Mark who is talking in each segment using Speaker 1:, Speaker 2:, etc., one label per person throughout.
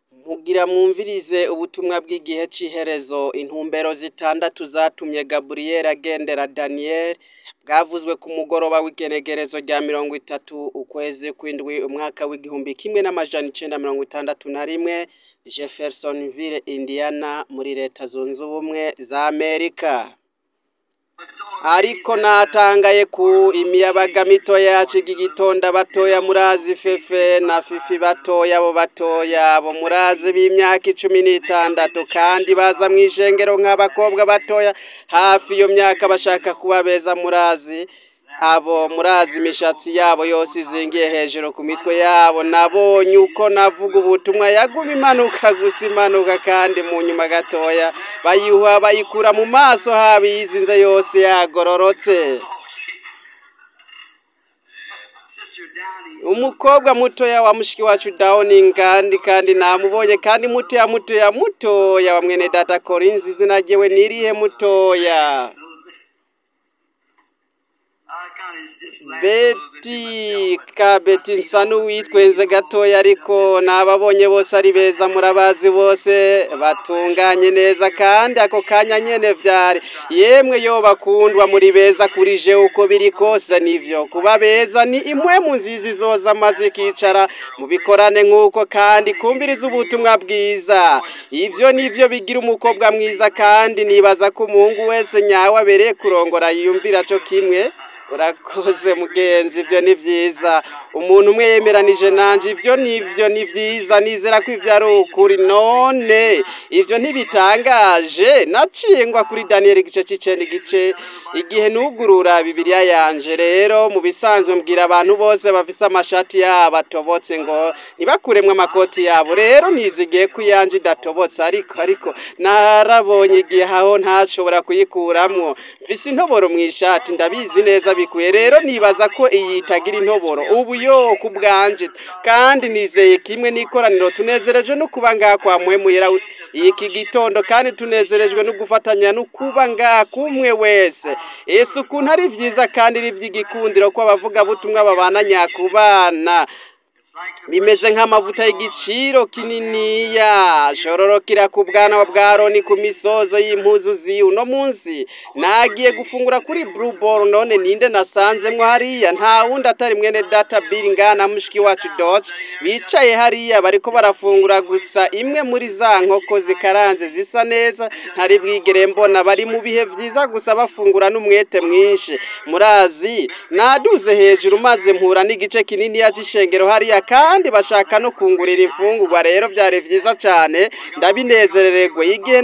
Speaker 1: Mugira mwumvirize ubutumwa bw'igihe c'iherezo intumbero zitandatu zatumye Gaburiyeli agendera Daniyeli bwavuzwe ku mugoroba w'igenegerezo rya mirongo itatu ukwezi kw'indwi umwaka w'igihumbi kimwe n'amajana icenda mirongo itandatu na rimwe Jeffersonville Indiana muri leta zunze ubumwe za Amerika ariko natangaye ku imiyabaga mitoya yaciga igitonda batoya murazi fefe na fifi batoya abo batoya abo murazi b'imyaka icumi n'itandatu kandi baza mw'ishengero nk'abakobwa batoya hafi iyo myaka bashaka kuba beza murazi abo murazi imishatsi yabo yose izingiye hejuru ku mitwe yabo nabonye uko navuga ubutumwa yaguma imanuka gusa imanuka kandi mu nyuma gatoya bayihuha bayikura mu maso habo iyizinze yose yagororotse umukobwa mutoya wa mushiki wacu Downing kandi kandi namubonye kandi mutoya mutoya mutoya wa mwene data Collins izina ryewe nirihe mutoya Beti ka Beti nsa n'uwitwenze gatoya ariko nababonye bose ari beza murabazi bose batunganye neza kandi ako kanya nyene vyari yemwe yo bakundwa muri beza kuri je uko biri kose nivyo kuba beza ni imwe mu nzizi zoza maze ikicara mu bikorane nk'uko kandi kumviriza ubutumwa bwiza ivyo nivyo bigira umukobwa mwiza kandi nibaza ko umuhungu wese nyawe abereye kurongora yiyumvira co kimwe urakoze mugenzi ibyo ni byiza umuntu umwe yemeranije nanje ibyo nivyo ni byiza nizera ko ivyo ari ukuri none ivyo ntibitangaje naciye ngwa kuri daniyeli igice c'icenda igice igihe nugurura bibiliya yanje rero mu bisanzwe mbwira abantu bose bafise amashati yabo atobotse ngo ntibakuremwo amakoti yabo rero nizigiye ko iyanje idatobotse ariko ariko narabonye igihe aho ntashobora kuyikuramwo mfise intoboro mw'ishati ndabizi neza bikuye rero nibaza ko iyi itagira intoboro ubu yo ku bwanje kandi nizeye kimwe n'ikoraniro tunezerejwe no kuba ngaha kwa muhemuyera iki gitondo kandi tunezerejwe no gufatanya no kuba ngaha kumwe wese ese ukuntu ari vyiza kandi ari ivy'igikundiro ko abavugabutumwa babana nyakubana bimeze nk'amavuta y'igiciro kininiya shororokera ku bwana bwa Aroni ku misozo y'impuzu ziwe uno munsi nagiye gufungura kuri Blue Ball none ninde nasanzemwo hariya nta wundi atari mwene data Bill ngana mushiki wacu Dodge bicaye hariya bariko barafungura gusa imwe muri za nkoko zikaranze zisa neza ntari bwigere mbona bari mu bihe vyiza gusa bafungura n'umwete mwinshi murazi naduze hejuru maze mpura n'igice kinini y'ishengero hariya kandi bashaka no kungurira imfungurwa rero byari vyiza cyane ndabinezerererwa igihe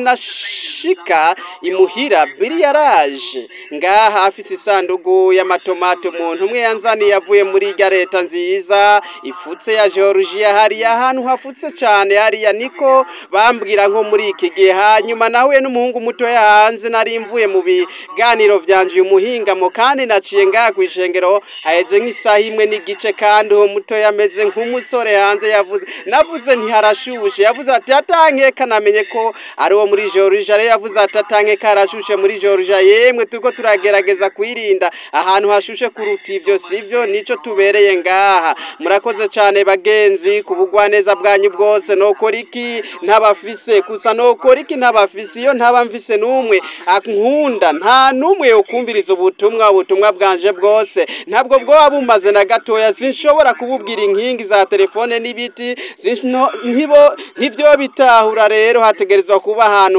Speaker 1: nashika imuhira biri yaraje ngaha afise isandugu y'amatomato umuntu umwe yanzaniye avuye muri irya leta nziza ifutse ya Georgia hariya ahantu hafutse cyane hariya niko bambwira nko muri iki gihe hanyuma nahuye n'umuhungu muto hanze nari mvuye mu biganiro vyanje uyu muhingamo kandi naciye ngaha kw'ishengero haheze nk'isaha imwe n'igice kandi uwo muto yameze nk'umusore hanze yavuze navuze ntiharashushe yavuze ati atankeka namenye ko ari uwo muri Georgia rero yavuze ati atankeka harashushe muri Georgia yemwe turiko turagerageza kwirinda ahantu hashushe kuruta ivyo sivyo nico tubereye ngaha murakoze cyane bagenzi ku bugwaneza bwanyu bwose nokora iki ntabafise gusa nokora iki ntabafise iyo ntaba mfise n'umwe ankunda nta n'umwe yokumviriza ubutumwa ubutumwa bwanje bwose ntabwo bwoba bumaze na gatoya sinshobora kububwira inkingi za telefone n'ibiti ntibo ntibyo bitahura rero hategerezwa kuba ahantu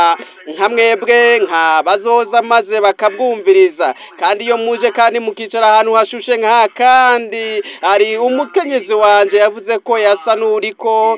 Speaker 1: nka mwebwe nka bazoza maze bakabwumviriza kandi iyo muje kandi mukicara ahantu hashushe nka kandi hari umukenyezi wanje yavuze ko yasa n'uriko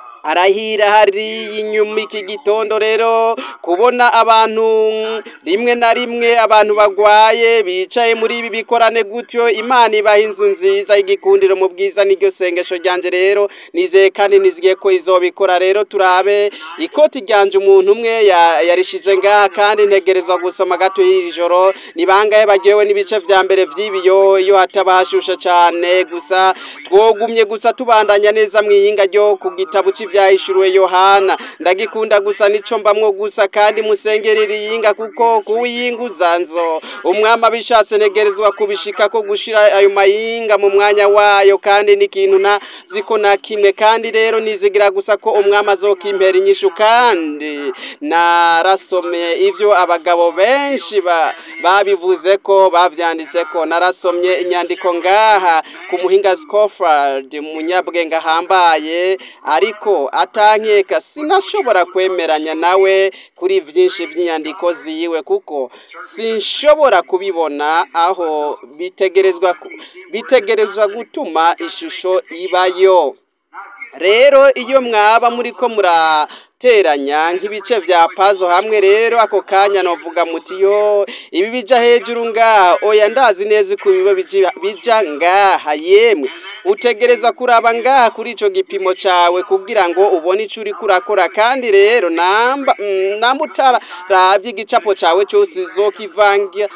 Speaker 1: arahira hari inyuma iki gitondo rero kubona abantu rimwe na rimwe abantu bagwaye bicaye muri ibi bikorane gutyo imana ibaha inzu nziza y'igikundiro mu bwiza n'iryo sengesho ryanje rero nizeye kandi nizigiye ko izobikora rero turabe ikoti ryanje umuntu umwe yarishize ngaha kandi ntegerezwa gusoma gato y'iri joro ni bangahe bagiyewe n'ibice vya mbere vy'ibiyo iyo hataba hashushe cane gusa twogumye gusa tubandanya neza mwiyinga ryo ku gitabo c'ivya ryahishuriwe yohana ndagikunda gusa nico mbamwo gusa kandi musengere iriyinga kuko kuwiyinguza nzo umwami abishatse negerezwa kubishika ko gushira ayo mayinga mu mwanya wayo kandi n'ikintu na ziko na kimwe kandi rero nizigira gusa ko umwami azokimpera inyishu kandi narasomye ivyo abagabo benshi ba, babivuze ko bavyanditse ko narasomye inyandiko ngaha ku muhinga Scofield umunyabwenge ahambaye ariko atankeka sinashobora kwemeranya nawe kuri vyinshi vy'inyandiko ziwe kuko sinshobora kubibona aho bitegerezwa ku- bitegerezwa gutuma ishusho ibayo rero iyo mwaba muriko murateranya nk'ibice vya pazo hamwe rero ako kanya novuga muti yo ibi bija hejuru ngaha oya ndazi neza ko biba bija- bija ngaha yemwe utegereza kuraba ngaha kuri ico gipimo cawe kugira ngo ubone ico uriko urakora kandi rero namba mm, namba utaravye igicapo cawe cose uzokivangira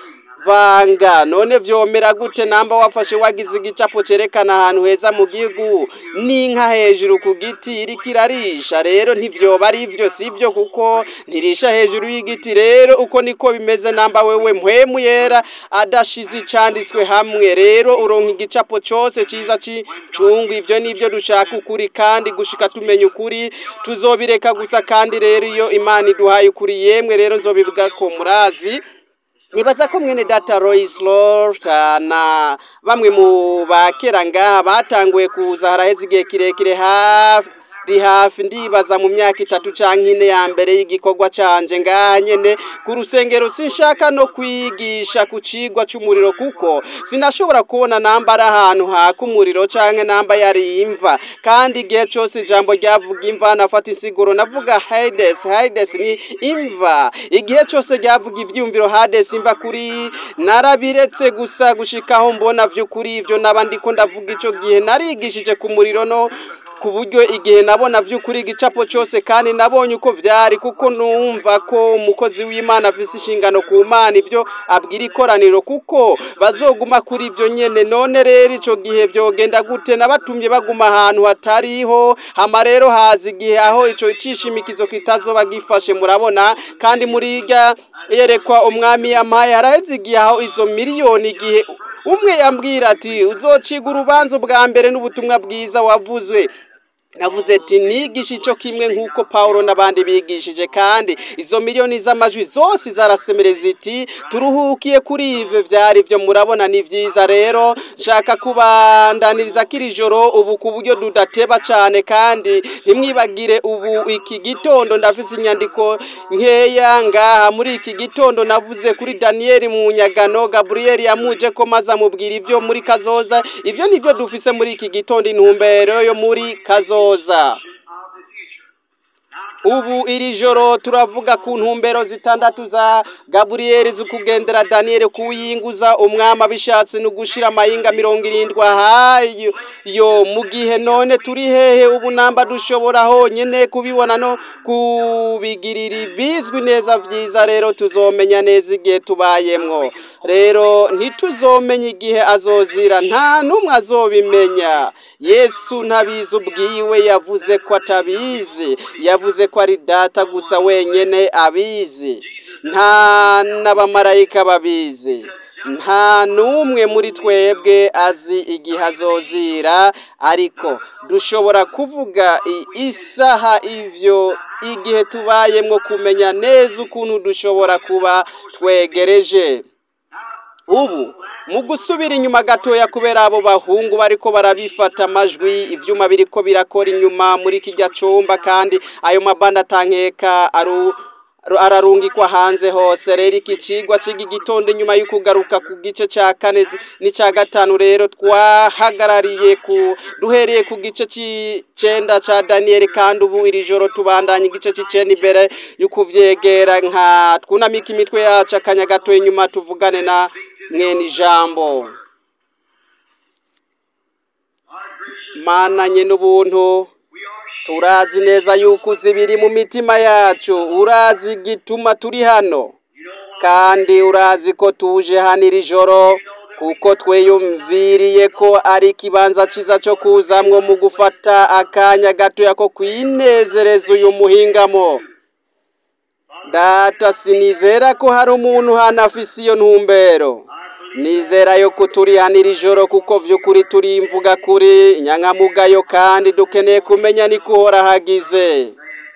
Speaker 1: vanga none vyomera gute namba wafashe wagize igicapo cerekana ahantu heza mu gihugu n'inka hejuru ku giti iriko irarisha rero ntivyoba ari ivyo sivyo kuko ntirisha hejuru y'igiti rero uko niko bimeze namba wewe mpwemu yera adashize icanditswe hamwe rero uronka igicapo cose ciza c'icungu ivyo nivyo dushaka ukuri kandi gushika tumenya ukuri tuzobireka gusa kandi rero iyo imana iduhaye ukuri yemwe rero nzobivuga ko murazi nibaza ko mwene data Royce Lota na bamwe mu bakera ngaha batanguye kuza haraheze igihe kirekire hafi ri hafi ndibaza mu myaka itatu canke ine ya mbere y'igikorwa canje ngaha nyene ku rusengero sinshaka no kwigisha ku cigwa c'umuriro kuko sinashobora kubona namba ari ahantu haka umuriro canke namba yari imva kandi igihe cose ijambo ryavuga imva nafata insiguro navuga Hades Hades ni imva igihe cose ryavuga ivyumviro Hades imva kuri narabiretse gusa gushikaho mbona vy'ukuri ivyo naba ndiko ndavuga ico gihe narigishije ku muriro no ku buryo igihe nabona vy'ukuri igicapo cose kandi nabonye uko vyari kuko numva ko umukozi w'imana afise inshingano ku mana ivyo abwira ikoraniro kuko bazoguma kuri ivyo nyene none rero ico gihe vyogenda gute nabatumye baguma ahantu hatariho hama rero haza igihe aho ico cishimikizo kitazoba gifashe murabona kandi muri irya yerekwa umwami yampaye haraheze igihe aho izo miliyoni igihe umwe yambwira ati uzociga urubanza bwa mbere n'ubutumwa bwiza wavuzwe navuze ati nigisha ico kimwe nk'uko Paulo n'abandi bigishije kandi izo miliyoni z'amajwi zose zarasemere ziti turuhukiye kuri ivyo vyari vyo murabona ni vyiza rero nshaka kubandaniriza kiri joro ubu ku buryo dudateba cane kandi ntimwibagire ubu iki gitondo ndafise inyandiko nkeya ngaha muri iki gitondo navuze kuri Daniel mu nyagano Gabriel yamuje ko maze amubwira ivyo muri kazoza ivyo nivyo dufise muri iki gitondo intumbero yo muri kazoza ubu iri joro turavuga ku ntumbero zitandatu za gaburiyeri z'ukugendera daniyeli kuwiyinguza umwami abishatse no gushira amayinga mirongo irindwi ahayo yo mu gihe none turi hehe ubu namba dushobora honyine kubibona no kubigirira bizwi neza vyiza rero tuzomenya neza igihe tubayemwo rero ntituzomenya igihe azozira nta n'umwe azobimenya yesu ntabizi ubwiwe yavuze ko atabizi yavuze ko ari data gusa wenyene abizi nta n'abamarayika babizi nta n'umwe muri twebwe azi igihe azozira ariko dushobora kuvuga i- isaha ivyo igihe tubayemwo kumenya neza ukuntu dushobora kuba twegereje ubu mu gusubira inyuma gatoya kubera abo bahungu bariko barabifata amajwi ivyuma biriko birakora inyuma muri kijya cumba kandi ayo mabanda atankeka aru ru- ararungikwa hanze hose rero iki cigwa cigi gitondo inyuma y'ukugaruka ku gice ca kane n'ica gatanu rero twahagarariye ku duhereye ku gice c'icenda ca daniyeli kandi ubu iri joro tubandanya igice c'icenda imbere y'ukuvyegera nka twunamika imitwe yacu akanya gato inyuma tuvugane na mwene ijambo mananye n'ubuntu turazi neza yuko uzi ibiri mu mitima yacu urazi igituma turi hano kandi urazi ko tuje hano iri joro kuko twiyumviriye ko ari ikibanza cyiza cyo kuzamwo mu gufata akanya gatoya ko kwinezereza uyu muhingamo data sinizera ko hari umuntu hano afise iyo ntumbero nizera yo kuturihanira ijoro kuko vy'ukuri turi imvuga kuri nyankamugayo kandi dukeneye kumenya ni kuhora hagize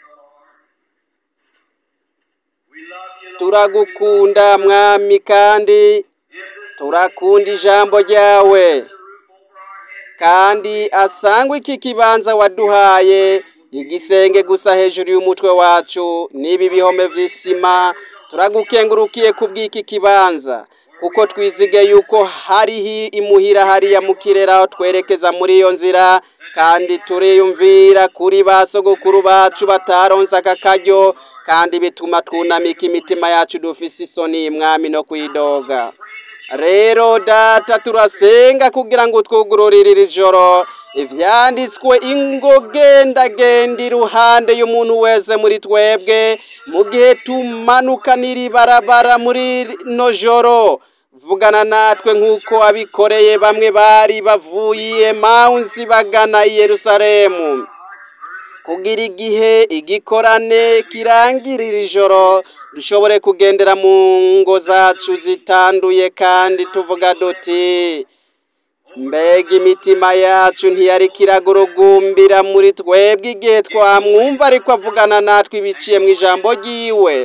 Speaker 1: turagukunda mwami kandi turakunda ijambo ryawe kandi asangwa iki kibanza waduhaye igisenge gusa hejuru y'umutwe wacu n'ibi bihome vy'isima turagukengurukiye kubw'iki kibanza kuko twizige yuko hariho imuhira hariya mu kirere aho twerekeza muri iyo nzira kandi turiyumvira kuri ba sogokuru bacu bataronse aka karyo kandi bituma twunamika imitima yacu dufise isoni mwami no kwidoga rero data turasenga kugira ngo twugururire iri joro ivyanditswe ingo gendagenda iruhande y'umuntu wese muri twebwe mu gihe tumanuka n'iri barabara muri no joro vugana natwe nk'uko abikoreye bamwe bari bavuye mawunsi bagana i yerusalemu kugira igihe igikorane kirangirira ijoro dushobore kugendera mu ngo zacu zitanduye kandi tuvuga duti mbega imitima yacu ntiyari kiragurugumbira muri twebwe igihe twamwumva ariko avugana natwe ibiciye mu ijambo ry'iwe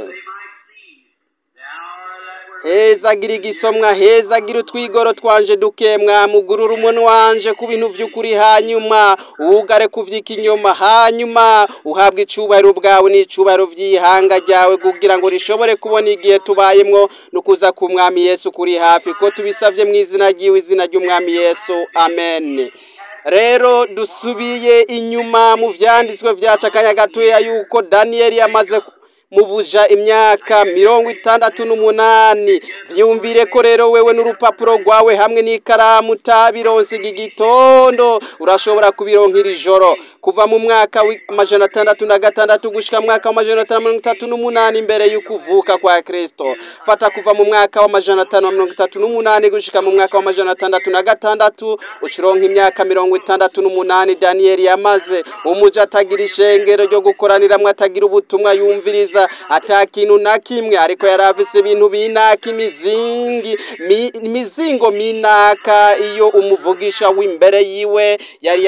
Speaker 1: hezagira igisomwa hezagira utwigoro twanje duke mwamugurura umuntu wanje ku bintu vy'ukuri hanyuma wugare kuvyika inyuma hanyuma uhabwa icubahiro bwawe n'icubahiro vy'ihanga ryawe kugira ngo rishobore kubona igihe tubayemwo no kuza ku mwami yesu kuri hafi ko tubisavye mu izina ryiwe izina ry'umwami yesu amen rero dusubiye inyuma mu vyanditswe vyacu akanya gatoya yuko daniyeli yamaze mu buja imyaka mirongo itandatu n'umunani vyumvire ko rero wewe n'urupapuro rwawe hamwe n'ikaramu utabironse iki gitondo urashobora kubironkera ijoro kuva mu mwaka w'amajana atandatu na gatandatu gushika mu mwaka w'amajana atanu mirongo itatu n'umunani imbere y'ukuvuka kwa kristo fata kuva mu mwaka w'amajana atanu na mirongo itatu n'umunani gushika mu mwaka w'amajana atandatu na gatandatu ucironka imyaka mirongo itandatu n'umunani daniyeli yamaze umuja atagira ishengero ryo gukoraniramwo atagira ubutumwa yumviriza ata kintu na kimwe ariko yari afise ibintu binaka imizingi imizingo minaka iyo umuvugisha w'imbere yiwe yari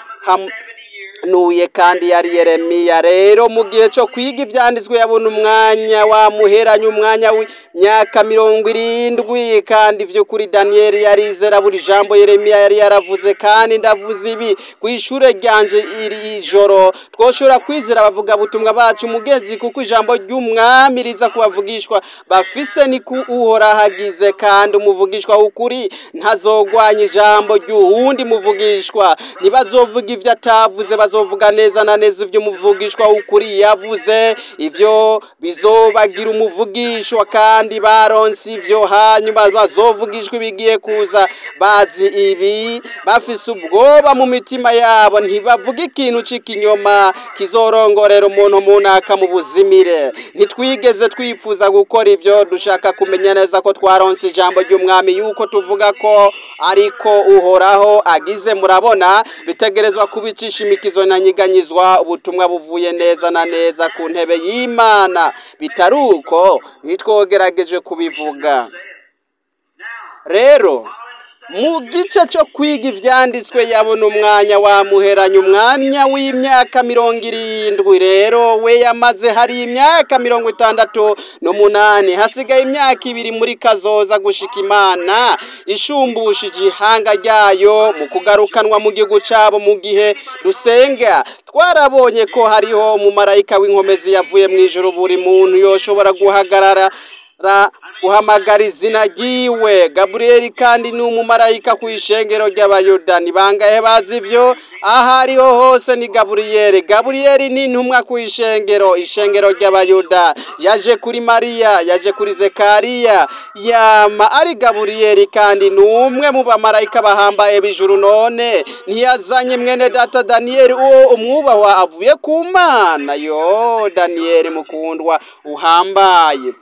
Speaker 1: yarahanuye kandi yari yeremiya rero mu gihe cyo kwiga ivyanditswe yabona umwanya wamuheranye umwanya w'imyaka mirongo irindwi kandi vy'ukuri daniyeli yarizera buri jambo yeremiya yari yaravuze kandi ndavuze ibi kw'ishure ryanje iri joro twoshobora kwizera abavuga butumwa bacu mugezi kuko ijambo ry'umwami riza kubavugishwa bafise ni ku uhora hagize kandi umuvugishwa w'ukuri ntazogwanya ijambo ry'uwundi muvugishwa ntibazovuga ivyo atavuze bazovuga neza na neza ivyo umuvugishwa w'ukuri yavuze ivyo bizobagira umuvugishwa kandi baronse ivyo hanyuma bazovugishwa ibigiye kuza bazi ibi bafise ubwoba mu mitima yabo ntibavuga ikintu c'ikinyoma kizorongorera umuntu munaka mu buzimire ntitwigeze twifuza gukora ivyo dushaka kumenya neza ko twaronse ijambo ry'umwami yuko tuvuga ko ariko uhoraho agize murabona bitegerezwa kubicisha imikizo na nyiganyizwa ubutumwa buvuye neza na neza ku ntebe y'imana bitari uko ntitwogerageje kubivuga rero mu gice cyo kwiga ivyanditswe yabona umwanya wamuheranye umwanya w'imyaka mirongo irindwi rero we yamaze hari imyaka mirongo itandatu n'umunani hasigaye imyaka ibiri muri kazoza gushika imana ishumbushije ihanga ryayo mu kugarukanwa mu gihugu cabo mu gihe dusenga twarabonye ko hariho umumarayika w'inkomezi yavuye mu ijuru buri muntu yoshobora guhagarara guhamagara izina ryiwe gaburiyeli kandi ni umumarayika ku ishengero ry'abayuda ni bangahe bazi ivyo aho ariho hose ni gaburiyeli gaburiyeli ni intumwa ku ishengero ishengero ry'abayuda yaje kuri mariya yaje kuri zekariya yama ari gaburiyeli kandi ni umwe mu bamarayika bahambaye b'ijuru none ntiyazanye mwene data daniyeli uwo umwubahwa avuye ku mana yo daniyeli mukundwa uhambaye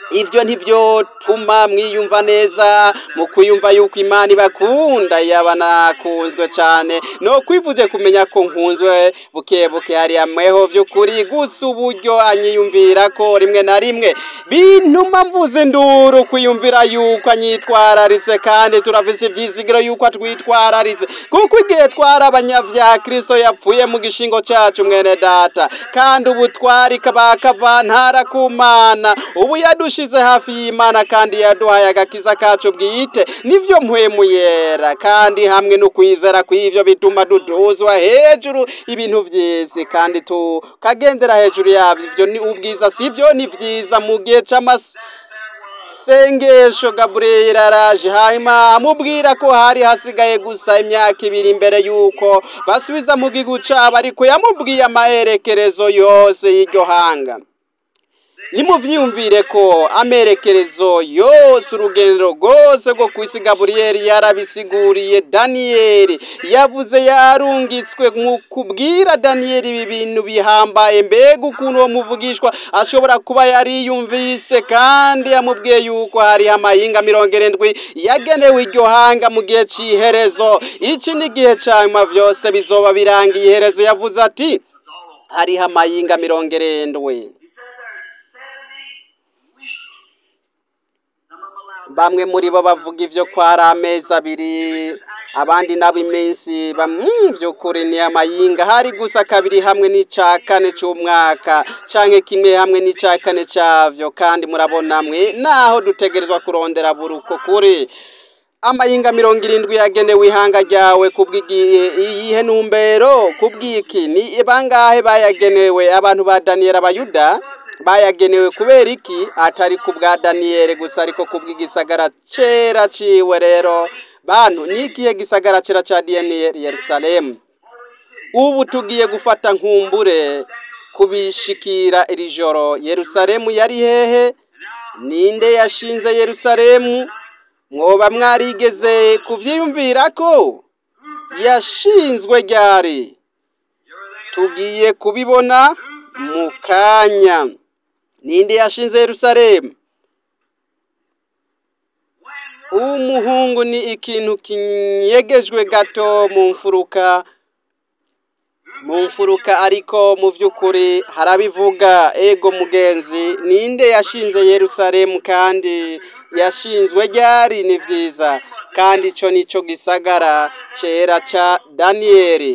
Speaker 1: ivyo ntivyotuma mwiyumva neza mu kwiyumva yuko imana ibakunda yaba nakunzwe cane no kwivuje kumenya ko nkunzwe buke buke hari amweho vy'ukuri gusa uburyo anyiyumvira ko rimwe na rimwe bintuma mvuze induru kwiyumvira yuko anyitwararitse kandi turafise ivyizigiro yuko atwitwararitse kuko igihe twari abanyavyaha kristo yapfuye mu gishingo cacu mwene data kandi ubu twari kabakavantara ku mana ubu yadushize hafi y'imana kandi yaduhaye agakiza kacu bwite nivyo mpwemu yera kandi hamwe no kwizera kw'ivyo bituma duduzwa hejuru ibintu vy'isi kandi tukagendera hejuru yavyo ivyo ni ubwiza sivyo ni vyiza mu gihe c'amasi sengesho gaburiyeli araje hanyuma amubwira ko hari hasigaye gusa imyaka ibiri imbere y'uko basubiza mu gihugu cabo ariko yamubwiye amaherekerezo yose y'iryo hanga nimuvyiyumvire ko amerekerezo yose urugendo rwose rwo kwisi gaburiyeli yarabisiguriye daniyeli yavuze yarungitswe mu kubwira daniyeli ibi bintu bihambaye mbega ukuntu uwo muvugishwa ashobora kuba yariyumvise kandi yamubwiye yuko hariho amahinga mirongo irindwi yagenewe iryo hanga mu gihe c'iherezo iki ni igihe ca nyuma vyose bizoba birangiye iherezo yavuze ati hariho amahinga mirongo irindwi bamwe muri bo bavuga ivyo ko ari amezi abiri abandi nabo iminsi vy'ukuri ni amayinga hari gusa kabiri hamwe n'ica kane c'umwaka canke kimwe hamwe n'ica kane cavyo kandi murabona mwe naho dutegerezwa kurondera buri uko kuri amayinga mirongo irindwi yagenewe ihanga ryawe kubw'iyihe ntumbero kubw'iki ni bangahe bayagenewe abantu ba daniyeli abayuda bayagenewe kubera iki atari ku bwa daniyeli gusa ariko kubw'igisagara cera ciwe rero bantu ni ikihe gisagara cera ca daniyeli yerusalemu ubu tugiye gufata nkumbure kubishikira iri joro yerusalemu yari hehe ninde yashinze yerusalemu mwoba mwarigeze kuvyiyumvira ko yashinzwe ryari tugiye kubibona mu kanya ninde yashinze yerusalemu umuhungu ni ikintu kinyegejwe gato mu mfuruka mu mfuruka ariko mu by'ukuri harabivuga ego mugenzi ninde yashinze yerusalemu kandi yashinzwe ryari ni byiza kandi icyo nicyo gisagara cyera cya daniyeli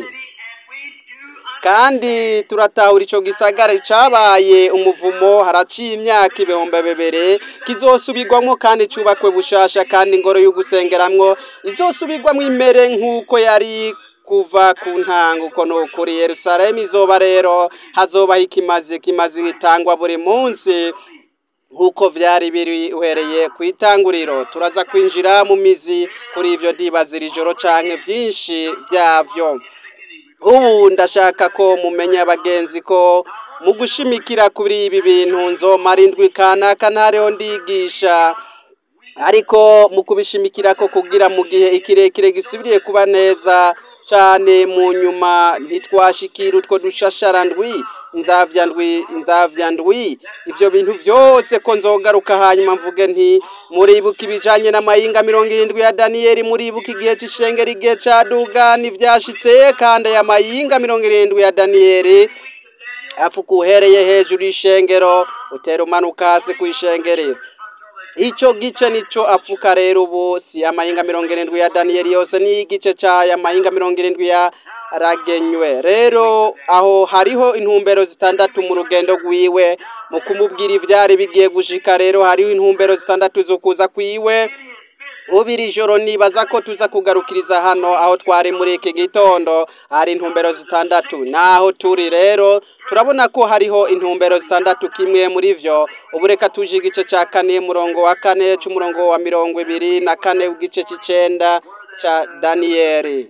Speaker 1: kandi turatahura icyo gisagara cyabaye umuvumo haraciye imyaka ibihumbi bibiri kizosubirwamo kandi cyubakwe bushasha kandi ingoro yo gusengeramwo izosubirwamo imere nk'uko yari kuva ku ntango uko ni ukuri yerusalemu izoba rero hazobaho ikimazi kimazi gitangwa buri munsi nk'uko byari biri uhereye ku itanguriro turaza kwinjira mu mizi kuri ibyo iri joro cyane byinshi byabyo ubu ndashaka ko mumenya abagenzi ko mu gushimikira kuri ibi bintu nzomara indwi kanaka ntareho ndigisha ariko mu kubishimikira ko kugira mu gihe ikirekire gisubiriye kuba neza cyane mu nyuma ntitwashikira utwo dushashara ndwi inzavya ndwi inzavya ndwi ibyo bintu byose ko nzogaruka hanyuma mvuge nti muribuka ibijanye n'amayinga mirongo irindwi ya daniyeli muribuka igihe c'ishengero igihe ca dugani vyashitse kandi aya mayinga mirongo irindwi ya daniyeli apfuka uhereye hejuru y'ishengero utera umanuka hasi kw'ishengero icyo gice nico apfuka rero ubu si amahinga mirongo irindwi ya daniyeli yose ni igice cy'aya mahinga mirongo irindwi ya ragenywe rero aho hariho intumbero zitandatu mu rugendo rwiwe mu kumubwira ibyari bigiye gushika rero hariho intumbero zitandatu zo kuza kwiwe ubu iri joro nibaza ko tuza kugarukiriza hano aho twari muri iki gitondo hari intumbero zitandatu naho turi rero turabona ko hariho intumbero zitandatu kimwe muri vyo ubu reka tuje igice cya kane murongo wa kane c'umurongo wa mirongo ibiri na kane w'igice c'icenda ca daniyeli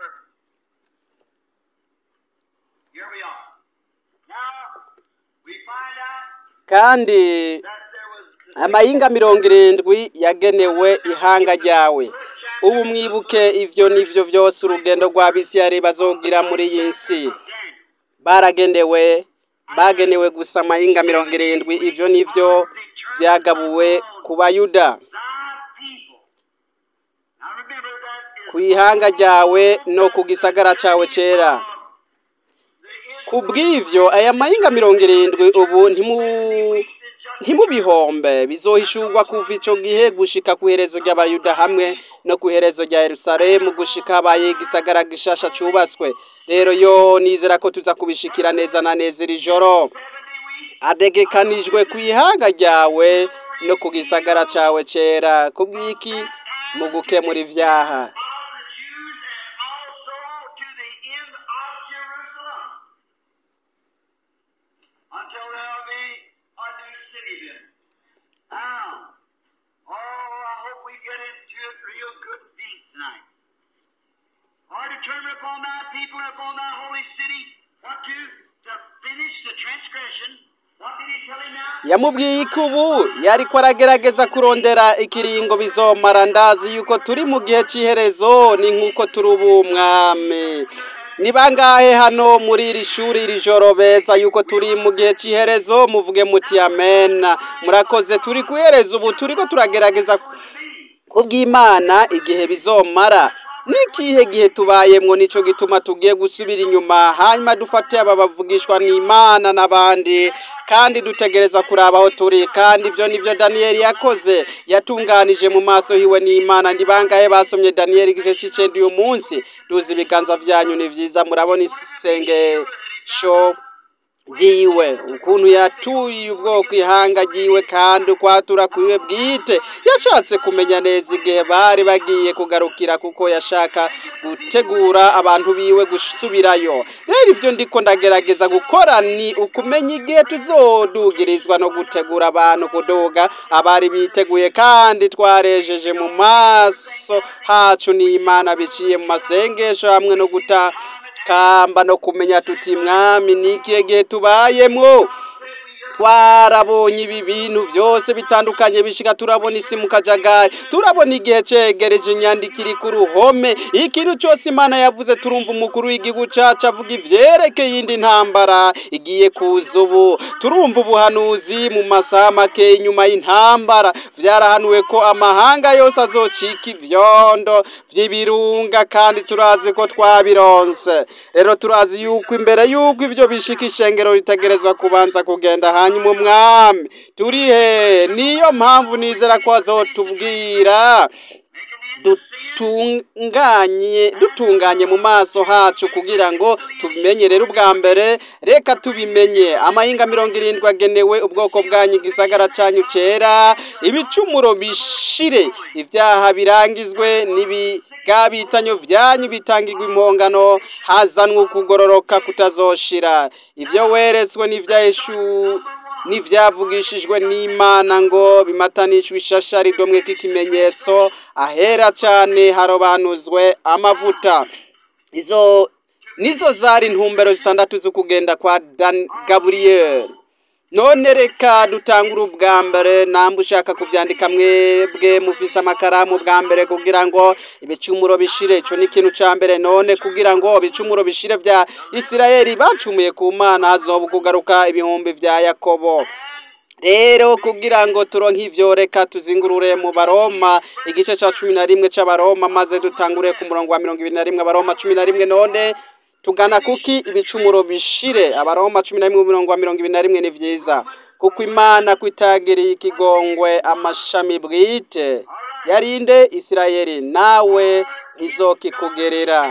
Speaker 2: Here we are. Now, we find out
Speaker 1: kandi
Speaker 2: that there was
Speaker 1: amahinga mirongo irindwi yagenewe ihanga ryawe ubu mwibuke ivyo nivyo vyose urugendo rwa bisiyari bazogira muri iyi nsi baragenewe bagenewe gusa amahinga mirongo irindwi ivyo nivyo byagabuwe ku bayuda
Speaker 2: thy people. Now remember that is
Speaker 1: ku ihanga ryawe no ku gisagara cyawe cyera
Speaker 2: the
Speaker 1: ku bw'ivyo aya mahinga mirongo irindwi ubu ntimu ntimubihombe bizohishurwa kuva ico gihe gushika ku iherezo ry'abayuda hamwe no ku iherezo rya yerusalemu gushika habaye igisagara gishasha cubatswe rero yo nizera ko tuza kubishikira neza na neza iri joro adegekanijwe ku ihanga ryawe no ku gisagara cawe cera ku bw'iki mu gukemura ivyaha
Speaker 2: of the Jews and also to the end of Jerusalem. Until there'll be a new city then. Now, oh, I hope we get into it real good and deep tonight. Are determined upon thy people and upon thy holy city what to, to finish the transgression. What did he tell him now?
Speaker 1: yamubwiye ko ubu yariko aragerageza kurondera ikiringo bizomara ndazi yuko turi mu gihe cy'iherezo ni nk'uko turi ubu mwami ni bangahe hano muri iri shuri iri joro beza yuko turi mu gihe cy'iherezo muvuge muti amena murakoze turi ku iherezo ubu turiko turagerageza kubw'imana igihe bizomara n'ikihe gihe tubayemwo nico gituma tugiye gusubira inyuma hanyuma dufate aba bavugishwa n'imana n'abandi kandi dutegerezwa kuraba aho turi kandi ivyo nivyo daniyeli yakoze yatunganije mu maso hiwe n'imana ndi bangahe basomye daniyeli igice c'icenda uyu munsi duzi ibiganza vyanyu ni vyiza murabona isengesho ryiwe ukuntu yatuye ubwoko ihanga ryiwe kandi ukwatura kwiwe bwite yashatse kumenya neza igihe bari bagiye kugarukira kuko yashaka gutegura abantu biwe gusubirayo rero ivyo ndiko ndagerageza gukora ni ukumenya igihe tuzodugirizwa no gutegura abantu kuduga abari biteguye kandi twarejeje mu maso hacu n'imana biciye mu masengesho hamwe no guta kamba no kumenya tuti mwami nikihe gihe tubayemwo twarabonye ibi bintu byose bitandukanye bishika turabona isi mu kajagari turabona igihe cegereje inyandiko iri ku ruhome ikintu cyose imana yavuze turumva umukuru w'igihugu cacu avuga ivyerekeye iyindi ntambara igiye kuza ubu turumva ubuhanuzi mu masaha make inyuma y'intambara vyarahanuwe ko amahanga yose azocika ivyondo vy'ibirunga kandi turazi ko twabironse rero turazi yuko imbere yuko ivyo bishika ishengero ritegerezwa kubanza kugenda hanyuma umwami turi he niyo mpamvu nizera ko azotubwira dutunganye dutunganye mu maso hacu kugira ngo tubimenye rero ubwa mbere reka tubimenye amahinga mirongo irindwi agenewe ubwoko bwanyu igisagara canyu cera ibicumuro bishire ibyaha birangizwe n'ibigabitanyo vyanyu bitangirwa impongano hazanwe ukugororoka kutazoshira ivyo weretswe n'ivyaheshu n'ivyavugishijwe n'imana ngo bimatanishwe ishashari domwe k'ikimenyetso ahera cane harobanuzwe amavuta izo nizo zari intumbero zitandatu zo kugenda kwa Dan Gabriel none reka dutangure ubwa mbere namba ushaka kubyandika mwebwe mufise amakaramu bwa mbere kugira ngo ibicumuro bishire ico ni ikintu ca mbere none kugira ngo ibicumuro bishire vya isirayeli bacumuye ku mana hazoba kugaruka ibihumbi vya yakobo rero kugira ngo turonke ivyo reka tuzingurure mu baroma igice ca cumi na rimwe c'abaroma maze dutangure ku murongo wa mirongo ibiri na rimwe abaroma cumi na rimwe none tugana kuki ibicumuro bishire abaroma cumi na rimwe umurongo wa mirongo ibiri na rimwe ni vyiza kuko imana kwitagiriye ikigongwe amashami bwite yarinde isirayeli nawe ntizokikugerera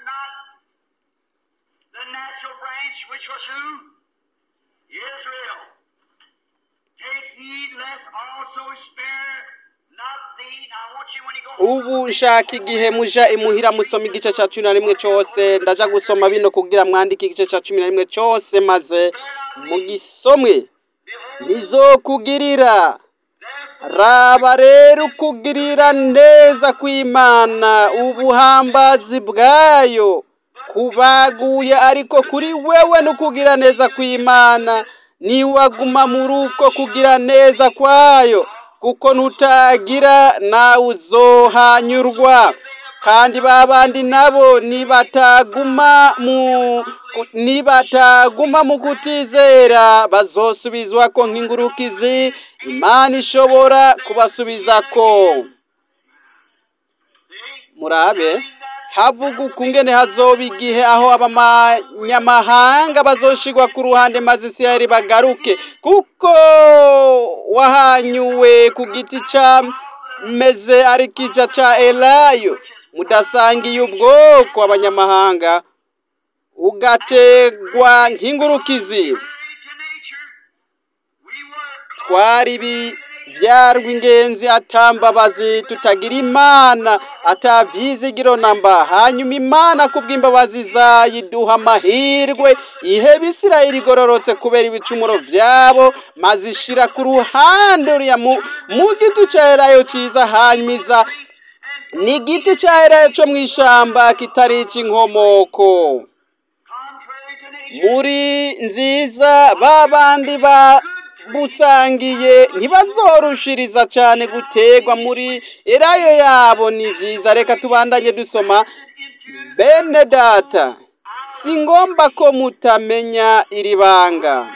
Speaker 2: The natural branch, which was who? Israel. Take heed lest also spare not thee. Now I want you when you go
Speaker 1: ubu nshaka igihe muja imuhira musoma igice ca cumi na rimwe cose ndaja gusoma bino kugira mwandike igice ca cumi na rimwe cose maze mugisomwe ntizokugirira raba rero ukugirira neza kw'imana ubuhambazi bwayo kubaguye ariko kuri wewe n'ukugira neza kw'imana niwaguma muri uko kugira neza kwayo kuko ntutagira nawe uzohanyurwa kandi ba bandi nabo nibataguma mu nibataguma mu kutizera bazosubizwa ko nk'ingurukizi imana ishobora kubasubizako murabe havuga ukungene hazoba igihe aho abanyamahanga bazoshigwa ku ruhande maze isirayeli bagaruke kuko wahanyuwe ku giti ca meze ari kija ca elayo mudasangiye ubwoko abanyamahanga ugategwa nk'ingurukizi twari ibi vyarwa ingenzi atambabazi tutagira imana atavyizigiro namba hanyuma imana kubw'imbabazi zayo iduha amahirwe iheba isirayeli igororotse kubera ibicumuro vyabo maze ishira ku ruhande uriya mu, mu giti ca elayo ciza hanyuma iza ni igiti ca elayo co mw'ishamba kitari ic'inkomoko muri nziza ba bandi ba busangiye ntibazorushiriza cyane gutegwa muri erayo yabo ni byiza reka tubandanye dusoma bene data si ngomba ko mutamenya iri banga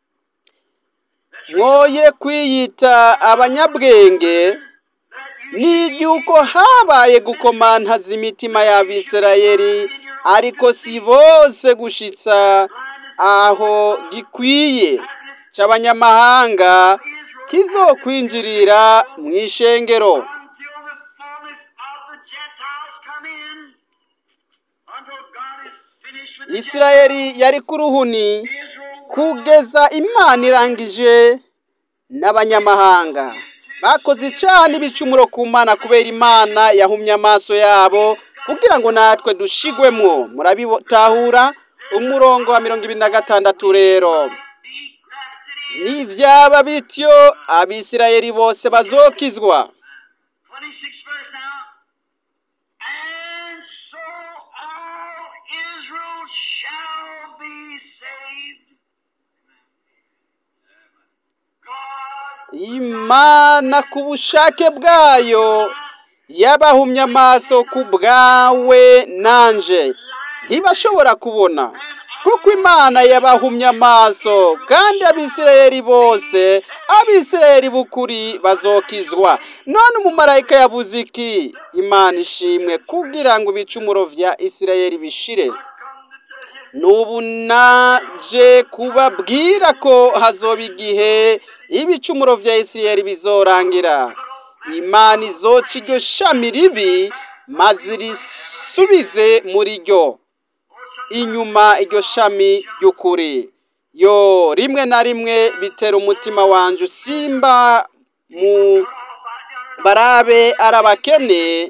Speaker 1: mwoye kwiyita abanyabwenge ni igihuko habaye gukomantaza imitima y'abisirayeli ariko si bose gushitsa aho gikwiye cy'abanyamahanga kizokwinjirira mu ishengero
Speaker 2: until the fullness of the Gentiles come in, until God is finished with the
Speaker 1: isirayeli yari ku ruhuni
Speaker 2: Israel
Speaker 1: kugeza imana irangije n'abanyamahanga bakoze cyane ibicumuro ku mana kubera imana yahumye amaso yabo kugira ngo natwe dushigwemwo murabitahura umurongo wa mirongo ibiri na gatandatu rero nivyaba bityo abisirayeli bose bazokizwa
Speaker 2: 26 verse now. And so all Israel shall be saved. God
Speaker 1: imana ku bushake bwayo yabahumye amaso ku bwawe nanje ntibashobora kubona kuko imana yabahumye amaso kandi abisirayeli bose abisirayeli b'ukuri bazokizwa none umumarayika yavuze iki imana ishimwe kugira ngo ibicumuro vya isirayeli bishire n'ubu naje kubabwira ko hazoba igihe ibicumuro vya isirayeli bizorangira imana izoca iryo shami ribi maze risubize muri ryo inyuma iryo shami ry'ukuri yo rimwe na rimwe bitera umutima wanje usimba mu barabe arabakene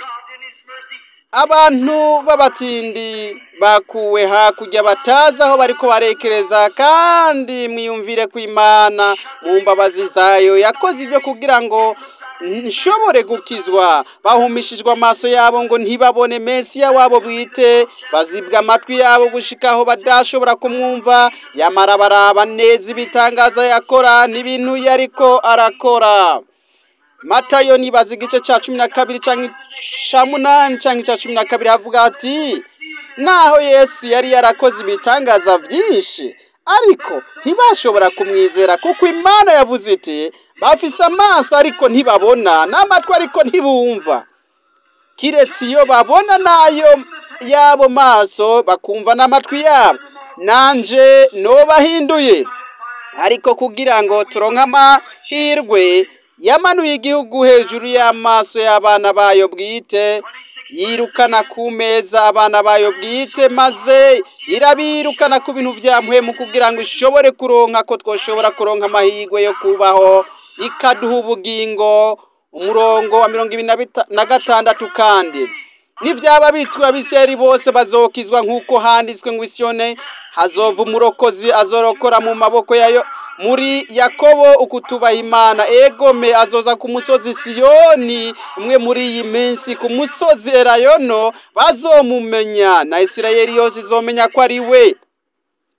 Speaker 1: abantu b'abatindi bakuwe hakurya batazi aho bariko barekereza kandi mwiyumvire ku imana mu mbabazi zayo yakoze ibyo kugira ngo nshobore gukizwa bahumishijwe amaso yabo ngo ntibabone mesiya wabo bwite bazibwa amatwi yabo gushika aho badashobora kumwumva yamara baraba neza ibitangaza yakora n'ibintu yariko arakora matayo nibaza igice cya cumi na kabiri cyangwa icya munani cyangwa icya cumi na kabiri havuga ati naho yesu yari yarakoze ibitangaza byinshi ariko ntibashobora kumwizera kuko imana yavuze iti bafise amaso ariko ntibabona n'amatwi ariko ntibumva kiretse iyo babona n'ayo y'abo maso bakumva n'amatwi yabo nanje nobahinduye ariko kugira ngo turonke amahirwe yamanuye igihugu hejuru y'amaso y'abana bayo bwite yirukana ku meza abana bayo bwite maze irabirukana ku bintu bya muhemu kugira ngo ishobore kuronka ko twoshobora kuronka amahirwe yo kubaho ikaduha ubugingo umurongo wa mirongo ibiri na bita- na gatandatu kandi n'ibyaba bitwa abiseri bose bazokizwa nk'uko handitswe ngo isiyone hazova umurokozi azorokora mu maboko yayo muri yakobo ukutubaha imana egome azoza ku musozi siyoni umwe muri iyi minsi ku musozi erayono bazomumenya na isirayeli yose izomenya ko ari we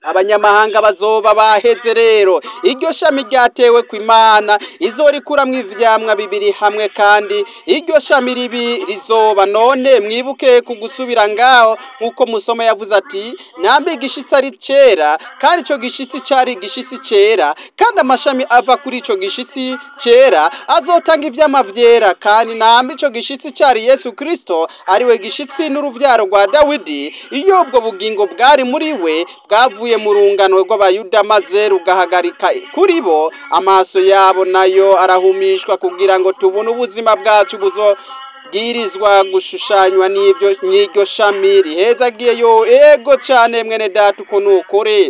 Speaker 1: abanyamahanga bazoba baheze rero iryo shami ryatewe ku imana izorikuramwo ivyamwa bibiri hamwe kandi iryo shami ribi rizoba none mwibuke ku gusubira ngaho nk'uko musoma yavuze ati nambe igishitsi ari cera kandi ico gishitsi cari igishitsi cera kandi amashami ava kuri ico gishitsi cera azotanga ivyama vyera kandi nambe ico gishitsi cari yesu kristo ariwe gishitsi n'uruvyaro rwa dawidi iyo ubwo bugingo bwari muri we bwavuye mu rungano rw'abayuda maze rugahagarika kuri bo amaso yabo nayo arahumishwa kugira ngo tubone ubuzima bwacu buzobwirizwa gushushanywa n'ivyo n'iryo shami rihezagiye yo ego cane mwene data uko nukuri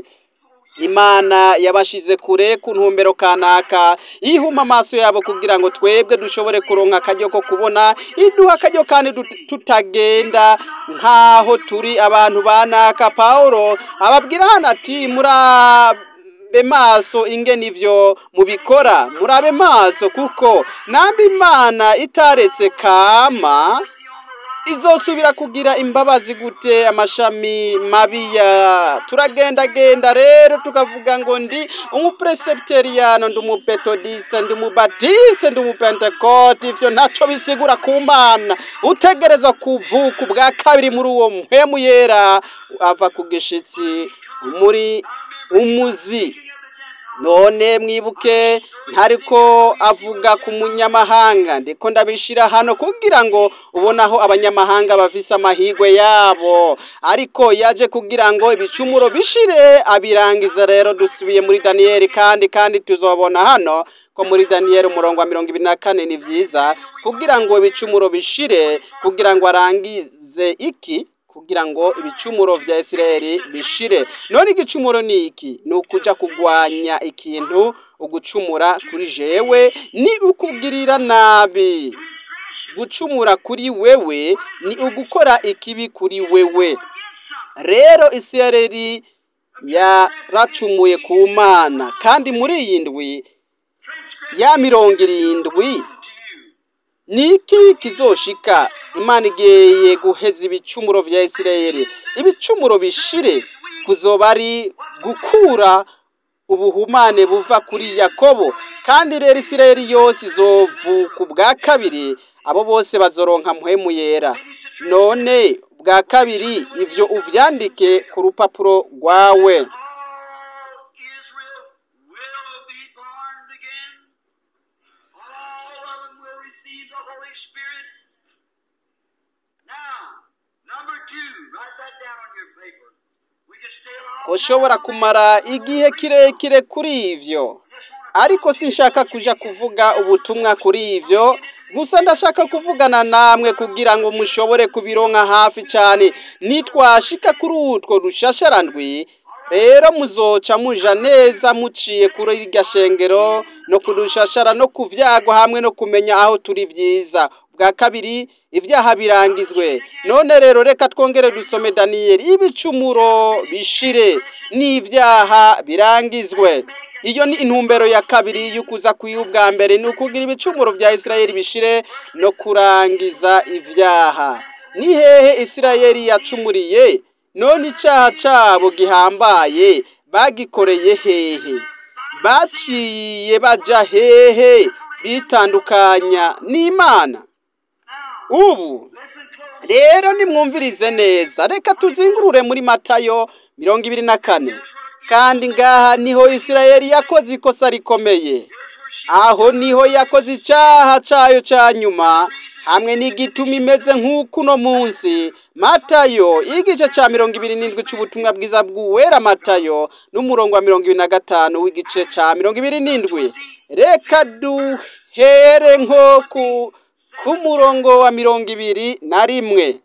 Speaker 1: imana yabashize kure ku ntumbero kanaka ihuma amaso yabo kugira ngo twebwe dushobore kuronka akaryo ko kubona iduha akaryo kandi dut- tutagenda nk'aho turi abantu banaka pawulo ababwira hano ati murabe maso ingene ivyo mubikora murabe maso kuko nambe imana itaretse kama izosubira kugira imbabazi gute amashami mabiya turagendagenda rero tukavuga ngo ndi umupresepteriyano ndi umupetodiste ndi umubatiste ndi umupentekote ivyo ntaco bisigura ku mana utegerezwa kuvuka ubwa kabiri muri uwo mpwemu yera ava ku gishitsi muri umuzi none mwibuke ntariko avuga ku munyamahanga ndiko ndabishira hano kugira ngo ubone aho abanyamahanga bafise amahigwe yabo ariko yaje kugira ngo ibicumuro bishire abirangiza rero dusubiye muri daniyeli kandi kandi tuzobona hano ko muri daniyeli umurongo wa mirongo ibiri na kane ni vyiza kugira ngo ibicumuro bishire kugira ngo arangize iki kugira ngo ibicumuro vya Isirayeli bishire none igicumuro ni iki ni ukuja kugwanya ikintu ugucumura kuri jewe ni ukugirira nabi gucumura kuri wewe ni ugukora ikibi kuri wewe rero Isirayeli yaracumuye ku mana kandi muri iyi ndwi ya mirongo irindwi niki kizoshika imana igeye guheza ibicumuro vya isirayeli ibicumuro bishire kuzoba ari gukura ubuhumane buva kuri yakobo kandi rero isirayeli yose izovuka ubwa kabiri abo bose bazoronka mpwemu yera none bwa kabiri ivyo uvyandike ku rupapuro rwawe
Speaker 2: All Israel will be born again. All of them will receive the Holy Spirit. Now, number two, write that down on your paper. We can stay along.
Speaker 1: ushobora kumara igihe kirekire kuri ivyo ariko sinshaka kuja kuvuga ubutumwa kuri ivyo gusa ndashaka kuvugana namwe kugira ngo mushobore kubironka hafi cyane nitwashika kuri utwo rushasharandwi rero muzoca muja neza muciye kuri irya shengero no kurushashara no kuvyagwa hamwe no kumenya aho turi vyiza bwa kabiri ibyaha birangizwe none rero reka twongere dusome daniyeli ibicumuro bishire n'ibyaha birangizwe iyo ni intumbero ya kabiri y'ukuza kwiha ubwa mbere ni ukugira ibicumuro bya isirayeli bishire no kurangiza ibyaha ni hehe isirayeli yacumuriye none icyaha cyabo gihambaye bagikoreye hehe baciye baja hehe bitandukanya n'imana ubu rero nimwumvirize neza reka tuzingurure muri matayo mirongo ibiri na kane kandi ngaha niho isirayeli yakoze ikosa rikomeye aho niho yakoze icyaha cyayo cya nyuma hamwe n'igituma imeze nk'uko uno munsi matayo igice cya mirongo ibiri n'indwi cy'ubutumwa bwiza bw'uwera matayo n'umurongo wa mirongo ibiri na gatanu w'igice cya mirongo ibiri n'indwi reka duhere nko ku ku murongo wa mirongo ibiri na rimwe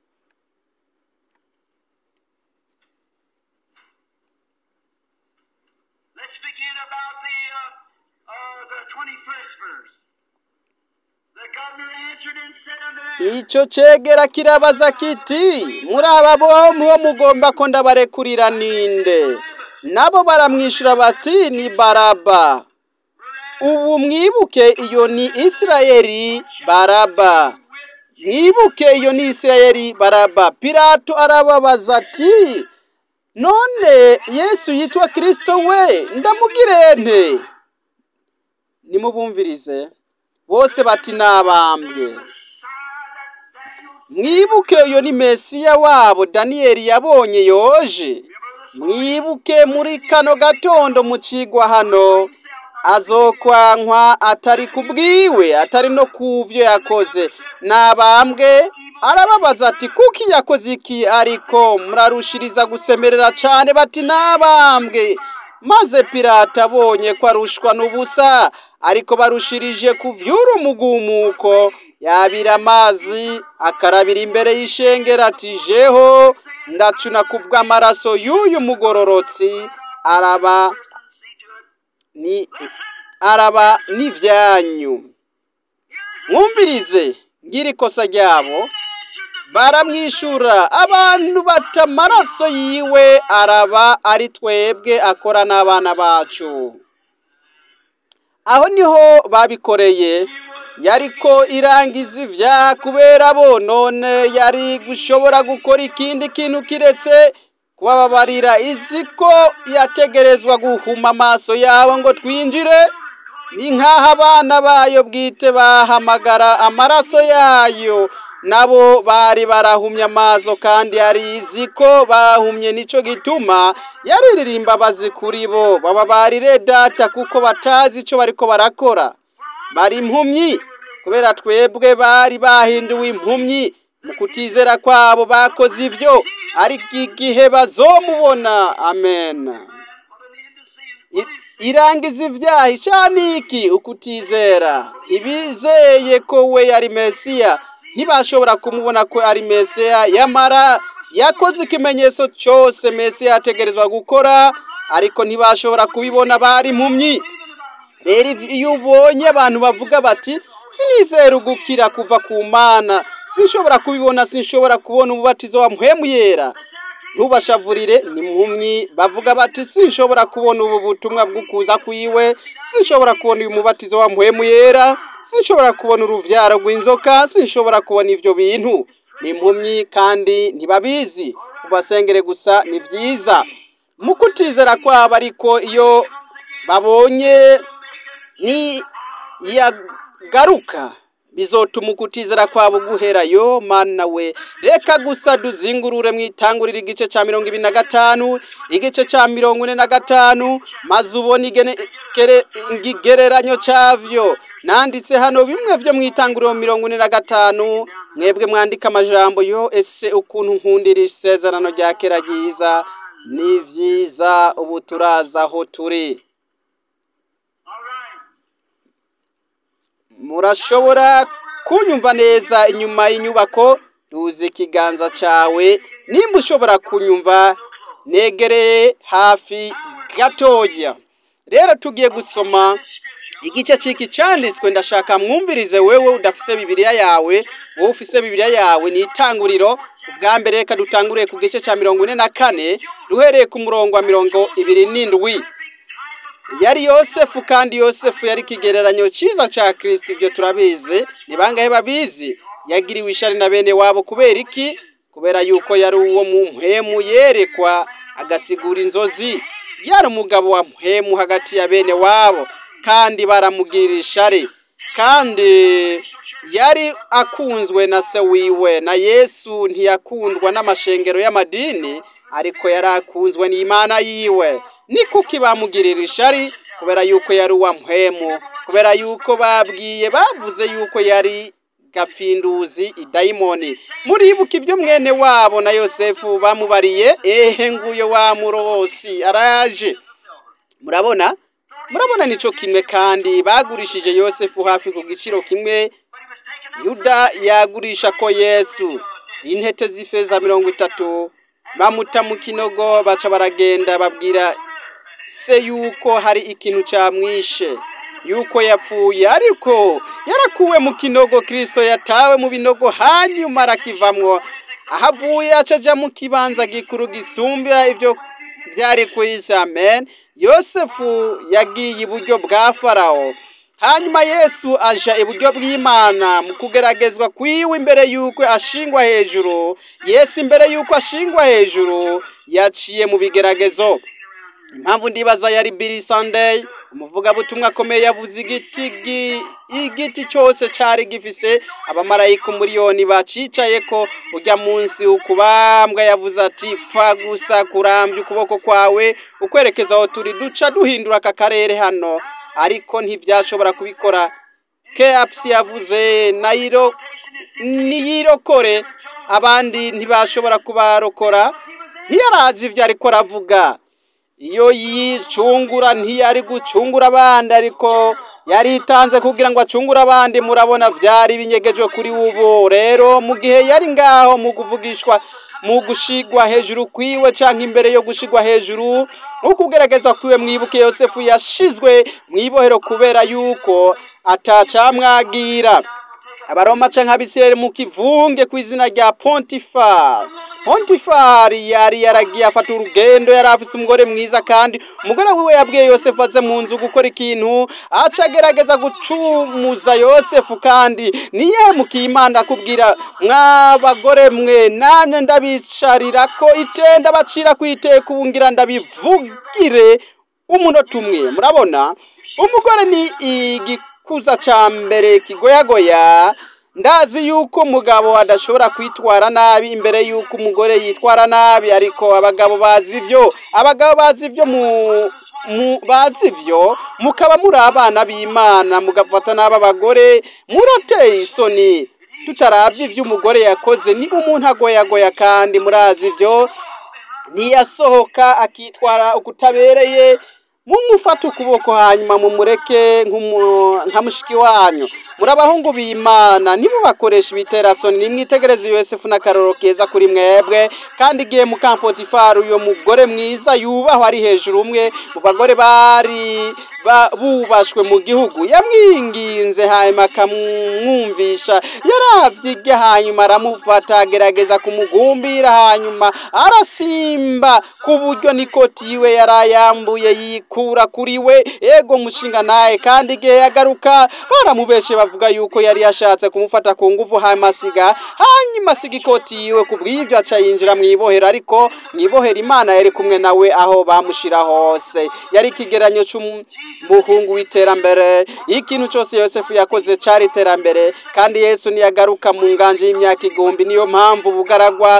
Speaker 2: Let's begin about the uh, uh, the 21st verse. The governor answered and said unto them,
Speaker 1: icyo cegera kirabaza kiti muri aba bombi bo mugomba ko ndabarekurira ninde nabo baramwishyura bati ni baraba ubu mwibuke iyo ni isirayeli baraba mwibuke iyo ni isirayeli baraba pilato arababaza ati none yesu yitwa kirisito we ndamugire nte nimubumvirize bose bati nabambwe mwibuke uyo ni mesiya wabo daniyeli yabonye yoje mwibuke muri kano gatondo mu cigwa hano azokwankwa atari kubwiwe atari no kuvyo yakoze nabambwe arababaza ati kuki yakoze iki ariko murarushiriza gusemerera cane bati nabambwe maze pirata abonye ko arushwa n'ubusa ariko barushirije kuvyura umugumuko yabira amazi akarabira imbere y'ishengero ati jeho ndacuna kubw'amaraso y'uyu mugororotsi araba ni araba n'ivyanyu mwumvirize ngira ikosa ryabo baramwishura abantu bata amaraso yiwe araba ari twebwe akora n'abana bacu aho niho babikoreye yariko irangiza ivyaha kubera bo none yari gushobora gukora ikindi kintu kiretse kubababarira izi ko yategerezwa guhuma amaso yabo ngo twinjire ni nk'aho abana bayo bwite bahamagara amaraso yayo nabo bari barahumye amaso kandi yari izi ko bahumye nico gituma yariririmba bazi kuri bo bababarire data kuko batazi ico bariko barakora bari impumyi kubera twebwe bari bahinduwe impumyi mu kutizera kwabo bakoze ivyo ariko igihe bazomubona amen I- irangiza ivyaha icaniki ukutizera ibizeye ko we yari mesiya ntibashobora kumubona ko ari mesiya yamara yakoze ikimenyetso cose mesiya yategerezwa gukora ariko ntibashobora kubibona bari impumyi rero iyo ubonye abantu bavuga bati sinizera ugukira kuva ku mana sinshobora kubibona sinshobora kubona umubatizo wa muhemu yera ntubashavurire ni mpumyi bavuga bati sinshobora kubona ubu butumwa bw'ukuza kwiwe sinshobora kubona uyu mubatizo wa muhemu yera sinshobora kubona uruvyaro rw'inzoka sinshobora kubona ivyo bintu ni impumyi kandi ntibabizi ubasengere gusa ni vyiza mu kutizera kwabo ariko iyo babonye ni yagaruka bizotuma ukutizera kwabo guhera yo mana we reka gusa duzingurure mwitangurira igice ca mirongo ibiri na gatanu igice ca mirongo ine na gatanu maze ubone igene- gere- ikigereranyo cavyo nanditse hano bimwe vyo mwitanguriro mirongo ine na gatanu mwebwe mwandika amajambo yo ese ukuntu nkundira isezerano rya kera ryiza ni vyiza ubu turaza aho turi murashobora kunyumva neza inyuma y'inyubako duze ikiganza cawe nimba ushobora kunyumva negereye hafi gatoya rero tugiye gusoma igice ciki canditswe ndashaka mwumvirize wewe udafise bibiliya yawe wowe ufise bibiliya yawe ni itanguriro ubwa mbere reka dutanguriye ku gice ca mirongo ine na kane duhereye ku murongo wa mirongo ibiri n'indwi yari yosefu kandi yosefu yari ikigereranyo cyiza cya kirisiti ibyo turabizi ni bangahe babizi yagiriwe ishari na bene wabo kubera iki kubera yuko yari uwo mu mpemu yerekwa agasigura inzozi yari umugabo wa mpemu hagati ya bene wabo kandi baramugirira ishari kandi yari akunzwe na se wiwe na yesu ntiyakundwa n'amashengero y'amadini ariko yari akunzwe n'imana yiwe ni kuki bamugirira ishari kubera yuko yari uwa mpemu kubera yuko babwiye bavuze yuko yari gapfinduzi idayimoni muribuka ibyo mwene wabo na yosefu bamubariye ehe nguyo wa murobosi araje murabona murabona nico kimwe kandi bagurishije yosefu hafi ku giciro kimwe yuda yagurisha ko yesu intete z'ifeza mirongo itatu bamuta mu kinogo baca baragenda babwira se yuko hari ikintu cyamwishe yuko yapfuye ariko yarakuwe mu kinogo kirisito yatawe mu binogo hanyuma arakivamwo aho avuye acaja mu kibanza gikuru gisumbya ibyo byari ku isi amen yosefu yagiye iburyo bwa farawo hanyuma yesu aja iburyo bw'imana mu kugeragezwa kwiwe imbere y'uko ashingwa hejuru yesu imbere y'uko ashingwa hejuru yaciye mu bigeragezo impamvu ndibaza yari Billy Sunday umuvugabutumwa akomeye yavuze igiti gi- igiti cyose cyari gifise abamarayika umuriyoni bacicaye ko ujya munsi ukubambwa yavuze ati pfa gusa kurambya ukuboko kwawe ukwerekeza aho turi duca duhindura aka karere hano ariko ntibyashobora kubikora keapsi yavuze nayiro niyirokore abandi ntibashobora kubarokora ntiyarazi ibyo ariko aravuga iyo yicungura ntiyari gucungura abandi ariko yaritanze kugira ngo acungure abandi murabona byari binyegejwe kuri ubu rero mu gihe yari ngaho mu kuvugishwa mu gushigwa hejuru kwiwe cyangwa imbere yo gushigwa hejuru ukugerageza kwiwe mwibuke yosefu yashizwe mu ibohero kubera yuko atacamwagira abaroma canke abisirayeli mu kivunge ku izina rya pontifar pontifar yari yaragiye afata urugendo yari afise umugore mwiza kandi umugore wiwe yabwiye yosefu aze mu nzu gukora ikintu aca agerageza gucumuza yosefu kandi niye mukimana akubwira mwabagore mwe namwe ndabicarira ko itenda bacira ku iteka ubu ngira ndabivugire umunota umwe murabona umugore ni igikuza ca mbere kigoyagoya ndazi yuko umugabo adashobora kwitwara nabi imbere yuko umugore yitwara nabi ariko abagabo bazi ivyo abagabo bazi ivyo mu mu bazi ivyo mukaba muri abana b'imana mugafata n'aba bagore murateye isoni tutaravye ivyo umugore yakoze ni umuntu agoyagoya kandi murazi ivyo ntiyasohoka akitwara ukutabereye mumufate ukuboko hanyuma mumureke nk'umu- nka mushiki wanyu muri abahungu b'imana nimubakoresha ibiterasoni nimwitegereze yosefu n'akaroro keza kuri mwebwe kandi igihe mukampotifari uyo mugore mwiza yubahwa ari hejuru umwe mu bagore bari ba- bubashwe mu gihugu yamwinginze hanyuma akamwumvisha yaravye irya hanyuma aramufata agerageza kumugumbira hanyuma arasimba ku buryo nikoti yiwe yarayambuye yikura kuri we ego mushinga naye kandi igihe yagaruka baramubeshe bavuga yuko yari yashatse kumufata ku nguvu hanyuma asiga hanyuma asiga ikoti yiwe ku bw'ivyo aca yinjira mw'ibohero ariko mw'ibohero imana yari kumwe nawe aho bamushira hose yari ikigeranyo c'umuhungu w'iterambere ikintu cyose yosefu yakoze cari iterambere kandi yesu niyagaruka mu nganje y'imyaka igihumbi niyo mpamvu ubugaragwa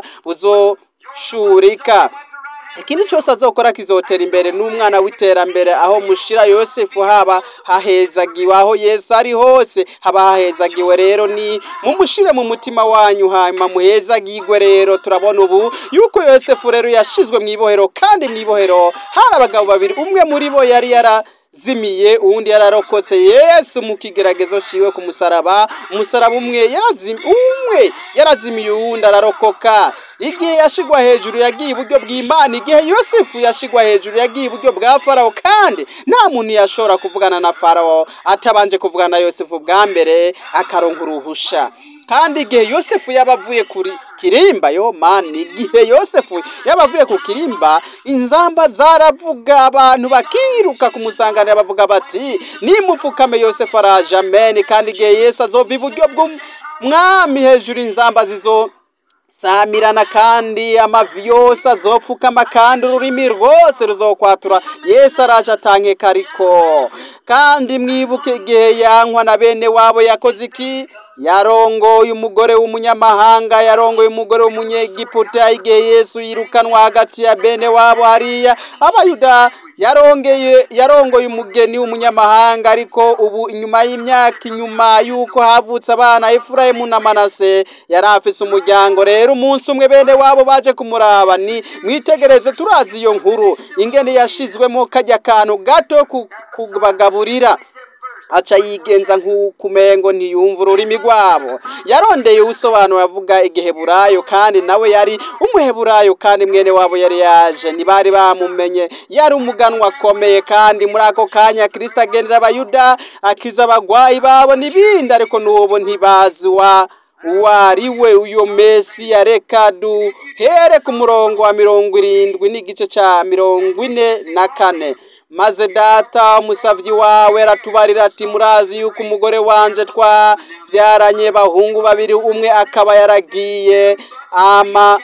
Speaker 1: buzoshurika ikintu cyose azokora kizotera imbere n'umwana w'iterambere aho mushira yosefu haba hahezagiwe aho yesu ari hose haba hahezagiwe rero ni mumushire mu mutima wanyu hanyuma muhezagirwe rero turabona ubu yuko yosefu rero yashizwe mu ibohero kandi mu ibohero hari abagabo babiri umwe muri bo yari yara zimiye uwundi yararokotse yesu mu kigeragezo ciwe ku musaraba umusaraba umwe yarazimiye umwe yarazimiye uwundi ararokoka igihe yashigwa hejuru yagiye iburyo bw'imana igihe yosefu yashigwa hejuru yagiye iburyo bwa farawo kandi nta muntu yashobora kuvugana na farawo atabanje kuvugana na yosefu bwa mbere akaronka uruhusha kandi igihe yosefu yaba avuye kuri kirimba yo mani igihe yosefu yaba avuye ku kirimba inzamba zaravuga abantu bakiruka kumusanganira bavuga bati nimupfukame yosefu araje amen kandi igihe yesu azova iburyo bw'umwami hejuru inzamba zizo samirana kandi amavi yose azopfukama kandi ururimi rwose ruzokwatura yesu araje atankeka ariko kandi mwibuke igihe yankwa na bene wabo yakoze iki yarongoye umugore w'umunyamahanga yarongoye umugore w'umunyegiputa igihe yesu yirukanwa hagati ya bene wabo hariya abayuda yarongeye yarongoye umugeni w'umunyamahanga ariko ubu inyuma y'imyaka inyuma y'uko havutse abana efurayimu na manase yari afise umuryango rero umunsi umwe bene wabo baje kumuraba ni mwitegereze turazi iyo nkuru ingene yashizwemo kajya kantu gato ku- kubagaburira aca yigenza nk'ukumengo ntiyumva ururimi rwabo yarondeye usobanura avuga igiheburayo kandi nawe yari umuheburayo kandi mwene wabo yari yaje ntibari bamumenye yari umuganwa akomeye kandi muri ako kanya kirisita agendera abayuda akiza abagwayi babo n'ibindi ariko n'ubu ntibazi wa uwo ari we uyo mesiya reka duhere ku murongo wa mirongo irindwi n'igice cya mirongo ine na kane maze data umusavyi wawe aratubarira ati murazi yuko umugore wanje twavyaranye bahungu babiri umwe akaba yaragiye ama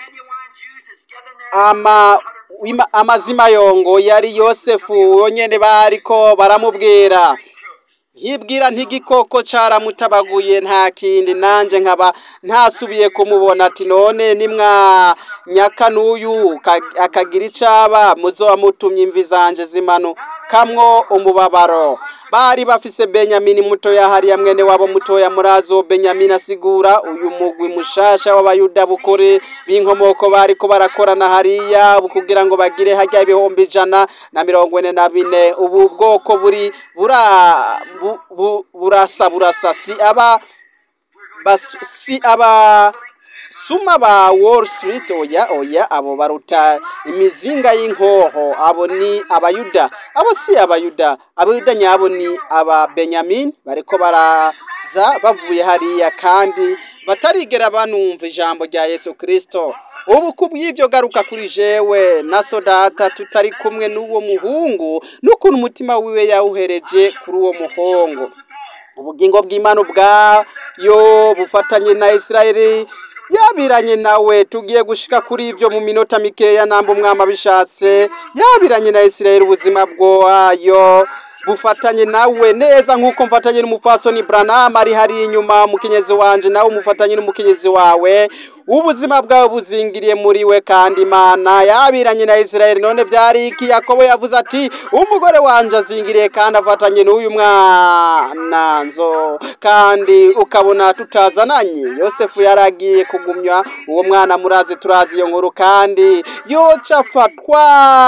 Speaker 1: ama ima- amazima yongo yari yosefu yonyene bariko baramubwira nkibwira ntigikoko caramutabaguye nta kindi nanje nkaba ntasubiye kumubona ati none nimwa nyaka n'uyu ka- akagira icaba muzoba mutumye imvi zanje zimanukamwo umubabaro bari bafise benyamini mutoya hariya mwene wabo mutoya murazo benyamini asigura uyu mugwi mushasha w'abayuda bukuri b'inkomoko bariko barakorana hariya kugira ngo bagire harya ibihumbi ijana na mirongo ine na bine ubu bwoko buri bura bu, bu, burasa burasa si aba bas, si aba suma ba Wall Street oya oya abo baruta imizinga y'inkoho abo ni abayuda abo si abayuda abayuda nyabo ni aba Benyamin bariko baraza bavuye hariya kandi batarigera banumva ijambo rya Yesu Kristo ubu kubw'ivyo garuka kuri jewe na sodata tutari kumwe n'uwo muhungu n'ukuntu umutima wiwe yawuhereje kuri uwo muhungu ubugingo bw'imana ubwayo bufatanye na isirayeli yabiranye nawe tugiye gushika kuri ivyo mu minota mikeya namba umwami abishatse yabiranye na isirayeli ubuzima bwayo bufatanye nawe neza nk'uko mfatanye n'umupfasoni Branham ari hari inyuma umukenyezi wanje nawe umufatanye n'umukenyezi wawe ubuzima bwawe buzingiriye muri we kandi imana yabiranye na isirayeli none vyari iki yakobo yavuze ati umugore wanje azingiriye kandi afatanye n'uyu mwana nzo kandi ukabona tutazananye yosefu yaragiye kugumya uwo mwana murazi turazi iyo nkuru kandi yoca afatwa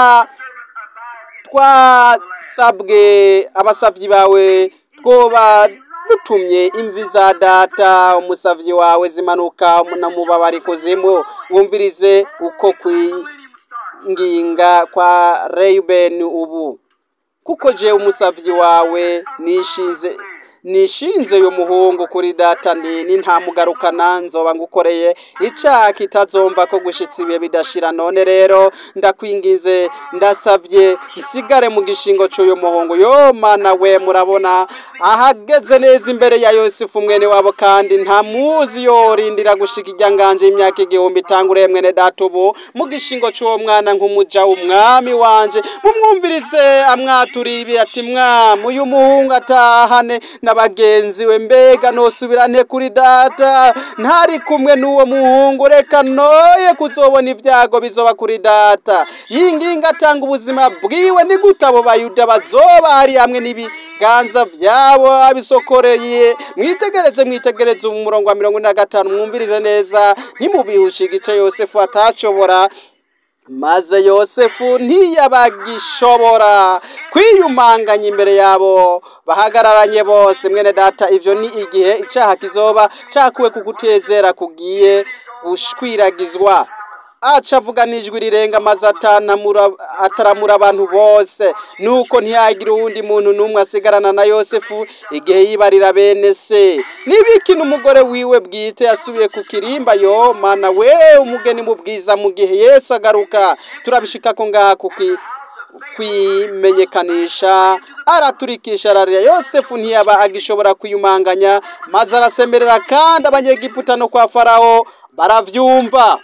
Speaker 1: twasabwe abasavyi bawe twoba dutumye imvi za data umusavyi wawe zimanuka na mubabari kuzimu wumvirize uko kwinginga kwa Reuben ubu kuko je umusavyi wawe nishinze nishinze uyu muhungu kuri data ndini nta mugarukana nzoba ngukoreye icyaha kitazomva ko gushitsa ibihe bidashira none rero ndakwingize ndasavye nsigare mu gishingo cy'uyu muhungu yo mana we murabona ahageze neza imbere ya yosefu mwene wabo kandi nta muzi yorindira gushika irya nganje y'imyaka igihumbi itangure mwene data ubu mu gishingo cy'uwo mwana nk'umuja umwami wanje mumwumvirize amwaturiye ibi ati mwami uyu muhungu atahane na bagenzi we mbega nosubirane kuri data ntari kumwe n'uwo muhungu reka noye kuzobona ibyago bizoba kuri data yinginga atanga ubuzima bwiwe ni gute abo bayuda bazoba hari hamwe n'ibiganza byabo abisokoreye mwitegereze mwitegereze mu murongo wa mirongo ine na gatanu mwumvirize neza ntimubihushe igice yosefu atacobora maze yosefu ntiyabagishobora kwiyumanganya imbere yabo bahagararanye bose mwene data ivyo ni igihe icaha kizoba cakuwe ku kutezera kugiye gushwiragizwa aca avuga n'ijwi rirenga maze atanamura ataramura abantu bose nuko ntiyagira uwundi muntu n'umwe asigarana na yosefu igihe yibarira bene se nibiki n'umugore wiwe bwite yasubiye ku kirimba yo mana we umugeni mu bwiza mu gihe yesu agaruka turabishika ko ngaha kuki kwimenyekanisha araturikisha ararira yosefu ntiyaba agishobora kwiyumanganya maze arasemerera kandi abanyegiputa no kwa farawo baravyumva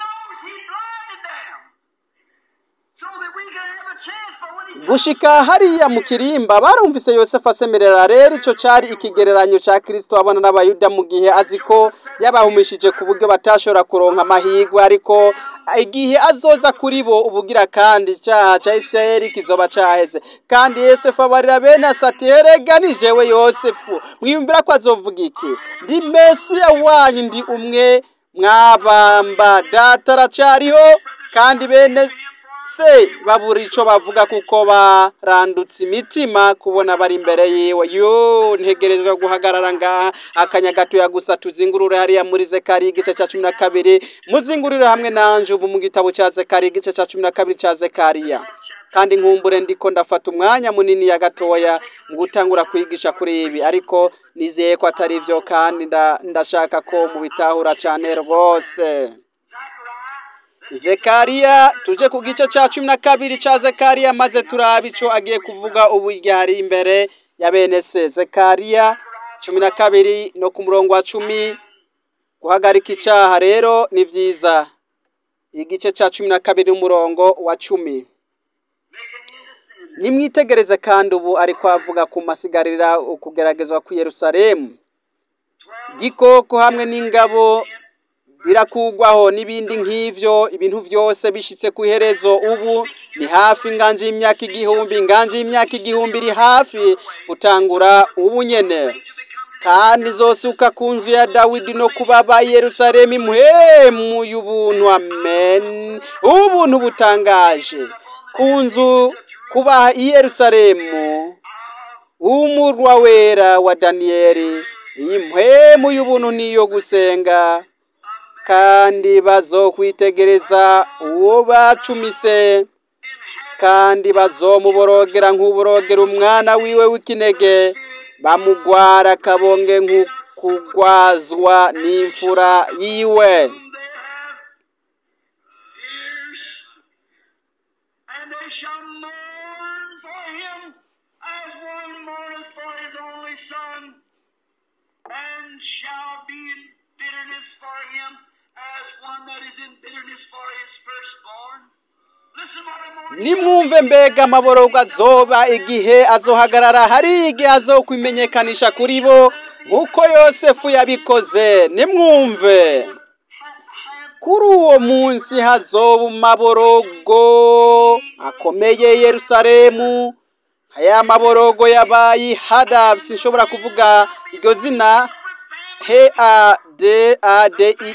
Speaker 1: gushika hariya mu kirimba barumvise yosefu asemerera rero ico cari ikigereranyo ca kristo abana n'abayuda mu gihe azi ko yabahumishije ku buryo batashobora kuronka amahigwe ariko igihe azoza kuri bo ubugira kandi icaha ca isirayeli kizoba caheze kandi yosefu abarira bene asati erega ni jewe yosefu mwiyumvira ko azovuga iki ndi mesiya wanyu ndi umwe mwabamba data aracariho kandi bene se babura ico bavuga kuko barandutse imitima kubona bari imbere yiwe yo ntegereza guhagarara ngaha akanya gatoya gusa tuzingurure hariya muri zekari igice ca cumi na kabiri muzingurire hamwe nanje ubu mu gitabo ca zekari igice ca cumi na kabiri ca zekariya kandi nkumbure ndiko ndafata umwanya munini ya gatoya mu gutangura kwigisha kuri ibi ariko nizeye ko atari byo kandi nda- ndashaka ko mubitahura cyane rwose zekariya tuje ku gice cya cumi na kabiri cya zekariya maze turabe ico agiye kuvuga ubu hari imbere ya bene se zekariya cumi na kabiri no ku murongo wa cumi guhagarika icyaha rero ni byiza igice cya cumi na kabiri umurongo wa cumi nimwitegereze kandi ubu ariko avuga ku masigarira ukugeragezwa ku Yerusalemu gikoko hamwe n'ingabo birakugwaho n'ibindi nk'ivyo ibintu byose bishitse ku iherezo ubu ni hafi inganje y'imyaka igihumbi inganje y'imyaka igihumbi iri hafi gutangura ubu nyene kandi zosuka ku nzu ya dawidi no kubaba i yerusalemu imuhemu y'ubuntu amen ubuntu butangaje ku nzu kuba i yerusalemu umurwa wera wa daniyeli iyi mpwemu y'ubuntu niyo gusenga kandi bazokwitegereza uwo bacumise kandi bazomuborogera nk'uborogera umwana wiwe w'ikinege bamugwara akabonge nk'ukugwazwa n'imfura yiwe
Speaker 2: And they shall mourn for him as one mourneth for his only son, and shall be in bitterness for him as one that is in bitterness for his firstborn. Listen what I'm going
Speaker 1: nimwumve mbega amaborogo azoba igihe azohagarara hari igihe azokwimenyekanisha kuri bo nk'uko yosefu yabikoze nimwumve kuri uwo munsi hazoba amaborogo akomeye Yerusalemu aya maborogo yabaye hada sinshobora kuvuga iryo zina he a d a d i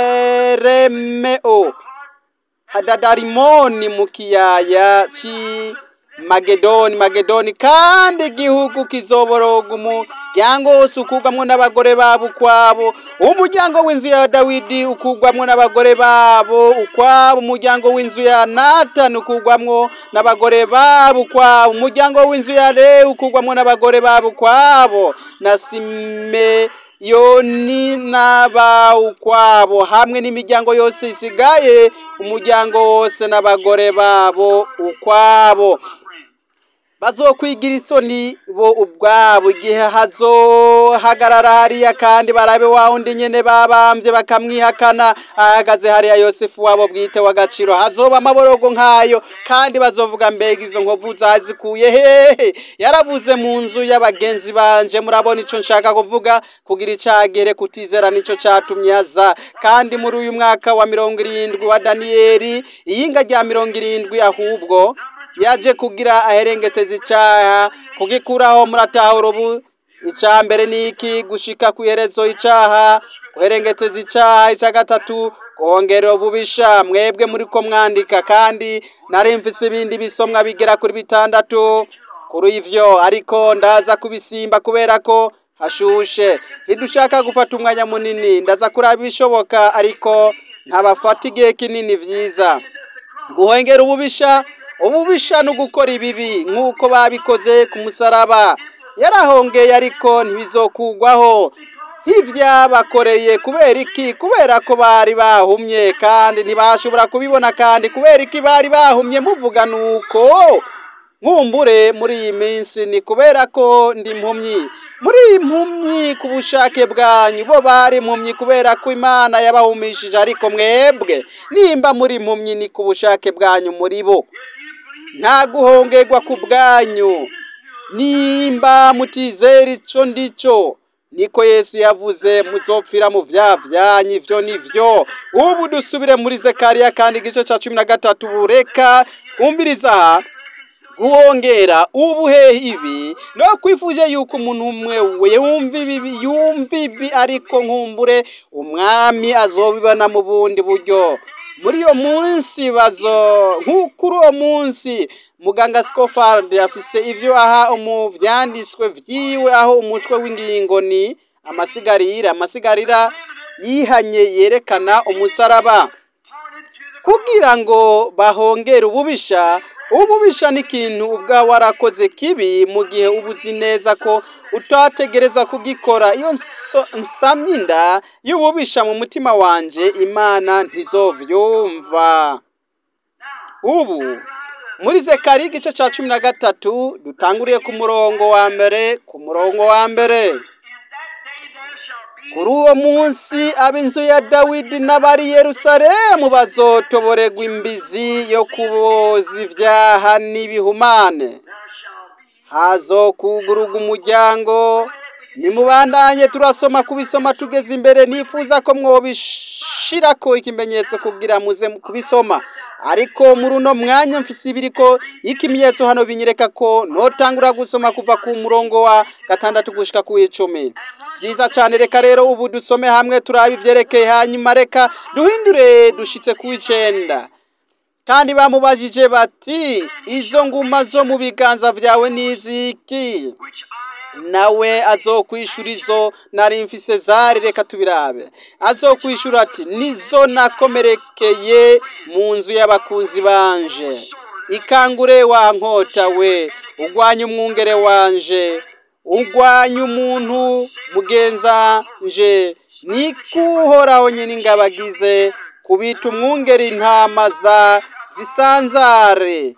Speaker 1: r m o hadadarimoni mu kiyaya ci magedoni magedoni kandi igihugu kizoboroga umuryango wose ukugwamwo n'abagore babo ukwabo umuryango w'inzu ya dawidi ukugwamwo n'abagore babo ukwabo umuryango w'inzu ya natani ukugwamwo n'abagore babo ukwabo umuryango w'inzu ya lewi ukugwamwo n'abagore babo ukwabo na sime yoni n'aba ukwabo hamwe n'imiryango yose isigaye umuryango wose n'abagore babo ukwabo bazokwigira isoni bo ubwabo igihe hazohagarara hariya kandi barabe wa wundi nyene babambye bakamwihakana ahagaze hariya yosefu wabo bwite w'agaciro hazoba amaborogo nk'ayo kandi bazovuga mbega izo nkovu zazikuye hehe yaravuze mu nzu y'abagenzi banje murabona ico nshaka kuvuga kugira icagere kutizera nico catumye aza kandi muri uyu mwaka wa mirongo irindwi wa daniyeli iyinga rya mirongo irindwi ahubwo yaje kugira aherengeteza icaha kugikuraho muratahura ubu ica mbere ni iki gushika ku iherezo icaha guherengeteza icaha ica gatatu kongera ububisha mwebwe muriko mwandika kandi nari mfise ibindi bisomwa bigera kuri bitandatu kuri ivyo ariko ndaza kubisimba kubera ko hashushe ntidushaka gufata umwanya munini ndaza kuraba ibishoboka ariko ntabafata igihe kinini vyiza guhengera ububisha ububisha no gukora ibibi nk'uko babikoze ku musaraba yarahongeye ariko ntibizokugwaho nk'ibyabakoreye kubera iki kubera ko bari bahumye kandi ntibashobora kubibona kandi kubera iki bari bahumye muvuga nuko nkumbure muri iyi minsi ni kubera ko ndi impumyi muri iyi mpumyi ku bushake bwanyu bo bari impumyi kubera ko imana yabahumishije ariko mwebwe nimba muri impumyi ni ku bushake bwanyu muri bo nta guhongerwa ku bwanyu nimba mutizera ico ndico niko yesu yavuze muzopfira mu vya vyanyu ivyo nivyo ubu dusubire muri zekariya kandi igice ca cumi na gatatu bureka twumviriza aha guhongera ubuhehe ibi no kwifuje yuko umuntu umwe we yumva ibi yumva ibi ariko nkumbure umwami azobibona mu bundi buryo muri iyo munsi bazo nk'ukuri uwo munsi muganga Scofield afise ivyo aha mu vyanditswe vyiwe aho umutwe w'ingingo ni amasigarira amasigarira yihanye yerekana umusaraba kugira ngo bahongere ububisha ububisha ni ikintu ubwawe warakoze kibi mu gihe uba uzi neza ko utategerezwa kugikora iyo nso- nsamye inda y'ububisha mu mutima wanje imana ntizovyumva ubu muri zekari igice ca cumi na gatatu dutanguriye ku murongo wa mbere ku murongo wa mbere
Speaker 2: In that day there shall be
Speaker 1: kuri uwo munsi ab'inzu ya dawidi n'abari yerusalemu bazotoborerwa imbizi yo kuboza ivyaha n'ibihumane
Speaker 2: there shall be
Speaker 1: hazokugururwa umuryango nimubandanye turasoma kubisoma tugeze imbere nifuza ko mwobishirako ikimenyetso kugira muze kubisoma ariko muri uno mwanya mfise ibiriko ikimenyetso hano binyereka ko notangura gusoma kuva ku murongo wa gatandatu gushika ku icumi vyiza cane reka rero ubu dusome hamwe turabe ivyerekeye hanyuma reka duhindure dushitse ku icenda kandi bamubajije bati izo nguma zo mu biganza vyawe niziki
Speaker 2: which I have
Speaker 1: nawe azokwishura izo nari mfise zari reka tubirabe azokwishura ati nizo nakomerekeye mu nzu y'abakunzi banje ikangure wa nkota we ugwanye umwungere wanje ugwanye umuntu mugenza nje nikuhoraho nyine ingabagize kubita umwungeri intama za zisanzare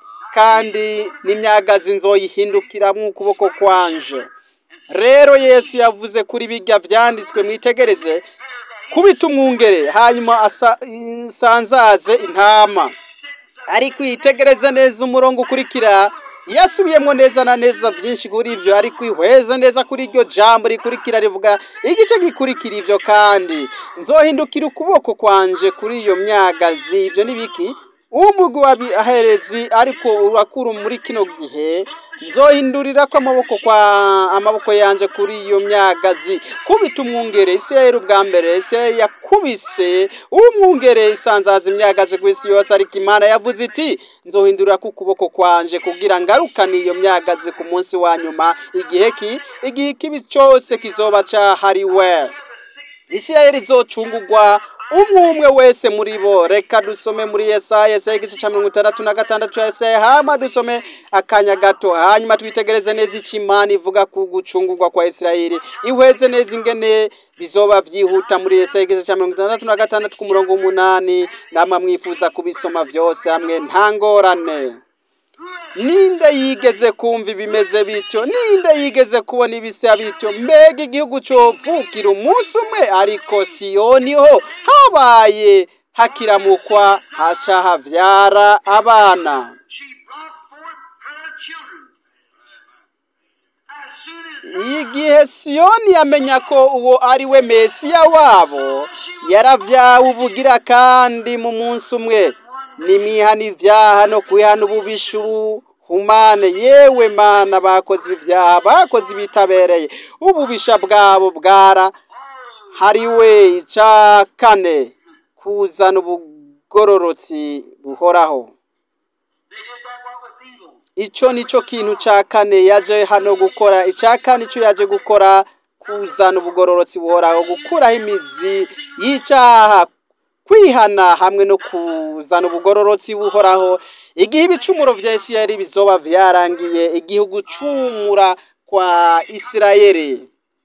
Speaker 1: kandi n'imyagazi nzoyihindukiramwo ukuboko kwanje rero yesu yavuze kuri bijya vyanditswe mwitegereze kubita umwungere hanyuma asa- isanzaze intama ariko yitegereze neza umurongo ukurikira yasubiyemo neza na neza byinshi kuri ibyo ariko ihweze neza kuri iryo jambo rikurikira rivuga igice gikurikira ibyo kandi nzohindukira ukuboko kwanje kuri iyo myagazi ibyo ni biki umugwi w'abaherezi ariko urakura muri kino gihe nzohindurira ko amaboko kwa amaboko yanje kuri iyo myagazi kubita umwungere isirayeli ubwa mbere isirayeli yakubise umwungere isanzaza imyagazi ku isi yose ariko imana yavuze iti nzohindurira ko ukuboko kwanje kugira ngarukane iyo myagazi ku munsi wa nyuma igihe ki igihe kibi cyose kizoba cahariwe isirayeli izocungurwa umwe umwe wese muri bo reka dusome muri yesaya yesaya igice cya mirongo itandatu na gatandatu cya yesaya hama dusome akanya gato hanyuma twitegereze neza icyo imana ivuga ku gucungurwa kwa isirayeli ihweze neza ingene bizoba byihuta muri yesaya igice cya mirongo itandatu na gatandatu ku murongo w'umunani namwe mwifuza kubisoma byose hamwe nta ngorane ninde yigeze kumva ibimeze bityo ninde yigeze kubona ibisa bityo mbega igihugu covukira umunsi umwe ariko siyoni ho habaye hakiramukwa haca havyara abana
Speaker 2: she brought forth her children. As soon as
Speaker 1: igihe siyoni yamenya ko uwo ari we mesiya wabo yaravyawe ubugira kandi mu munsi umwe nimihana ivyaha no kwihana ububisha ubuhumane yewe mana bakoze ivyaha bakoze ibitabereye ububisha bwabo bwara hariwe ica kane kuzana ubugororotsi buhoraho
Speaker 2: they did that what was evil.
Speaker 1: ico nico kintu ca kane yaje hano gukora ica kane ico yaje gukora kuzana ubugororotsi buhoraho gukuraho imizi y'icaha kwihana hamwe no kuzana ubugororotsi buhoraho igihe ibicumuro vya isirayeli bizoba vyarangiye igihugu cumura kwa isirayeli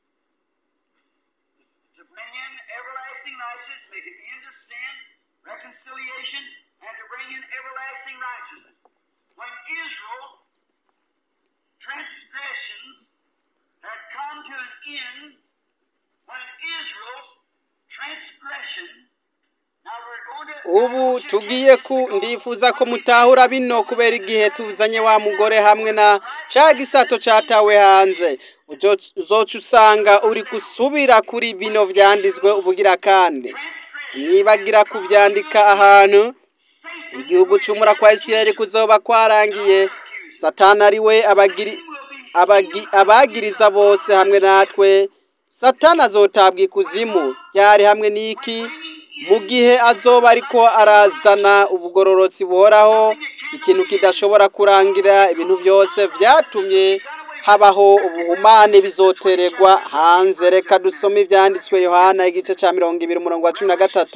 Speaker 2: To bring in everlasting righteousness, make an end of sin, reconciliation, and to bring in everlasting righteousness. When Israel transgressions had come to an end, when Israel's transgression now we're going to
Speaker 1: ubu tugiye ku ndifuza ko mutahura bino kubera igihe tuzanye wa mugore hamwe na ca gisato catawe hanze Uzo- uzoca usanga uri gusubira kuri bino vyanditswe ubugira kandi nibagira kuvyandika ahantu igihugu cumura kwa isirayeli kuzoba kwarangiye satani ari we abagiri abagi- abagiriza bose hamwe natwe satani azotabwa ikuzimu ryari hamwe n'iki mu gihe azoba ariko arazana ubugororotsi buhoraho ikintu kidashobora kurangira ibintu byose vyatumye habaho ubuhumane bizotererwa hanze reka dusome ivyanditswe yohana igice ca mirongo ibiri umurongo wa cumi na gatatu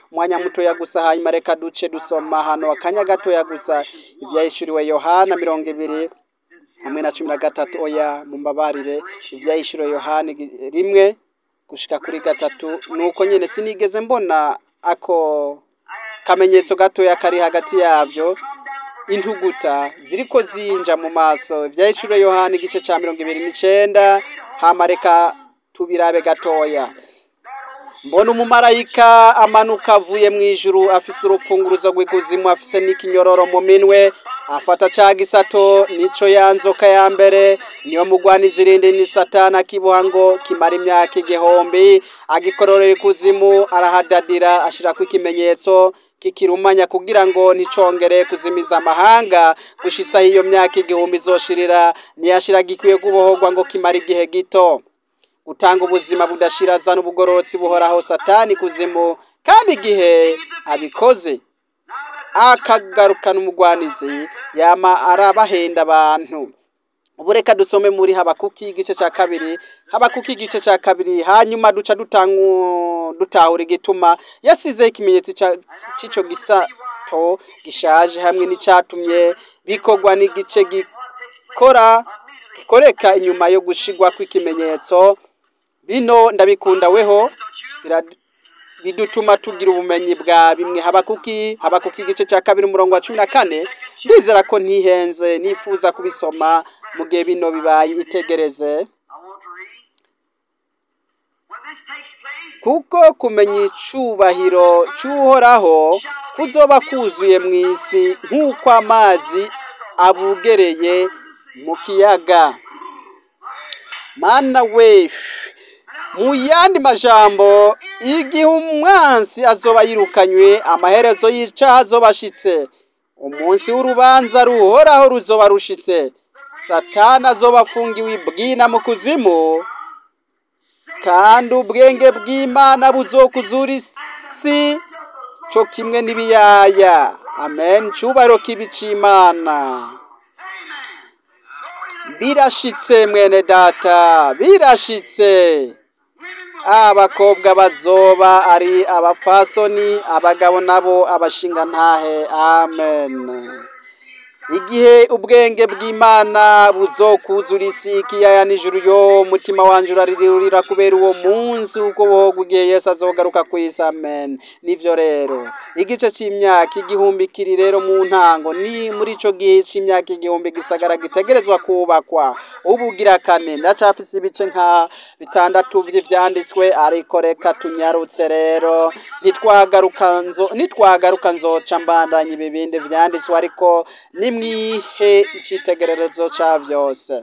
Speaker 1: umwanya mutoya gusa hanyuma reka duce dusoma hano akanya gatoya gusa ibyahishuriwe yohana mirongo ibiri hamwe na cumi na gatatu oya mumbabarire ibyahishuriwe yohana igi- rimwe gushika kuri gatatu nuko nyene sinigeze mbona ako kamenyetso gatoya kari hagati yavyo intuguta ziriko zinja mu maso ivyahishuriwe yohana igice ca mirongo ibiri n'icenda hama reka tubirabe gatoya mbona umumarayika amanuka avuye mu ijuru afise urufunguruzo rw'ikuzimu afise n'ikinyororo mu minwe afata ca gisato nico ya nzoka ya mbere niyo mugwaniza irindi ni satana akiboha ngo kimara imyaka igihumbi agikororera ikuzimu arahadadira ashirako ikimenyetso kikirumanya kugira ngo nticongere kuzimiza amahanga gushitsaho iyo myaka igihumbi izoshirira niyashira gikwiye gubohorwa ngo kimara igihe gito gutanga ubuzima budashira azana ubugororotsi buhoraho satani kuzimu kandi igihe abikoze akagarukana umugwanizi yama arabahenda abantu ubu reka dusome muri habakuki igice cya kabiri habakuki igice cya kabiri hanyuma duca dutangu dutahura igituma yasizeho ikimenyetso ca- c'ico gisato gishaje hamwe n'icatumye bikorwa n'igice gikora gikoreka inyuma yo gushigwa kw'ikimenyetso bino ndabikunda weho birad- bidutuma tugira ubumenyi bwa bimwe habakuki habakuki igice cya kabiri umurongo wa cumi na kane ndizera ko ntihenze nifuza kubisoma mu gihe bino bibaye itegereze
Speaker 2: I want to read. When this takes place,
Speaker 1: kuko kumenya icubahiro cy'uhoraho kuzoba kuzuye mu isi nk'uko amazi abugereye mu kiyaga mana we mu yandi majambo igihe umwansi azoba yirukanywe amaherezo y'icaha azoba ashitse umunsi w'urubanza ruhoraho ruzoba rushitse satani azoba afungiwe ibwina mu kuzimu kandi ubwenge bw'imana buzokuzura isi cyo kimwe n'ibiyaya amen cyubahiro k'ibicimana birashitse mwene data birashitse abakobwa bazoba ari abafasoni abagabo nabo abashinga ntahe amen igihe ubwenge bw'imana buzokuzura isi ikiyaya n'ijuru yo mutima wanje uraririra kubera uwo munsi uko bohogwa igihe yesu azogaruka ku isi amen nivyo rero igice c'imyaka igihumbi kiri rero mu ntango ni muri ico gihe c'imyaka igihumbi gisagara gitegerezwa kubakwa ubugira kane ndacafise ibice nka bitandatu vy'ivyanditswe ariko reka tunyarutse rero nitwagaruka nzo nitwagaruka nzoca mbandanya ibi bindi vyanditswe ariko nimwihe icitegererezo ca vyose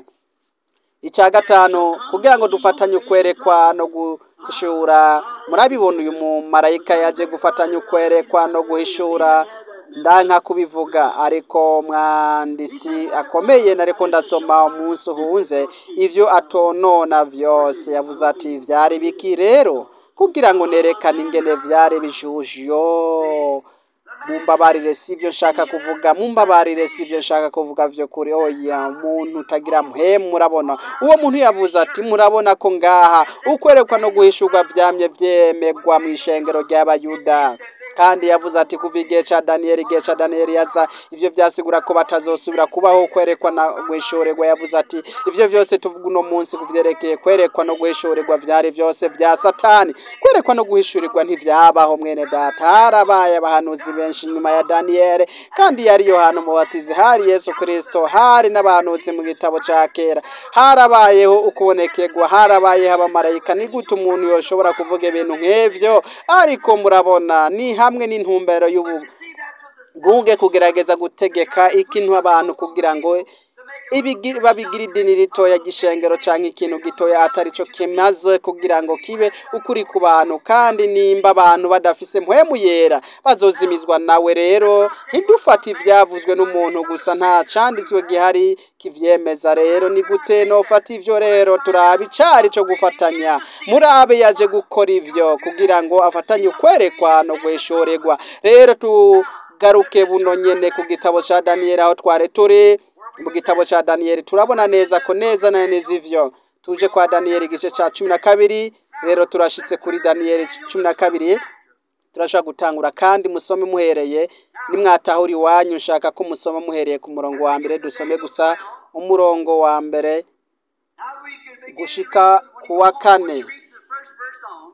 Speaker 1: icya gatanu kugira ngo dufatanye ukwerekwa no guhishura murabibona uyu mumarayika yaje gufatanya ukwerekwa no guhishura ndanka kubivuga ariko mwanditsi akomeye nariko ndasoma umunsi uhunze ivyo atonona vyose yavuze ati vyari biki rero kugira ngo nerekane ingene vyari bijuje yo mumbabarire sivyo nshaka kuvuga mumbabarire sivyo nshaka kuvuga vyo kuri oya umuntu utagira mpemu murabona uwo muntu yavuze ati murabona ko ngaha ukwerekwa no guhishurwa vyamye vyemegwa mu ishengero ry'abayuda kandi yavuze ati kuva igihe ca daniyeli igihe ca daniyeli yaza ivyo vyasigura ko batazosubira kubaho kwerekwa na guhishurerwa yavuze ati ivyo vyose tuvuga uno munsi kuvyerekeye kwerekwa no guhishurirwa vyari vyose vya satani kwerekwa no guhishurirwa ntivyabaho mwene data harabaye abahanuzi benshi nyuma ya daniyeli kandi yari yohana umubatizi hari yesu kristo hari n'abahanuzi mu gitabo ca kera harabayeho ukubonekerwa harabayeho abamarayika ni gute umuntu yoshobora kuvuga ibintu nk'ivyo ariko murabona ni hamwe n'intumbero y'ubu bwuge kugerageza gutegeka ikintu abantu kugira ngo ibigi- babigira idini ritoya gishengero canke ikintu gitoya atari co kimaze kugira ngo kibe ukuri ku bantu kandi nimba abantu badafise mpwemu yera bazozimizwa nawe rero ntidufate ivyavuzwe n'umuntu gusa nta canditswe gihari kivyemeza rero ni gute nofata ivyo rero turabe icari co gufatanya murabe yaje gukora ivyo kugira ngo afatanye ukwerekwa no guhishorerwa rero tugaruke buno nyene ku gitabo ca daniyeli aho twari turi mu gitabo ca daniyeli turabona neza ko neza na neza ivyo tuje kwa daniyeli igice ca cumi na kabiri rero turashitse kuri daniyeli cumi na kabiri turashobora gutangura kandi musome muhereye nimwatahura iwanyu nshaka ko musoma muhereye ku murongo wa mbere dusome gusa umurongo wa mbere
Speaker 2: Now we can begin
Speaker 1: gushika
Speaker 2: to read
Speaker 1: ku wa kane
Speaker 2: read the first verse on.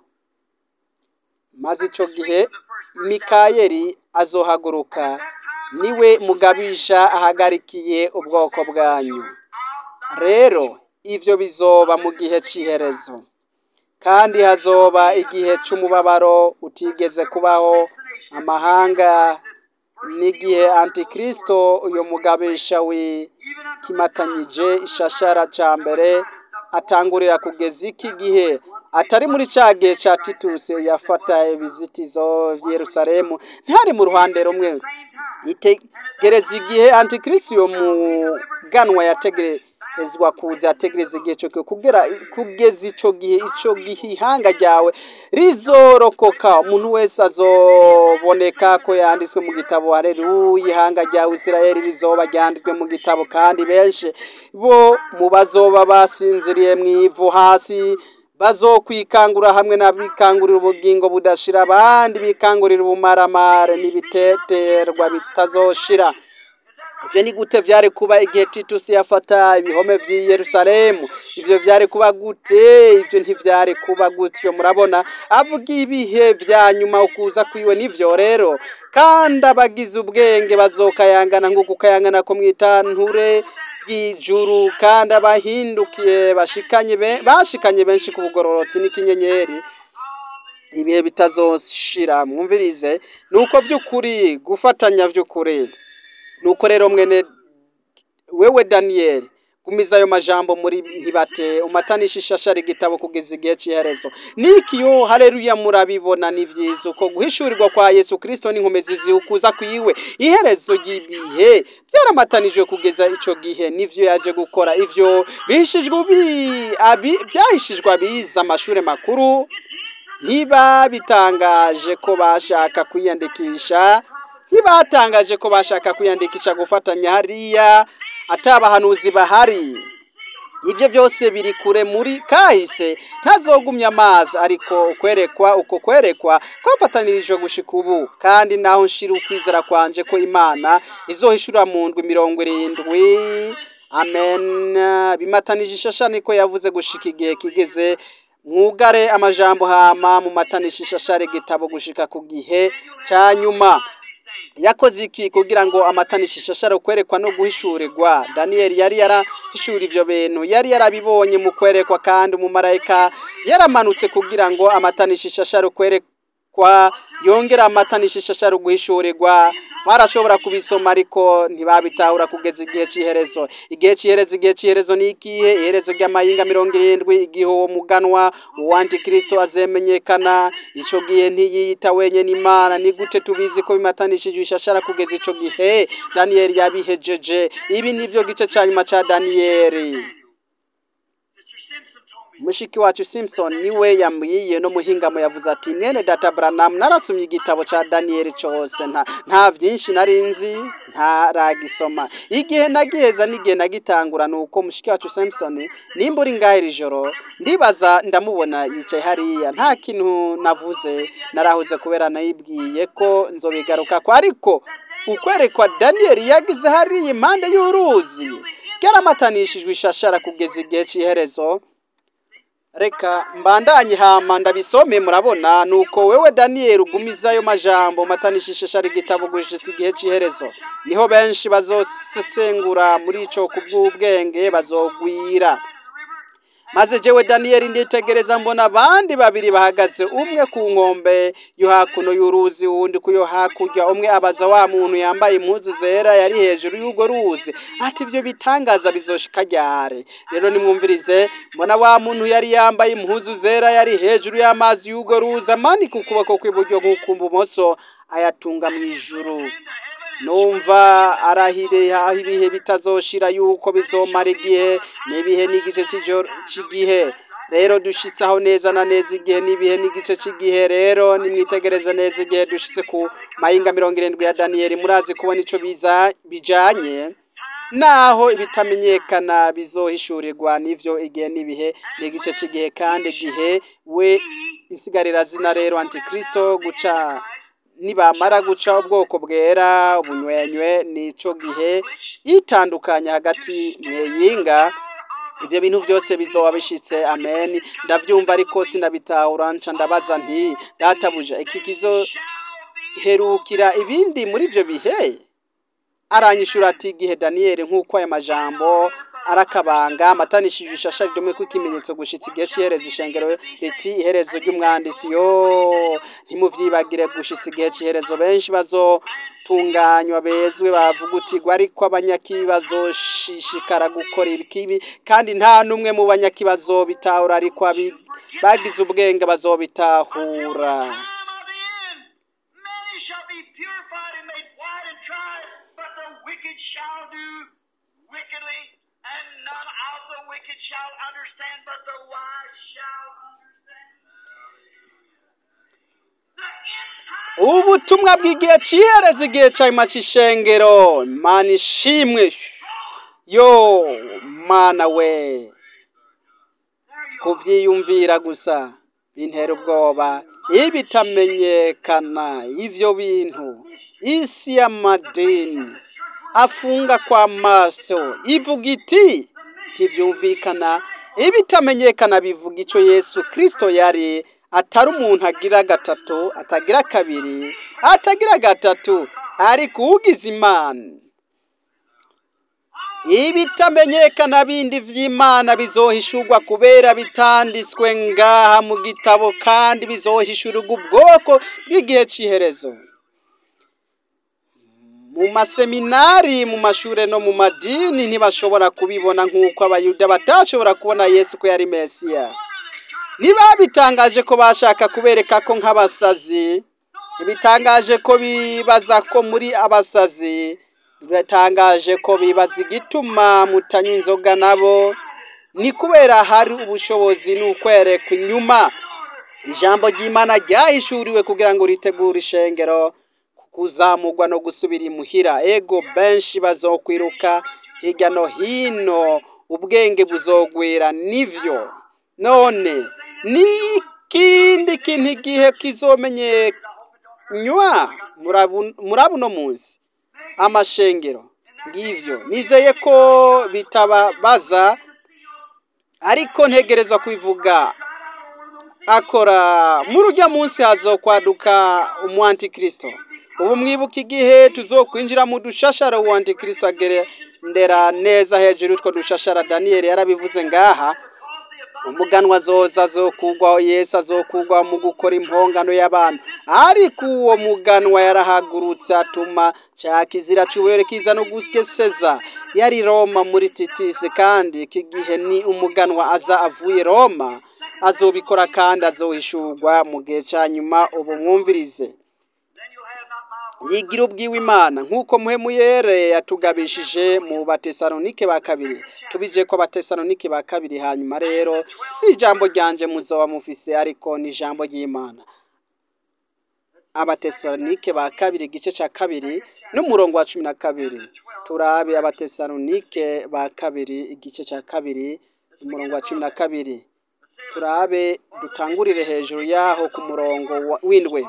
Speaker 1: maze ico gihe mikayeli azohaguruka niwe mugabisha ahagarikiye ubwoko bwanyu rero ivyo bizoba mu gihe c'iherezo kandi hazoba igihe c'umubabaro utigeze kubaho amahanga n'igihe antikristo uyo mugabisha wikimatanyije ishashara ca mbere atangurira kugeza iki gihe atari muri ca gihe ca tituse yafata ibizitizo vy'i yerusalemu ntihari mu ruhande rumwe itegereza igihe antikristo uyo muganwa yategerezwa kuza yategereza igihe cyo kugera kugeza ico gihe ico gihe ihanga ryawe rizorokoka umuntu wese azoboneka ko yanditswe mu gitabo haleluya ihanga ryawe isirayeli rizoba ryanditswe mu gitabo kandi benshi bo mu bazoba basinziriye mu ivu hasi bazokwikangura hamwe n'abikangurira ubugingo budashira abandi bikangurira ubumaramare n'ibiteterwa bitazoshira ivyo ni gute vyari kuba igihe titusi yafata ibihome vy'i yerusalemu ivyo vyari kuba gute ivyo ntivyari kuba gutyo murabona avuga ibihe vya nyuma ukuza kwiwe nivyo rero kandi abagize ubwenge bazokayangana nk'uko ukayangana ko mwitanture ry'ijuru kandi abahindukiye bashikanye be- bashikanye benshi ku bugororotsi n'ikinyenyeri ibihe bitazoshira mwumvirize nuko vy'ukuri gufatanya vy'ukuri nuko rero mwene wewe daniyeli gumiza ayo majambo muri ntibate umatanisha ishashara igitabo kugeza igihe c'iherezo niki yo haleluya murabibona ni vyiza uko guhishurirwa kwa yesu kristo n'inkomezi ziukuza kwiwe iherezo ry'ibihe vyaramatanijwe kugeza ico gihe nivyo yaje gukora ivyo bihishijwe ubi- abi- vyahishijwe abize amashure makuru ntibabitangaje ko bashaka kwiyandikisha ntibatangaje ko bashaka kwiyandikisha gufatanya hariya atabahanuzi bahari ibyo byose biri kure muri kahise ntazogumya amazi ariko kwerekwa uko kwerekwa kwafatanirijwe gushika ubu kandi naho nshira ukwizera kwanje ko imana izohishura mu ndwi mirongo irindwi amen bimatanije ishasha niko yavuze gushika igihe kigeze mwugare amajambo hama mu matanisha ishashara igitabo gushika ku gihe ca nyuma yakoze iki kugira ngo amatanisha ishashara kwerekwa no guhishurirwa daniyeli yari yarahishura ivyo bintu yari yarabibonye mu kwerekwa kandi umumarayika yaramanutse kugira ngo amatanisha ishashara kwerekwa yongera amatanisha ishashara guhishurirwa barashobora kubisoma ariko ntibabitahura kugeza igihe c'iherezo igihe c'iherezo igihe c'iherezo ni ikihe iherezo ry'amayinga mirongo irindwi igihe uwo muganwa uwo antikristo azemenyekana ico gihe ntiyiyita wenyene imana ni gute tubizi ko bimatanishije ishashara kugeza ico gihe daniyeli yabihejeje ibi nivyo gice ca nyuma ca daniyeli mushiki wacu simpson niwe yambwiye no muhingamo yavuze ati mwene data branham narasomye igitabo ca daniyeli cose nta nta vyinshi nari nzi ntaragisoma igihe nagiheza n'igihe nagitangura nuko mushiki wacu simpson nimba uri ngaho iri joro ndibaza ndamubona yicaye hariya nta kintu navuze narahuze kubera nayibwiye ko nzobigarukako ariko ukwerekwa daniyeli yagize hariya impande y'uruzi ryaramatanishijwe ishashara kugeza igihe c'iherezo reka mbandanye hama ndabisome murabona nuko wewe daniyeli ugumiza ayo majambo matanisha ishashara igitabo gushitsa igihe c'iherezo niho benshi bazosesengura muri ico kubw'ubwenge bazogwira maze jewe daniyeli nditegereza mbona abandi babiri bahagaze umwe ku nkombe yo hakuno y'uruzi uwundi ku yo hakurya umwe abaza wa muntu yambaye impuzu zera yari hejuru y'urwo ruzi ati ivyo bitangaza bizoshika ryari rero nimwumvirize mbona wa muntu yari yambaye impuzu zera yari hejuru y'amazi y'urwo ruzi amanika ukuboko kw'iburyo nk'ukw'ibumoso ayatunga mw'ijuru numva arahire aho ibihe bitazoshira yuko bizomara igihe n'ibihe n'igice c'ijoro c'igihe rero dushitse aho neza na neza igihe n'ibihe n'igice c'igihe rero nimwitegereze neza igihe dushitse ku mayinga mirongo irindwi ya daniyeli murazi kubona ico biza bijanye naho ibitamenyekana bizohishurirwa n'ivyo igihe n'ibihe n'igice c'igihe kandi igihe we insigarira zina rero antikristo guca nibamara guca ubwoko bwera ubunywenywe nico gihe yitandukanya hagati mweyinga ibyo bintu byose bizoba bishitse amen ndavyumva ariko sinabitahura nca ndabaza nti databuja iki kizoherukira ibindi muri ivyo bihe aranyishura ati igihe daniyeli nk'uko aya majambo arakabanga amatanishije ishasha ridomwe ko ikimenyetso gushitsa igihe c'iherezo ishengero riti iherezo ry'umwanditsi yo ntimuvyibagire gushitsa igihe c'iherezo benshi bazotunganywa bezwe bavugutirwa ariko abanyakibi bazoshishikara gukora ikibi kandi nta n'umwe mu banyakibi bitahura ariko abi- bagize ubwenge bazobitahura
Speaker 2: Time of the end, many shall be purified and made white and tried, but the wicked shall do wickedly, and none of the wicked shall understand, but the wise shall understand. The end time
Speaker 1: ubutumwa bw'igihe c'ihereza igihe canyuma c'ishengero mana ishimwe yo mana we kuvyiyumvira gusa bintera ubwoba ibitamenyekana ivyo bintu isi y'amadini afunga kw'amaso ivuga iti ntivyumvikana ibitamenyekana bivuga ico yesu kristo yari atari umuntu agira gatatu atagira kabiri atagira gatatu ariko ugize imana ibitamenyekana bindi vy'imana bizohishurwa kubera bitanditswe ngaha mu gitabo kandi bizohishurirwa ubwoko bw'igihe c'iherezo mu maseminari mu mashure no mu madini ntibashobora kubibona nk'uko abayuda batashobora kubona yesu ko yari mesiya ntibabitangaje ko bashaka kubereka ko nk'abasazi bitangaje ko bibaza ko muri abasazi bitangaje ko bibaza igituma mutanywa inzoga nabo ni kubera hari ubushobozi n'ukwerekwa inyuma ijambo ry'imana ryahishuriwe kugira ngo ritegure ishengero kuzamurwa no gusubira imuhira ego benshi bazokwiruka hirya no hino ubwenge buzogwira nivyo none ni ikindi kintu igihe kizomenyekanywa muri abuno munsi amashengero ngivyo nizeye ko bitababaza ariko ntegerezwa kubivuga akora muri urya munsi hazokwaduka umu antikristo ubu mwibuka igihe tuzokwinjira mu dushashara uwo antikristo agendera neza hejuru utwo dushashara daniyeli yarabivuze ngaha umuganwa azoza azokugwaho yesu azokugwaho mu gukora impongano y'abantu ariko uwo muganwa yarahagurutse atuma cya kizira cyubere kiza no gugeseza yari roma muri titisi kandi iki gihe ni umuganwa aza avuye roma azobikora kandi azohishurwa mu gihe cya nyuma ubu mwumvirize yigira ubwiwe imana nk'uko muhemuyere yatugabishije mu batesalonike ba kabiri tubije ko abatesalonike ba kabiri hanyuma rero si ijambo ryanje muzoba mufise ariko ni ijambo ry'imana abatesalonike ba kabiri igice cya kabiri n'umurongo wa cumi na kabiri turabe abatesalonike ba kabiri igice cya kabiri umurongo wa cumi na kabiri turabe dutangurire hejuru yaho ku murongo w'indwe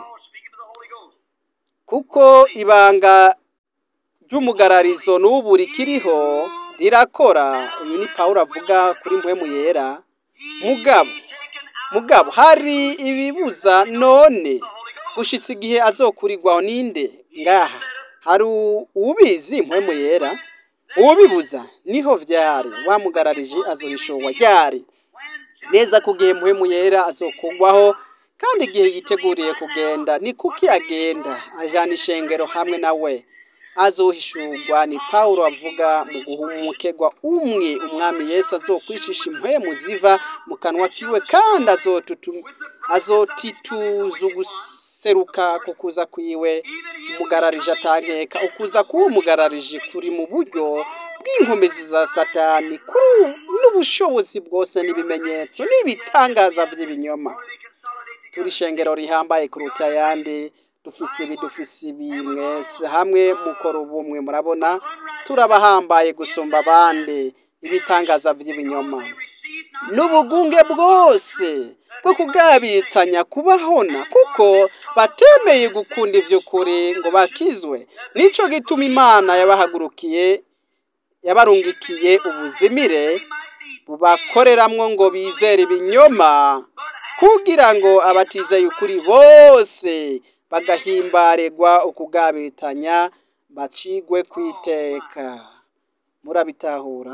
Speaker 1: kuko ibanga ry'umugararizo n'ubu rikiriho rirakora uyu ni paul avuga kuri mpwemu yera mugabo mugabo hari ibibuza none gushitsa igihe azokurirwaho ninde ngaha hari ubizi mpwemu yera ubibuza niho vyari wamugararije azohishowa ryari neza ku gihe mpwemu yera azokugwaho kandi igihe yiteguriye kugenda ni kuki agenda ajana ishengero hamwe nawe azohishurwa ni pawulo avuga mu guhumukegwa umwe umwami yesu azokwicisha impwemu ziva mu kanwa kiwe kandi azotituza uguseruka ku kuza kwiwe umugararije atangeka ukuza kuba umugararije kuri mu buryo bw'inkomezi za satani kuri n'ubushobozi bwose n'ibimenyetso n'ibitangaza by'ibinyoma turi ishengero rihambaye kuruta ayandi dufise ibi dufise ibi mwese hamwe mukora ubumwe murabona turabahambaye gusumba abandi ibitangaza by'ibinyoma n'ubugunge bwose bwo kugabitanya kubahona kuko batemeye gukunda ivy'ukuri ngo bakizwe nico gituma imana yabahagurukiye yabarungikiye ubuzimire bubakoreramwo ngo bizere ibinyoma kugira ngo abatizeye ukuri bose bagahimbarirwa ukugabitanya bacigwe kwiteka murabitahura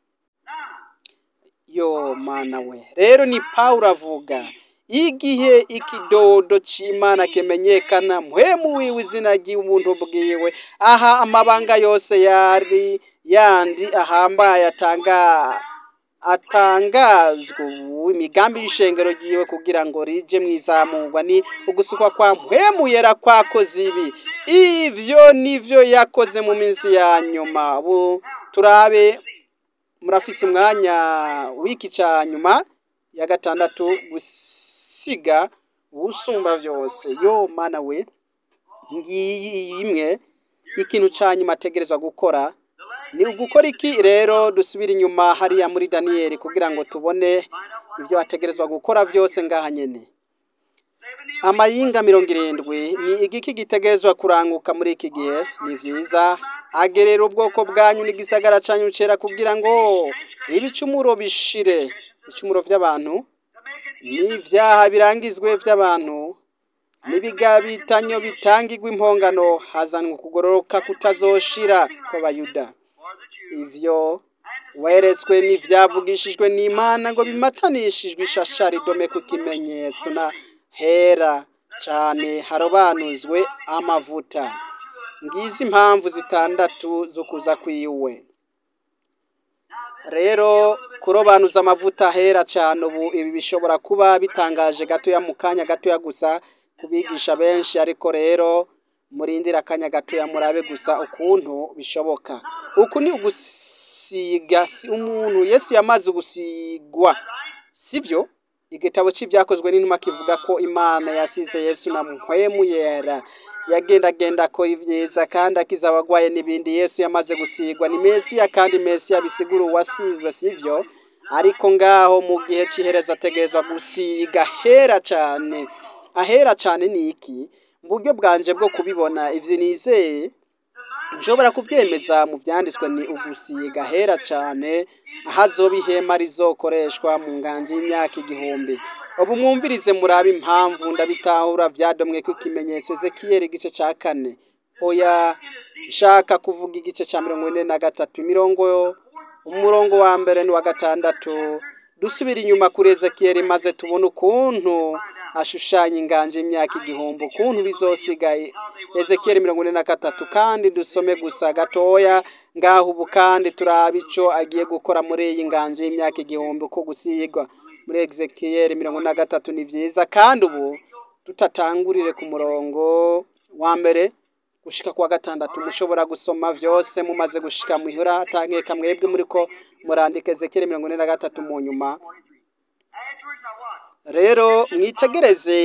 Speaker 1: yo mana we rero ni pawulo avuga igihe ikidodo c'imana kimenyekana muhemu wiwe izina ry'ubuntu bwiwe aha amabanga yose yari yandi ahambaye atanga atangazwa ubu imigambi y'ishengero ryiwe kugira ngo rije mwizamurwa ni ugusukwa kwa muhemu yera kwakoze ibi ivyo nivyo yakoze mu minsi ya nyuma ubu turabe murafise umwanya w'iki ca nyuma ya gatandatu gusiga usumba vyose yo mana we ngiyi imwe ikintu ca nyuma ategerezwa gukora ni ugukora iki rero dusubira inyuma hariya muri daniyeli kugira ngo tubone ibyo ategerezwa gukora vyose ngaha nyene amayinga mirongo irindwi ni igiki gitegerezwa kuranguka muri iki gihe ni vyiza agerera ubwoko bwanyu n'igisagara canyu cera kugira ngo ibicumuro bishire ibicumuro vy'abantu n'ivyaha birangizwe vy'abantu n'ibigabitanyo bitangirwa impongano hazanwa ukugororoka kutazoshira kw'abayuda ivyo weretswe n'ivyavugishijwe n'imana ngo bimatanishijwe ishashari dome ku kimenyetso na hera cane harobanuzwe amavuta ngizi impamvu zitandatu zo kuza kwiwe rero kurobanuza amavuta hera cyane ubu ibi bishobora kuba bitangaje gatoya mu kanya gatoya gusa kubigisha benshi ariko rero murindira akanya gatoya murabe gusa ukuntu bishoboka uku ni ugusiga si umuntu yesu yamaze gusigwa sivyo igitabo c'ibyakozwe n'inuma kivuga ko imana yasize yesu na mpwemu yera yagendagenda akora ibyiza kandi akiza abagwaye n'ibindi yesu yamaze gusigwa ni mesiya kandi mesiya bisigura uwasizwe sivyo ariko ngaho mu gihe c'ihereza ategerezwa gusiga hera cane ahera cane ni iki mu buryo bwanje bwo kubibona ivyo nizeye nshobora kuvyemeza mu vyanditswe ni ugusiga hera cane ahazoba ihema rizokoreshwa mu nganje y'imyaka igihumbi ubu mwumvirize murabe impamvu ndabitahura vyadomwe ko ikimenyetso ezekiyeli igice ca kane oya nshaka kuvuga igice ca mirongo ine na gatatu imirongo umurongo wa mbere n'uwa gatandatu dusubira inyuma kuri ezekiyeli maze tubone ukuntu ashushanya inganje y'imyaka igihumbi ukuntu bizosigaye ezekiyeli mirongo ine na gatatu kandi dusome gusa gatoya ngaho ubu kandi turabe ico agiye gukora muri iyi nganje y'imyaka igihumbi uko gusigwa muri ezekiyeli mirongo ine na gatatu ni vyiza kandi ubu tutatangurire ku murongo wa mbere gushika kwa gatandatu mushobora gusoma vyose mumaze gushika muhira atankeka mwebwe muriko murandika ezekiyeli mirongo ine na gatatu mu nyuma rero mwitegereze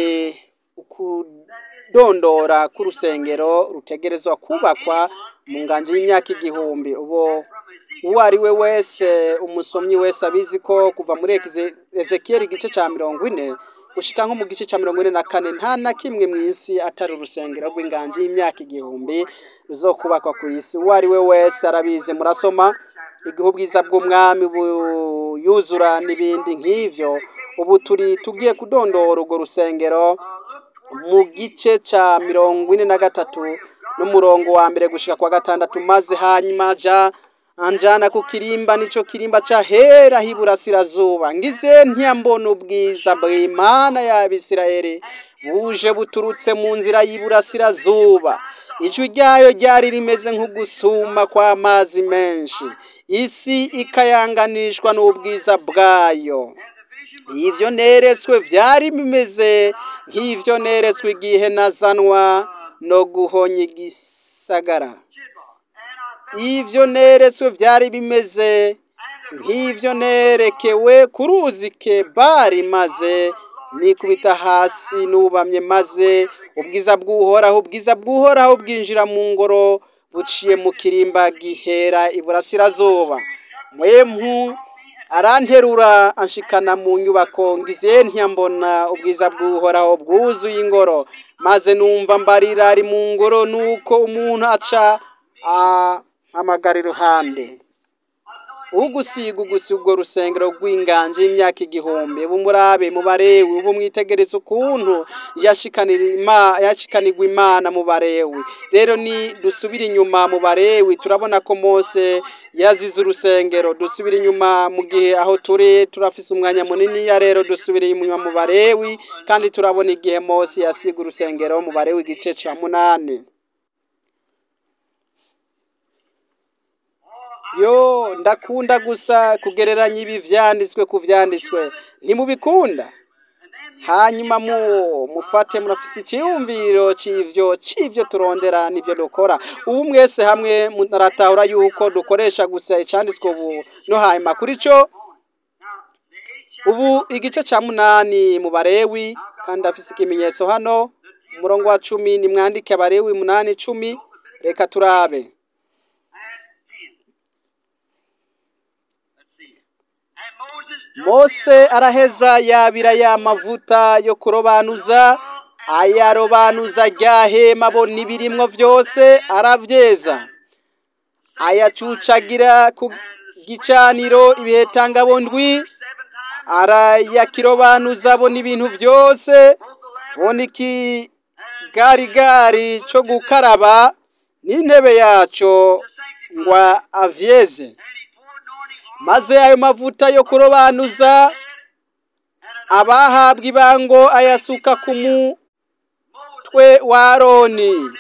Speaker 1: ukudondora k'urusengero rutegerezwa kubakwa mu nganje y'imyaka igihumbi ubo uwo ari we wese umusomyi wese abizi ko kuva muri ezekiyeli igice ca mirongo ine gushika nko mu gice ca mirongo ine na kane nta na kimwe mw'isi atari urusengero rw'inganje y'imyaka igihumbi ruzokubakwa ku isi uwo ari we wese arabizi murasoma igihe ubwiza bw'umwami buyuzura n'ibindi nk'ivyo ubu turi tugiye kudondora urwo rusengero mu gice ca mirongo ine na gatatu n'umurongo wa mbere gushika kwa gatandatu maze hanyuma ja anjana ku kirimba nico kirimba ca hera hiburasirazuba ngize ntiyambona ubwiza bw'imana y'abisirayeli buje buturutse mu nzira y'iburasirazuba ijwi ryayo ryari rimeze nk'ugusuma kw'amazi menshi isi ikayanganishwa n'ubwiza bwayo ivyo neretswe vyari bimeze nk'ivyo neretswe igihe nazanwa no guhonya igisagara ivyo neretswe vyari bimeze nk'ivyo nerekewe ku ruzi kebari maze nikubita hasi nubamye maze ubwiza bw'uhoraho ubwiza bw'uhoraho bwinjira mu ngoro buciye mu kirimba gihera iburasirazuba mwempu aranterura anshikana mu nyubako ngize ntiyambona ubwiza bw'uhoraho bwuzuye ingoro maze numva mbarira ari mu ngoro nuko umuntu aca ahamagara iruhande ugusiga ugusi ubwo rusengero rw'inganje y'imyaka igihumbi bumurabe mu barewi ubu mwitegereza ukuntu yashikanira ima- yashikanirwa imana mu barewi rero ni dusubire inyuma mu barewi turabona ko mose yazize urusengero dusubire inyuma mu gihe aho turi turafise umwanya munini ya rero dusubire inyuma mu barewi kandi turabona igihe mose yasiga urusengero mu barewi igice ca munani yo ndakunda gusa kugereranya ibi vyanditswe ku vyanditswe ntimubikunda hanyuma mu mufate murafise icyiyumviro c'ivyo c'ivyo turondera n'ivyo dukora ubu mwese hamwe muratahura yuko dukoresha gusa icanditswe ubu no hanyuma kuri co ubu igice ca munani mu barewi kandi afise ikimenyetso hano umurongo wa cumi nimwandike abarewi munani cumi reka turabe mose araheza yabira ya mavuta yo kurobanuza ayarobanuza rya hema bo n'ibirimwo vyose aravyeza ayacucagira ku gicaniro ibihetangabo ndwi arayakirobanuza bo n'ibintu vyose bona ikigarigari co gukaraba n'intebe yaco ngwa avyeze maze ayo mavuta yo kurobanuza abahabwa ibango ayasuka ku mutwe wa aroni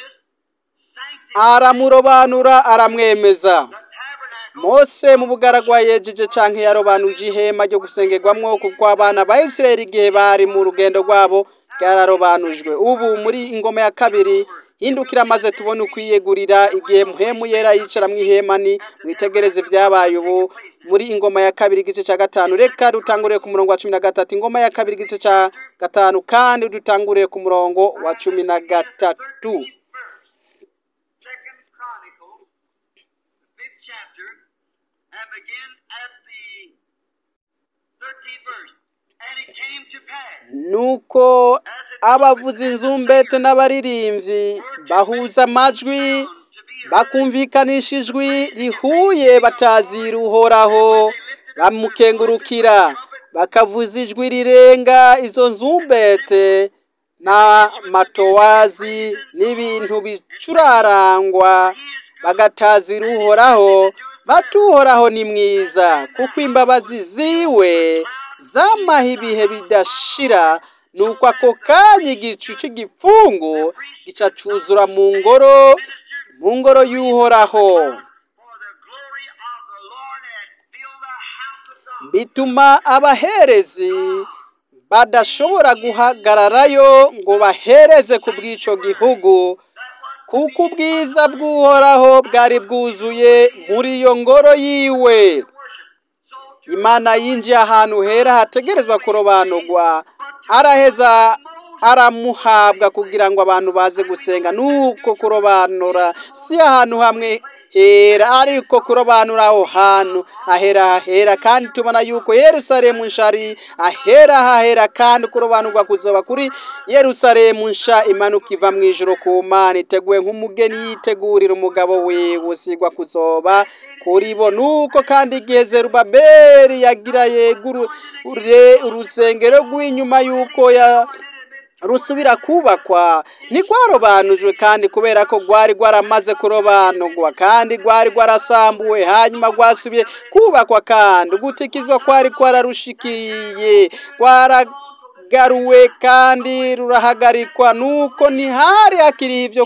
Speaker 1: aramurobanura aramwemeza mose mu bugaragwa yejeje canke yarobanuje ihema ryo gusengerwamwo kuko abana ba isirayeli igihe bari mu rugendo rwabo ryararobanujwe ubu muri ingoma ya kabiri hindukira maze tubone ukwiyegurira igihe muhemu yera yicara mu ihema ni mwitegereze vyabaye ubu muri ingoma ya kabiri igice ca gatanu reka dutangurire ku murongo wa cumi na gatatu ingoma ya kabiri igice ca gatanu kandi dutangurire ku murongo wa cumi na gatatu
Speaker 2: Second Chronicles, the fifth chapter, and begin at the thirteenth verse. And it came to pass,
Speaker 1: nuko abavuza inzumbete n'abaririmbyi bahuza amajwi bakumvikanisha ijwi rihuye batazira uhoraho bamukengurukira bakavuza ijwi rirenga izo nzumbete n'amatowazi n'ibintu bicurarangwa bagatazira uhoraho batuhoraho ni mwiza kuko imbabazi ziwe zamaha ibihe bidashira nuko ako kanya igicu cy'igipfungu gica cuzura mu ngoro mu ngoro y'uhoraho
Speaker 2: for the glory of the Lord had filled the house of God.
Speaker 1: bituma abaherezi badashobora guhagararayo ngo bahereze ku bw'ico gihugu kuko ubwiza bw'uhoraho bwari bwuzuye muri iyo ngoro yiwe imana yinjiye ahantu hera hategerezwa kurobanurwa araheza aramuhabwa kugira ngo abantu baze gusenga nuko kurobanura si ahantu hamwe hera ariko kurobanura aho hantu ahera hahera kandi tubona yuko yerusalemu nshari ahera hahera kandi kurobanurwa kuzoba kuri yerusalemu nsha imanuka iva mu ijoro ku mana iteguwe nk'umugeni yitegurira umugabo we usigwa kuzoba kuri bo nuko kandi igihe zerubabeli yagira yegure urusengero rw'inyuma yuko ya rusubira kubakwa ntigwarobanujwe kandi kubera ko rwari rwaramaze kurobanurwa kandi rwari rwarasambuwe hanyuma rwasubiye kubakwa kandi gutikizwa kwari kwararushikiye rwaragaruwe kandi rurahagarikwa nuko ntihari hakiri ibyo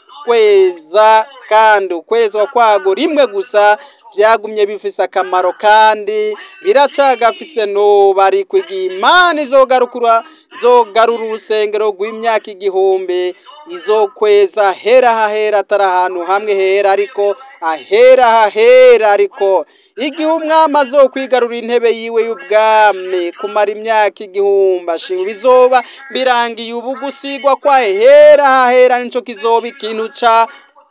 Speaker 1: kweza kandi ukwezwa kwago rimwe gusa byagumye bifise akamaro kandi biracagafise no bari kwiga imana izogarukura zogarura urusengero rw'imyaka igihumbi izokweza hera hahera atari ahantu hamwe hera ariko ahera hahera ariko igihe umwami azokwigarura intebe yiwe y'ubwami kumara imyaka igihumbi ashinga bizoba birangiye ubu gusigwa kwa hera hahera nico kizoba ikintu ca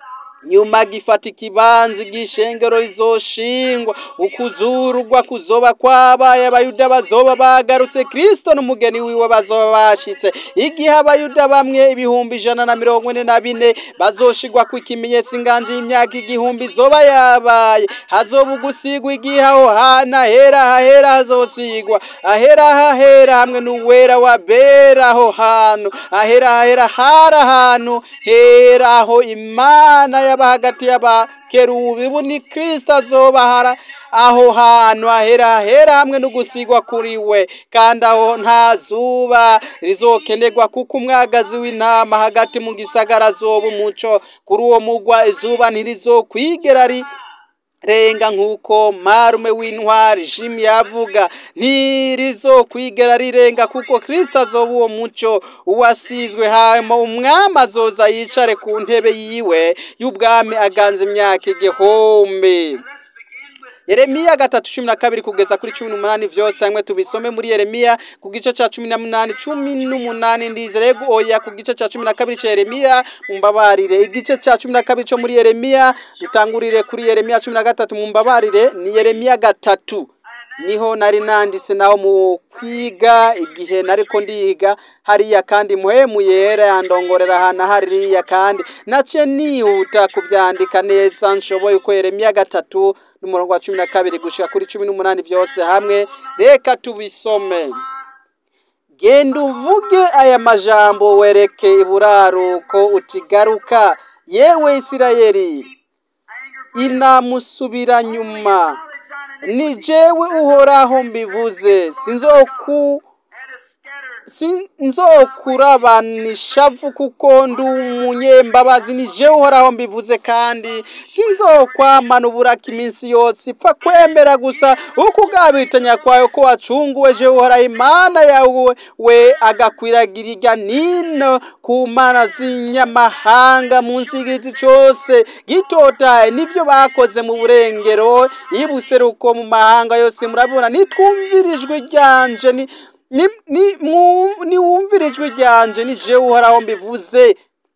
Speaker 1: nyuma gifata ikibanza igishengero rizoshingwa ukuzurugwa kuzoba kwabaye abayuda bazoba bagarutse kristo n'umugeni wiwe bazoba bashitse igihe abayuda bamwe ibihumbi ijana na mirongo ine na bine bazoshigwa ku ikimenyetso inganje y'imyaka igihumbi zoba yabaye hazoba ugusigwa igihe aho hana ahera hahera hazosigwa ahera hahera hamwe n'uwera wa bera aho hantu ahera hahera hari ahantu hera aho imana yaba hagati y'abakerubi ubu ni kristo azobahara aho hantu ahera hera hamwe no gusigwa kuri we kandi aho nta zuba rizokenerwa kuko umwagazi w'intama hagati mu gisagara azoba umuco kuri uwo mugwa izuba ntirizokwigera ri renga nk'uko marume w'intwari jimi yavuga ntirizokwigera rirenga kuko kristo azoba uwo muco uwasizwe hama umwami azoza yicare ku ntebe yiwe y'ubwami aganza imyaka igihumbi Yeremiya gatatu cumi na kabiri kugeza kuri cumi n'umunani vyose hamwe tubisome muri Yeremiya ku gice ca cumi na munani cumi n'umunani ndizere oya ku gice ca cumi na kabiri ca Yeremiya mumbabarire igice ca cumi na kabiri co muri Yeremiya dutangurire kuri Yeremiya cumi na gatatu mumbabarire ni Yeremiya gatatu niho nari nanditse naho mu kwiga igihe nariko ndiga hariya kandi muhemu yera yandongorera ahantu hariya kandi nace nihuta kuvyandika neza nshoboye uko Yeremiya gatatu n'umurongo wa cumi na kabiri gushika kuri cumi n'umunani vyose hamwe reka tubisome genda uvuge aya majambo wereke iburaruko utigaruka yewe isirayeli inamusubira nyuma ni jewe uhoraho mbivuze sinzoku sinzokurabanishavu kuko ndi umunyembabazi ni jewe uhoraho mbivuze kandi sinzokwamana uburaka iminsi yose ipfa kwemera gusa uko ugabitanya kwawe ko wacunguwe jewe uhoraho imana yawe we agakwiragira irya nino ku mana z'inyamahanga munsi y'igiti cose gitotaye nivyo bakoze mu burengero ibuseruko mu mahanga yose murabibona nitwumvirijwe ryanje ni ni ni mu- niwumvire ijwi ryanje ni jewe uhoraho mbivuze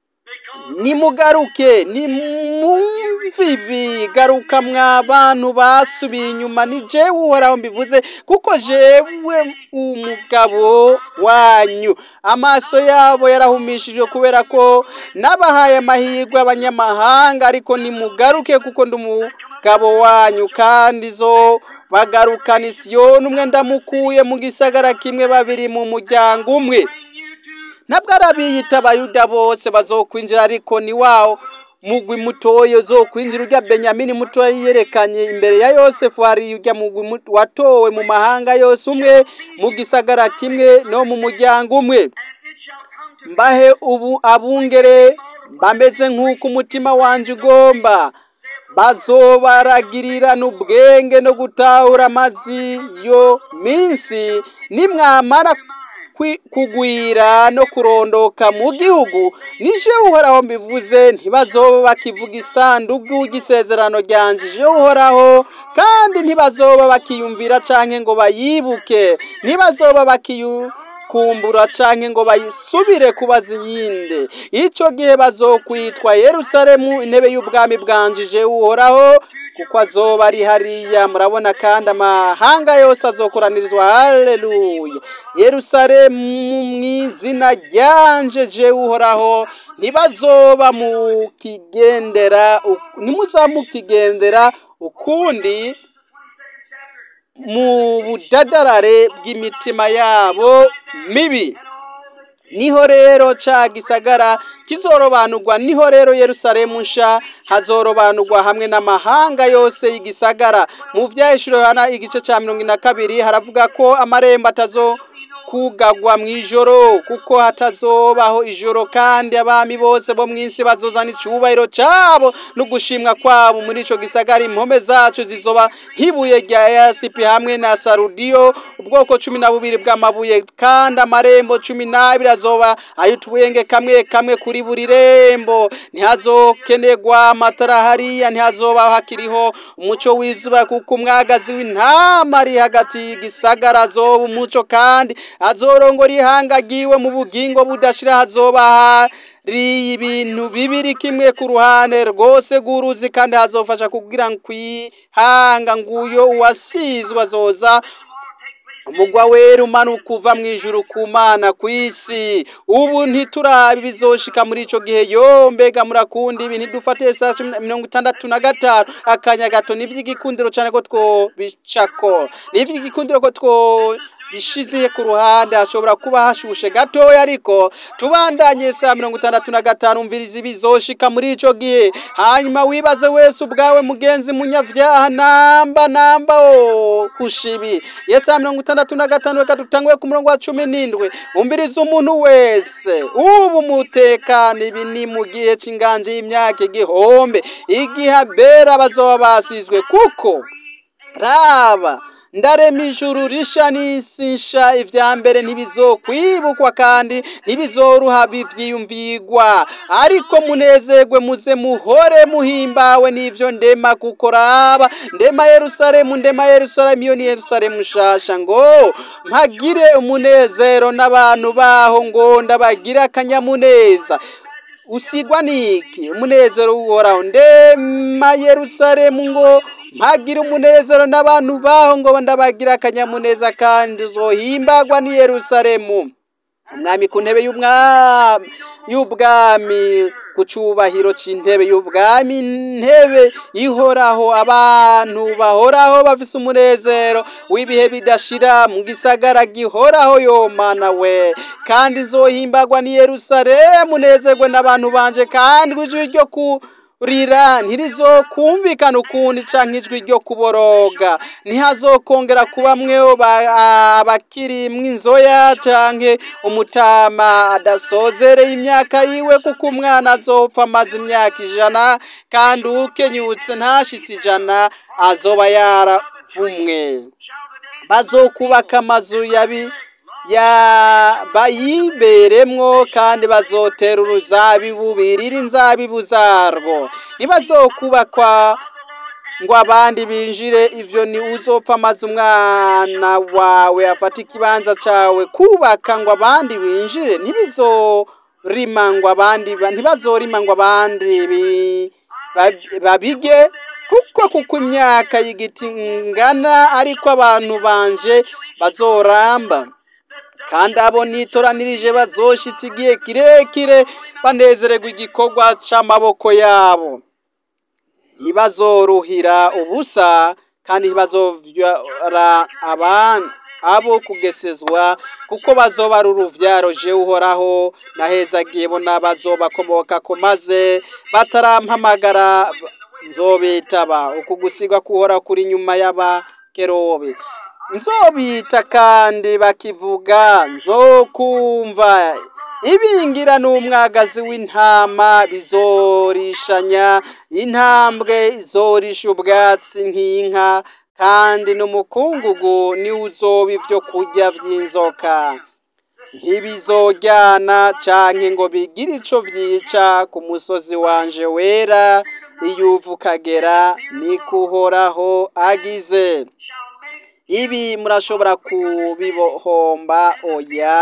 Speaker 1: nimugaruke nimwumve ibi garuka mwa bantu basubiye inyuma ni jewe uhoraho mbivuze kuko jewe umugabo wanyu amaso yabo yarahumishijwe kubera ko nabahaye amahirwe abanyamahanga ariko nimugaruke kuko ndi umugabo wanyu kandi zo bagarukana isiyoni umwe ndamukuye mu gisagara kimwe babiri mu muryango umwe ntabwo ari abiyita abayuda bose bazokwinjira ariko ni wawo mugwi mutoya uzokwinjira urya benyamini mutoya yerekanye imbere ya yosefu hari urya mugwi mu- watowe mu mahanga yose umwe mu gisagara kimwe no mu muryango umwe mbahe ubu abungere bameze nk'uko umutima wanjye ugomba bazobaragirira ubwenge no gutahura amazi yo minsi nimwamara kwi- kugwira no kurondoka mu gihugu nije uhoraho mbivuze ntibazoba bakivuga isanduku ry'isezerano ryanje je uhoraho kandi ntibazoba bakiyumvira canke ngo bayibuke ntibazoba bakiyu kumbura canke ngo bayisubire kubaza iyindi ico gihe bazokwitwa yerusalemu intebe y'ubwami bwanjije uhoraho kuko azoba ari hariya murabona kandi amahanga yose azokoranirizwa haleluya yerusalemu mu izina ryanje je uhoraho ntibazoba mukigendera ntimuzamukigendera ukundi mu budadarare bw'imitima yabo mibi niho rero ca gisagara kizorobanurwa niho rero yerusalemu nsha hazorobanurwa hamwe n'amahanga yose y'igisagara mu vyahishuro yohana igice ca mirongo ine na kabiri haravuga ko amarembo atazo kugagwa mu ijoro kuko hatazobaho ijoro kandi abami bose bo mu isi bazozana icubahiro cabo no gushimwa kwabo muri ico gisagara impome zacu zizoba nk'ibuye rya yasipi hamwe na sarudiyo ubwoko cumi na bubiri bw'amabuye kandi amarembo cumi n'abiri azoba ay'utubuyenge kamwe kamwe kuri buri rembo ntihazokenerwa amatara hariya ntihazoba hakiriho umuco w'izuba kuko umwagazi w'intama ari hagati y'igisagara azoba umuco kandi azorongora ihanga ryiwe mu bugingo budashira hazoba riye ibintu bibiri kimwe ku ruhande rwose rw'uruzi kandi hazofasha kugira ngo kwihanga nguyo uwasizwe azoza umugwa wera umanuka uva mu ijuru ku mana ku isi ubu ntiturabe bizoshika muri ico gihe yo mbega murakunda ibi ntidufate saa cumi na mirongo itandatu na gatanu akanya gato n'ivy'igikundiro cane ko twobicako n'ivy'igikundiro ko two bishize ku ruhande hashobora kuba hashushe gatoya ariko tubandanye saa mirongo itandatu na gatanu mvirizi bizoshika muri ico gihe hanyuma wibaze wese ubwawe mugenzi munyavyaha namba namba o kushibi yesa mirongo itandatu na gatanu reka dutanguye ku murongo wa cumi n'indwi umviriza umuntu wese ubu mutekano ibi ni mu gihe c'inganje y'imyaka igihombe igihe abera bazoba basizwe kuko raba ndarema ijuru risha n'isi nsha ivya mbere ntibizokwibukwa kandi ntibizoruha bivyiyumvigwa ariko munezerwe muze muhore muhimbawe n'ivyo ndema kuko raba ndema yerusalemu ndema yerusalemu iyo ni yerusalemu nshasha ngo mpagire umunezero n'abantu baho ngo ndabagire akanyamuneza usigwa niki umunezero uhoraho ndema yerusalemu ngo mpagira umunezero n'abantu baho ngo ndabagira akanyamuneza kandi uzohimbagwa ni yerusalemu umwami ku ntebe y'umwami y'ubwami ku cubahiro c'intebe y'ubwami intebe ihoraho abantu bahoraho bafise umunezero w'ibihe bidashira mu gisagara gihoraho yo mana we kandi nzohimbagwa ni yerusalemu nezerwe n'abantu banje kandi ijwi ryo ku rira ntirizokumvikana ukundi canke ijwi ryo kuboroga ntihazokongera kuba mweho abakiri mw'inzoya canke umutama adasozereye imyaka yiwe kuko umwana azopfa amaze imyaka ijana kandi ukenyutse ntashitse ijana azoba yaravumwe bazokubaka amazu yabi ya bayiberemwo kandi bazotera uruzabibu birira inzabibu zarwo ntibazokubakwa ngo abandi binjire ivyo ni uzopfa amaze umwana wawe afata ikibanza cawe kubaka ngo abandi binjire ntibizorima ngo abandi ntibazorima ngo abandi babige kuko kuko imyaka y'igiti ngana ariko abantu banje bazoramba kandi abo nitoranirije bazoshitsa igihe kirekire banezererwa igikorwa c'amaboko yabo ntibazoruhira ubusa kandi ntibazovyara abandi abo kugesezwa kuko bazoba ari uruvyaro je uhoraho nahezagiye bo n'abazobakomokako maze batarampamagara nzobitaba uku gusigwa kuhora kuri nyuma y'abakerobe nzobita kandi bakivuga nzokumva ibingira n'umwagazi w'intama bizorishanya intambwe izorisha ubwatsi nk'inka kandi n'umukungugu niwe uzoba ivyo kurya vy'inzoka ntibizojyana canke ngo bigire ico vyica ku musozi wanje wera iyo uva ukagera nikuhoraho agize ibi murashobora kubibohomba oya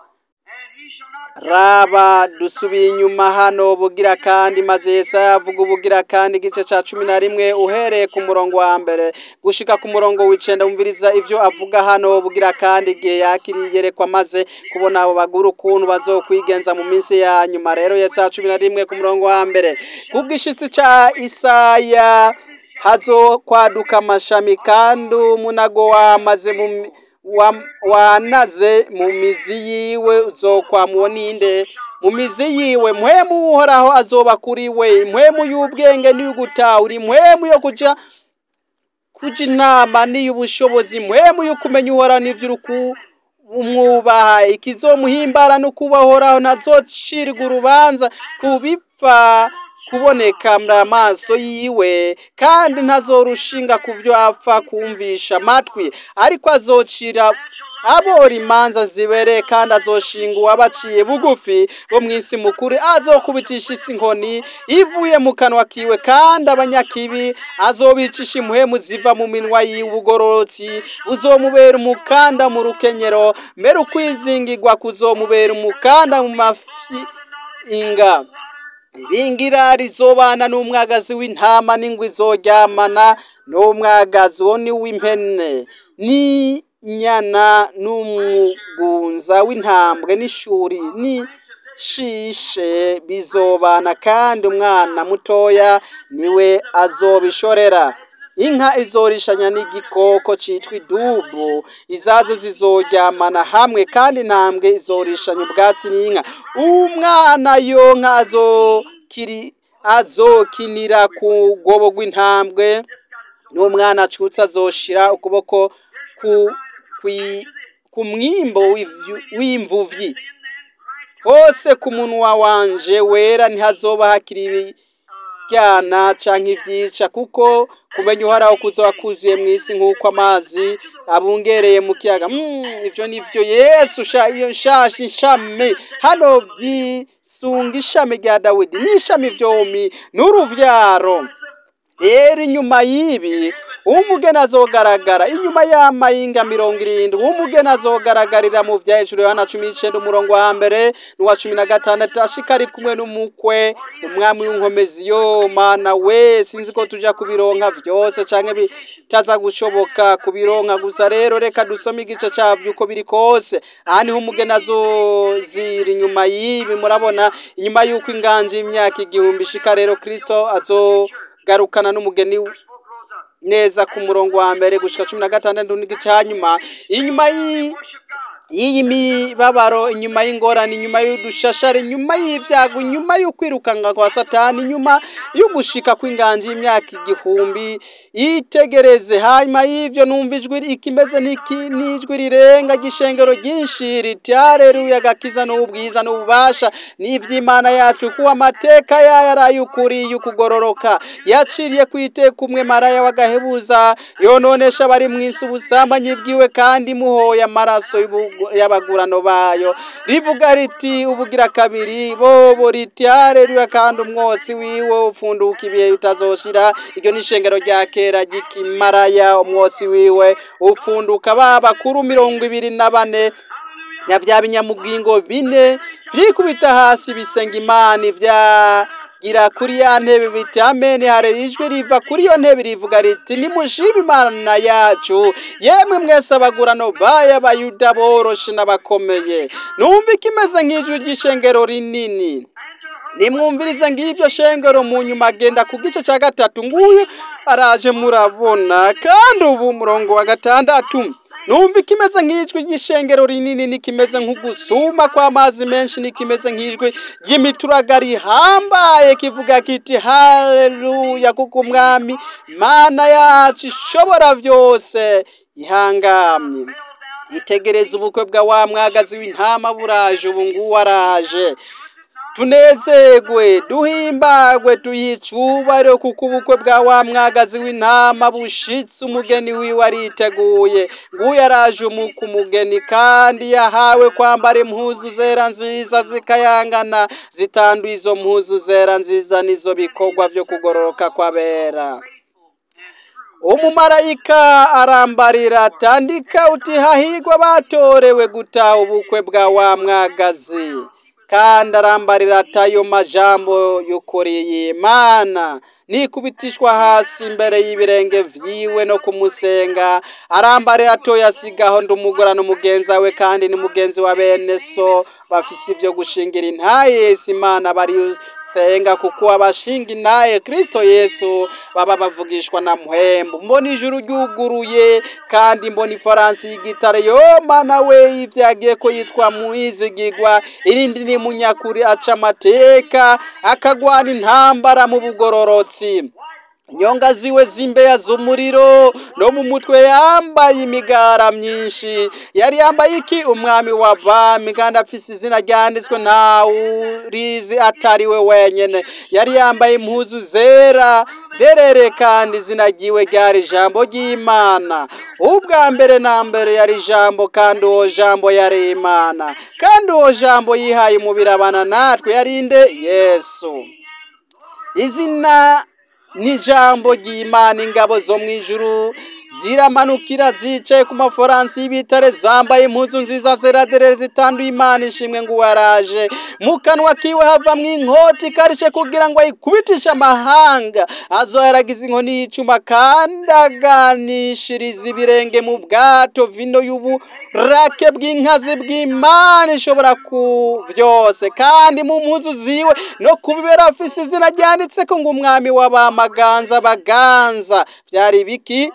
Speaker 1: raba dusubiye inyuma hano bugira kandi maze Yesaya avuga ubugira kandi igice ca cumi na rimwe uhereye ku murongo wa mbere gushika ku murongo w'icenda wumviriza ivyo avuga hano bugira kandi igihe yakiriye yerekwa maze kubona abo bagura ukuntu bazokwigenza mu minsi ya nyuma rero Yesaya cumi na rimwe ku murongo wa mbere kubw'ishitsi ca Isaya hazokwaduka amashami kandi umunago wamaze mu wanaze mu mizi yiwe uzokwamuwo ninde mu mizi yiwe mpwemu uhoraho azoba kuri we mpwemu y'ubwenge n'iy'ugutahura impwemu yo kuja kuja inama n'iy'ubushobozi mpwemu yo kumenya uhoraho n'ivy'uruku umwubaha ikizomuhimbara no kubahoraho ntazocirwa urubanza kubipfa kuboneka muri amaso yiwe kandi ntazorushinga ku byo apfa kumvisha amatwi ariko azocira abora imanza zibereye kandi azoshinga uwabaciye bugufi bo mu isi mukuru azokubitisha isi inkoni ivuye mu kanwa kiwe kandi abanyakibi azobicisha impuhemu ziva mu minwa y'ubugororotsi buzomubera umukanda mu rukenyero mbere ukwizingirwa kuzomubera umukanda mu mafi inga ibingira rizobana n'umwagazi w'intama n'ingwe izoryamana n'umwagazi wo ni w'impene n'inyana n'umugunza w'intambwe n'ishuri n'ishishe bizobana kandi umwana mutoya niwe azobishorera inka izorishanya n'igikoko citwa idubu izazo zizoryamana hamwe kandi intambwe izorishanya ubwatsi n'inka umwana yonka azokiri azokinira ku rwobo rw'intambwe n'umwana acutse azoshira ukuboko ku kwi- ku mwimbo w'ivyu- w'imvuvyi hose ku munwa wanje wera ntihazoba hakiri ibyana canke ivyica kuko kumenya uhoraho kuzoba kuzuye mw'isi nk'uko amazi abungereye mu kiyaga Mm, ivyo nivyo yesu sha iyo nshasha ishami hano vyisunga ishami rya dawidi n'ishami vyomi n'uruvyaro rero inyuma y'ibi umugeni azogaragara inyuma y'amayinga mirongo irindwi umugeni azogaragarira mu vya hejuru yohana cumi n'icenda umurongo wa mbere n'uwa cumi na gatandatu ashika ari kumwe n'umukwe umwami w'inkomezi yo mana we sinzi ko tuja kubironka vyose canke bitaza gushoboka kubironka gusa rero reka dusome igice cavyo uko biri kose aha niho umugeni azozira inyuma y'ibi murabona inyuma y'uko inganji y'imyaka igihumbi ishika rero kristo azogarukana n'umugeni neza ku murongo wa mbere gushika cumi na gatandatu n'igice hanyuma inyuma y'i- y'iyi mibabaro inyuma y'ingorane inyuma y'udushashara inyuma y'ibyago inyuma y'ukwirukanga kwa satani inyuma y'ugushika kw'inganji y'imyaka igihumbi yitegereze hanyuma y'ivyo numva ijwi ikimeze n'iki- n'ijwi rirenga ry'ishengero ryinshi riti hareruya agakiza n'ubwiza n'ububasha n'ivy'imana yacu kuko amateka yayo ari ay'ukuri y'ukugororoka yaciriye ku iteka umwe maraya w'agahebuza yononesha abari mw'isi ubusambanyi bwiwe kandi muhoye amaraso y'ubu- y'abagurano bayo rivuga riti ubugira kabiri bobo riti hareruya kandi umwotsi wiwe upfunduka ibihe bitazoshira iryo ni ishengero rya kera ry'ikimaraya umwotsi wiwe upfunduka ba bakuru mirongo ibiri na bane na vya binyamugingo bine vyikubita hasi bisenga imana ivyagira kuri ya ntebe biti amen hari ijwi riva kuri iyo ntebe rivuga riti nimushime imana yacu yemwe mwese abagurano bayo abayuda boroshe n'abakomeye numva ikimeze nk'ijwi ry'ishengero rinini nimwumvirize ng'iryo shengero mu nyuma agenda ku gice cya gatatu nguyu araje murabona kandi ubu murongo wa gatandatu numva ikimeze nk'ijwi ry'ishengero rinini n'ikimeze nk'ugusuma kw'amazi menshi n'ikimeze nk'ijwi ry'imituraga rihambaye kivuga kiti haleluya kuko umwami mana yacu ishobora byose ihangamye itegereza ubukwe bwa wa mwagazi w'intama buraje ubu ngubu araje tunezerwe duhimbagwe tuyicubare kuko ubukwe bwa wa mwagazi w'intama bushitse umugeni wiwe ariteguye nguyu araje umu- ku mugeni kandi yahawe kwambara impuzu zera nziza zikayangana zitanduye izo mpuzu zera nziza nizo bikorwa vyo kugororoka kw'abera umumarayika arambarira atandika uti hahigwa batorewe gutaha ubukwe bwa wa mwagazi kandi arambarira atayo majambo y'ukuri y'imana nikubitishwa hasi imbere y'ibirenge vyiwe no kumusenga arambarira atoya asigaho ndi umugora n'umugenzi we kandi ni mugenzi wa bene so bafise ivyo gushingira intaye yesu imana barisenga kuko abashinga intaye kristo yesu baba bavugishwa na muhembu mbona ijuru ryuguruye kandi mbona ifaransi y'igitare yo mana we ivyagiye ko yitwa muizigigwa irindi ni munyakuri aca amateka akagwana intambara mu bugororotsi nyonga ziwe z'imbeya z'umuriro no mu mutwe yambaye imigara myinshi yari yambaye iki umwami wa bami kandi afise izina ryanditswe ntawurizi atari we wenyene yari yambaye impuzu zera derere kandi izina ryiwe ryari ijambo ry'imana ubwa mbere na mbere yari ijambo kandi uwo jambo yari imana kandi uwo jambo yihaye umubiri abana natwe yarinde yesu izina n'ijambo ry'imana ingabo zo mu ijuru ziramanukira zicaye ku maforansi y'ibitare zambaye impuzu nziza zeraderere zitanduye imana ishimwe ngo waraje mu kanwa kiwe havamwo inkota ikarishe kugira ngo ayikubitishe amahanga azoyaragiza inkoni y'icuma kandi aganishiriza ibirenge mu bwato vino y'uburake bw'inkazi bw'imana ishobora ku byose kandi mu mpuzu ziwe no kubibera afise izina ryanditseko ngo umwami w'abamaganza baganza byari biki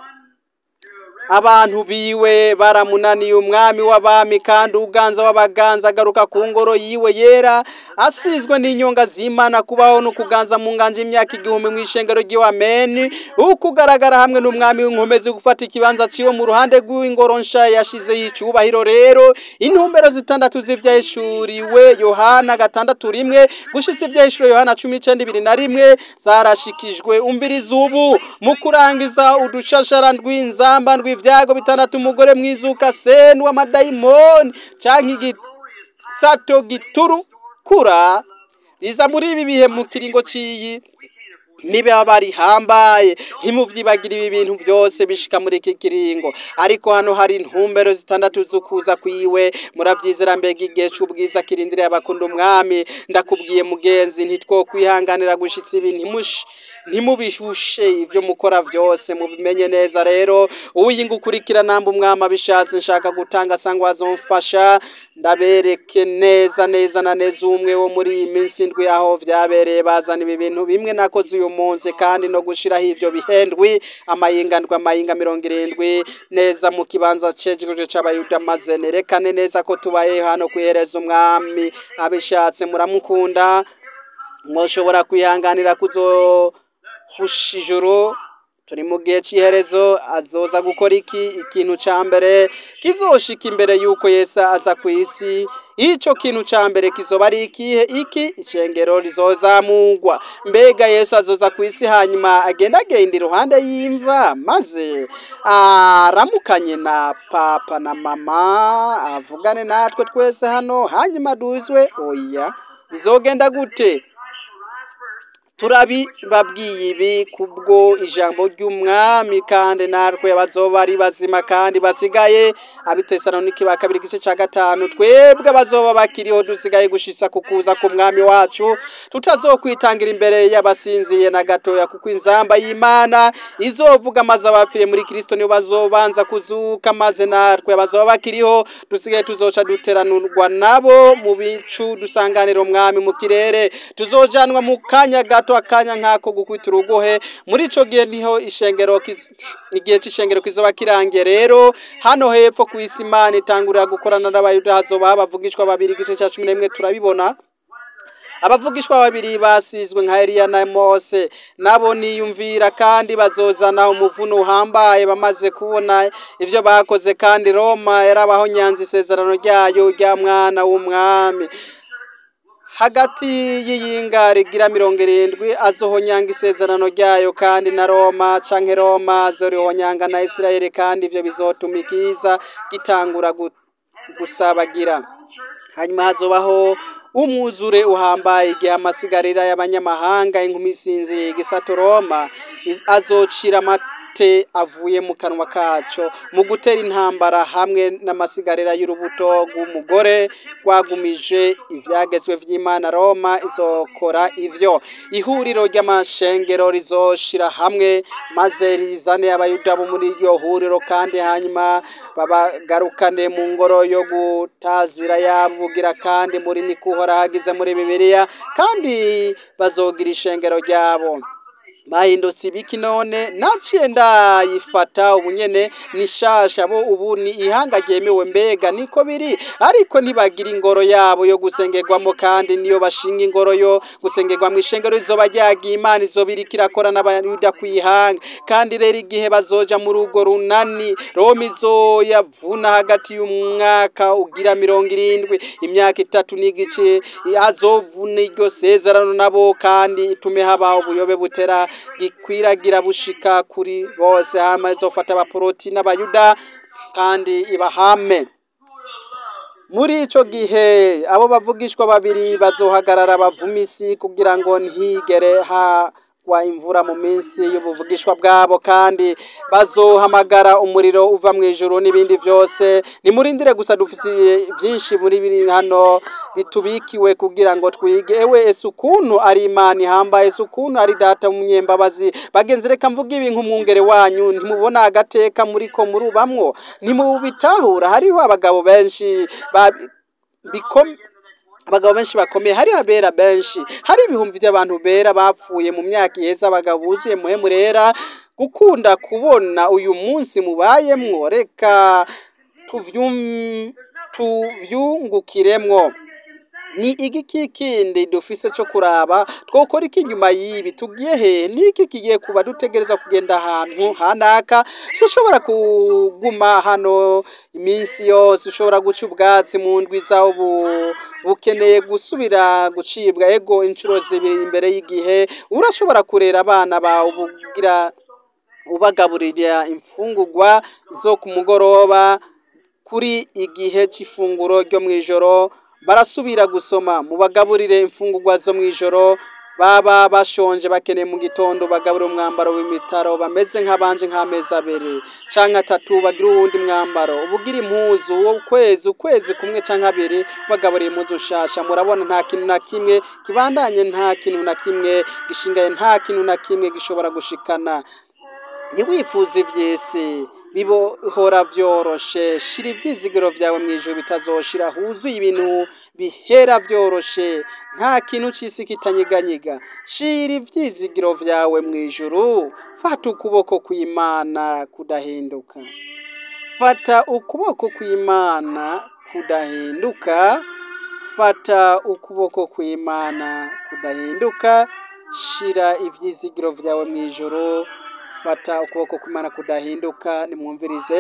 Speaker 1: abantu biwe baramunaniye umwami w'abami kandi uganza w'abaganza agaruka ku ngoro yiwe yera asizwe n'inyonga z'imana kubaho no kuganza mu nganje imyaka igihumbi mu ishengero ry'iwe ameni ukugaragara hamwe n'umwami w'inkomezi gufata ikibanza ciwe mu ruhande rw'ingoro nsha yashize y'icubahiro rero intumbero zitandatu z'ivyahishuriwe yohana gatandatu rimwe gushitsa ivyahishuriwe yohana cumi n'icenda ibiri na rimwe zarashikijwe umviriza ubu mu kurangiza udushashara ndw'inzamba ndw'ivyago bitandatu umugore mwizuka seni w'amadayimoni canke igisato giturukura riza muri ibi bihe mu kiringo ciyi niba barihambaye ntimuvyibagire ibi bintu byose bishika muri iki kiringo ariko hano hari intumbero zitandatu zukuza kwiwe muravyizera mbega igihe c'ubwiza kirindiriye abakunda umwami ndakubwiye mugenzi ntitwokwihanganira gushitsa ibi ntimush ntimubishushe ivyo mukora vyose mubimenye neza rero uwiyinga ukurikira namba umwami abishatse nshaka gutanga sangwa azomfasha ndabereke neza neza na neza umwe wo muri iyi minsi ndwi aho vyabereye bazana ibi bintu bimwe nakoze uyu munsi kandi no gushiraho ivyo bihendwi amayinga ndwi amayinga mirongo irindwi neza mu kibanza cejejwe c'abayuda maze nerekane neza ko tubaye hano kwihereza umwami abishatse muramukunda mwoshobora kwihanganira kuzohusha ijuru turi mu gihe cy'iherezo azoza gukora iki ikintu ca mbere kizoshika imbere yuko yesu aza ku isi ico kintu ca mbere kizoba ari ikihe iki icengero rizozamugwa mbega yesu azoza ku isi hanyuma agenda agenda iruhande y'imva maze aramukanye na papa na mama avugane natwe twese hano hanyuma duzwe oya bizogenda gute turabibabwiye ibi kubwo ijambo ry'umwami kandi natwe bazoba ari bazima kandi basigaye abitesaloniki ba kabiri igice ca gatanu twebwe bazoba bakiriho dusigaye gushitsa ku kuza ku mwami wacu tutazokwitangira imbere y'abasinziye na gatoya kuko inzamba y'imana izovuga maze abafire muri kristo nibo bazobanza kuzuka maze natwe bazoba bakiriho dusigaye tuzoca duteranurwa nabo mu bicu dusanganira umwami mu kirere tuzojanwa mu kanya gato gato akanya nk'ako gukubita urugohe muri ico gihe niho ishengero kiz- igihe c'ishengero kizoba kirangiye rero hano hepfo ku isi imana itangurira gukorana n'abayuda hazoba abavugishwa babiri igice ca cumi n'imwe turabibona abavugishwa babiri basizwe nka Eliya na Mose nabo niyumvira kandi bazozana umuvuno uhambaye bamaze kubona ivyo bakoze kandi Roma yarabaho nyanza isezerano ryayo rya mwana w'umwami hagati y'iyinga rigira mirongo irindwi azohonyanga isezerano ryayo kandi na Roma canke Roma azorihonyanga na Isirayeli kandi ivyo bizotuma ikiza gitangura gu- gusabagira hanyuma hazobaho umwuzure uhambaye igihe amasigarira y'abanyamahanga inkumi isinziye igisato Roma iz- azocira amate avuye mu kanwa kaco mu gutera intambara hamwe n'amasigarira y'urubuto rw'umugore rwagumije ivyagezwe vy'Imana Roma izokora ivyo ihuriro ry'amashengero rizoshira hamwe maze rizane abayuda bo muri iryo huriro kandi hanyuma babagarukane mu ngoro yo gutazira yabo bugira kandi muri niko uhora hagize muri bibiliya kandi bazogira ishengero ryabo bahindutse ibiki none naciye ndayifata ubu nyene ni shasha bo ubu ni ihanga ryemewe mbega niko biri ariko ntibagira ingoro yabo yo gusengerwamo kandi niyo bashinga ingoro yo gusengerwamo ishengero rizoba ryagiye imana izoba iriko irakora n'abayuda kwihanga kandi rero igihe bazoja muri urwo runani roma izoyavuna hagati y'umwaka ugira mirongo irindwi imyaka itatu n'igice azovuna iryo sezerano nabo kandi itume habaho ubuyobe butera gikwiragira bushika kuri bose hama izofata abaporoti n'abayuda kandi ibahame muri ico gihe abo bavugishwa babiri bazohagarara bavuma isi kugira ngo ntihigere ha hazogwa imvura mu minsi y'ubuvugishwa bwabo kandi bazohamagara umuriro uva mu ijuru n'ibindi byose nimurindire gusa dufise byinshi muri biri hano bitubikiwe kugira ngo twige ewe ese ukuntu ari imana ihambaye ese ukuntu ari data w'umunyembabazi bagenzi reka mvuga ibi nk'umwungere wanyu ntimubona agateka muri ko murubamwo ntimubitahura hariho abagabo benshi ba- bikom- abagabo benshi bakomeye hari abera benshi hari ibihumbi by'abantu bera bapfuye mu myaka iheze abagabo buzuye muhemu rera gukunda kubona uyu munsi mubayemwo reka tuvyum- tuvyungukiremwo ni igiki kindi dufise cyo kuraba twokora iki nyuma y'ibi tugiye hehe niki kigiye kuba dutegereza kugenda ahantu hanaka dushobora kuguma hano iminsi yose ushobora guca ubwatsi mu ndwi zawo bu- bukeneye gusubira gucibwa ego inshuro zibiri imbere y'igihe urashobora kurera abana bawe ubugira ubagaburira imfungurwa zo ku mugoroba kuri igihe cy'ifunguro ryo mu ijoro barasubira gusoma mubagaburire imfungurwa zo mu ijoro baba bashonje bakeneye mu gitondo bagaburira umwambaro w'imitaro bameze nk'abanje nk'amezi abiri canke atatu bagira uwundi mwambaro ubugira impuzu ukwezi ukwezi kumwe canke abiri bagaburira impuzu nshasha murabona nta kintu na kimwe kibandanye nta kintu na kimwe gishingaye nta kintu na kimwe gishobora gushikana ntiwifuze iby'isi bibohora byoroshe shira ibyizigiro byawe mu ijoro bitazoshira huzuye ibintu bihera byoroshe nta kintu cy'isi kitanyiganyiga shira ibyizigiro byawe mu ijoro fata ukuboko kw'imana kudahinduka fata ukuboko kw'imana kudahinduka fata ukuboko kw'imana kudahinduka shira ibyizigiro byawe mu ijoro fata ukuboko kw'imana kudahinduka nimwumvirize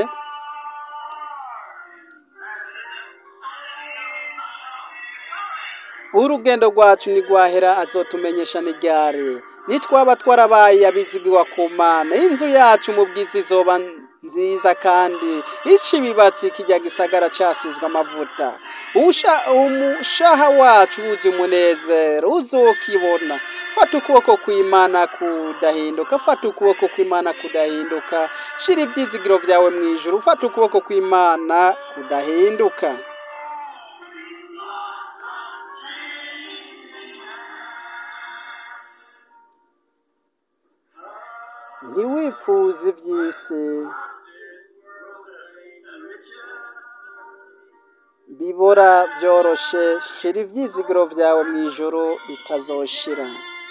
Speaker 1: urugendo rwacu ntigwahera azotumenyesha n'iryari nitwaba twarabaye abizigirwa ku mana inzu yacu mu bwiza izoba nziza kandi ica ibibatsi kijya gisagara casizwe amavuta Usha- umushaha wacu wuzi umunezero uzokibona fata ukuboko kw'imana kudahinduka fata ukuboko kw'imana kudahinduka shira ibyizigiro byawe mu ijuru fata ukuboko kw'imana kudahinduka ntiwifuze iby'isi bibora byoroshe shira ibyizigiro byawe mu ijoro bitazoshira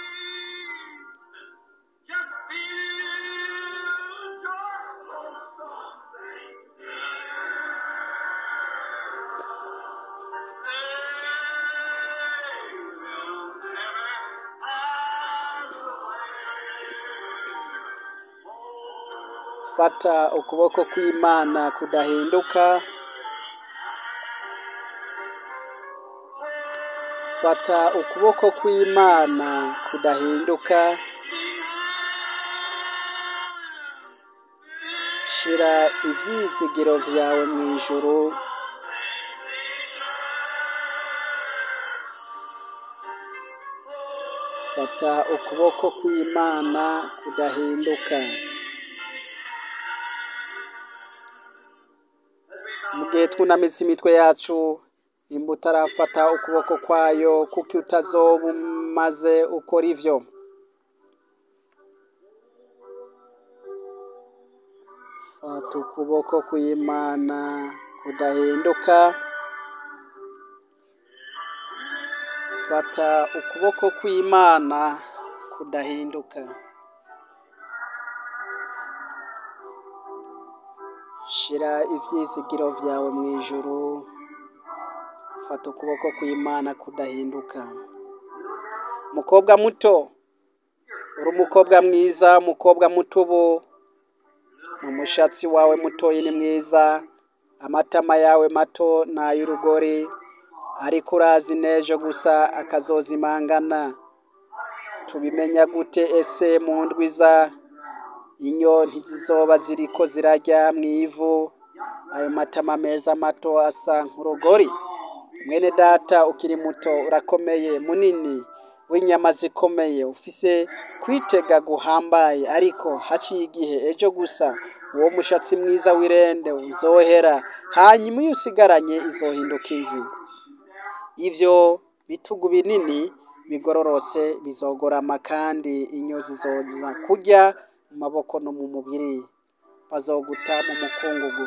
Speaker 1: fata ukuboko kw'imana kudahinduka fata ukuboko kw'imana kudahinduka shira ibyizigiro byawe mu ijuru fata ukuboko kw'imana kudahinduka mu gihe twunamitse imitwe yacu nimba utarafata ukuboko kwayo kuko utazoba umaze ukora ivyo fata ukuboko kw'imana kudahinduka fata ukuboko kw'imana kudahinduka shira ibyizigiro byawe mu ijuru fata ukuboko kw'imana kudahinduka mukobwa muto uri umukobwa mwiza umukobwa muto ubu umushatsi wawe mutoyi ni mwiza amatama yawe mato ni ay'urugori ariko urazi n'ejo gusa akazozimangana tubimenya gute ese mu ndwiza inyo ntizizoba ziriko zirajya mu ivu ayo matama meza mato asa nk'urugori mwene data ukiri muto urakomeye munini w'inyama zikomeye ufise kwitega guhambaye ariko haciye igihe ejo gusa uwo mushatsi mwiza w'irende uzohera hanyuma iyo usigaranye izohinduka imvi ivyo bitugu binini bigororotse bizogorama kandi inyo zizoza kurya mu maboko no mu mubiri bazoguta mu mukungugu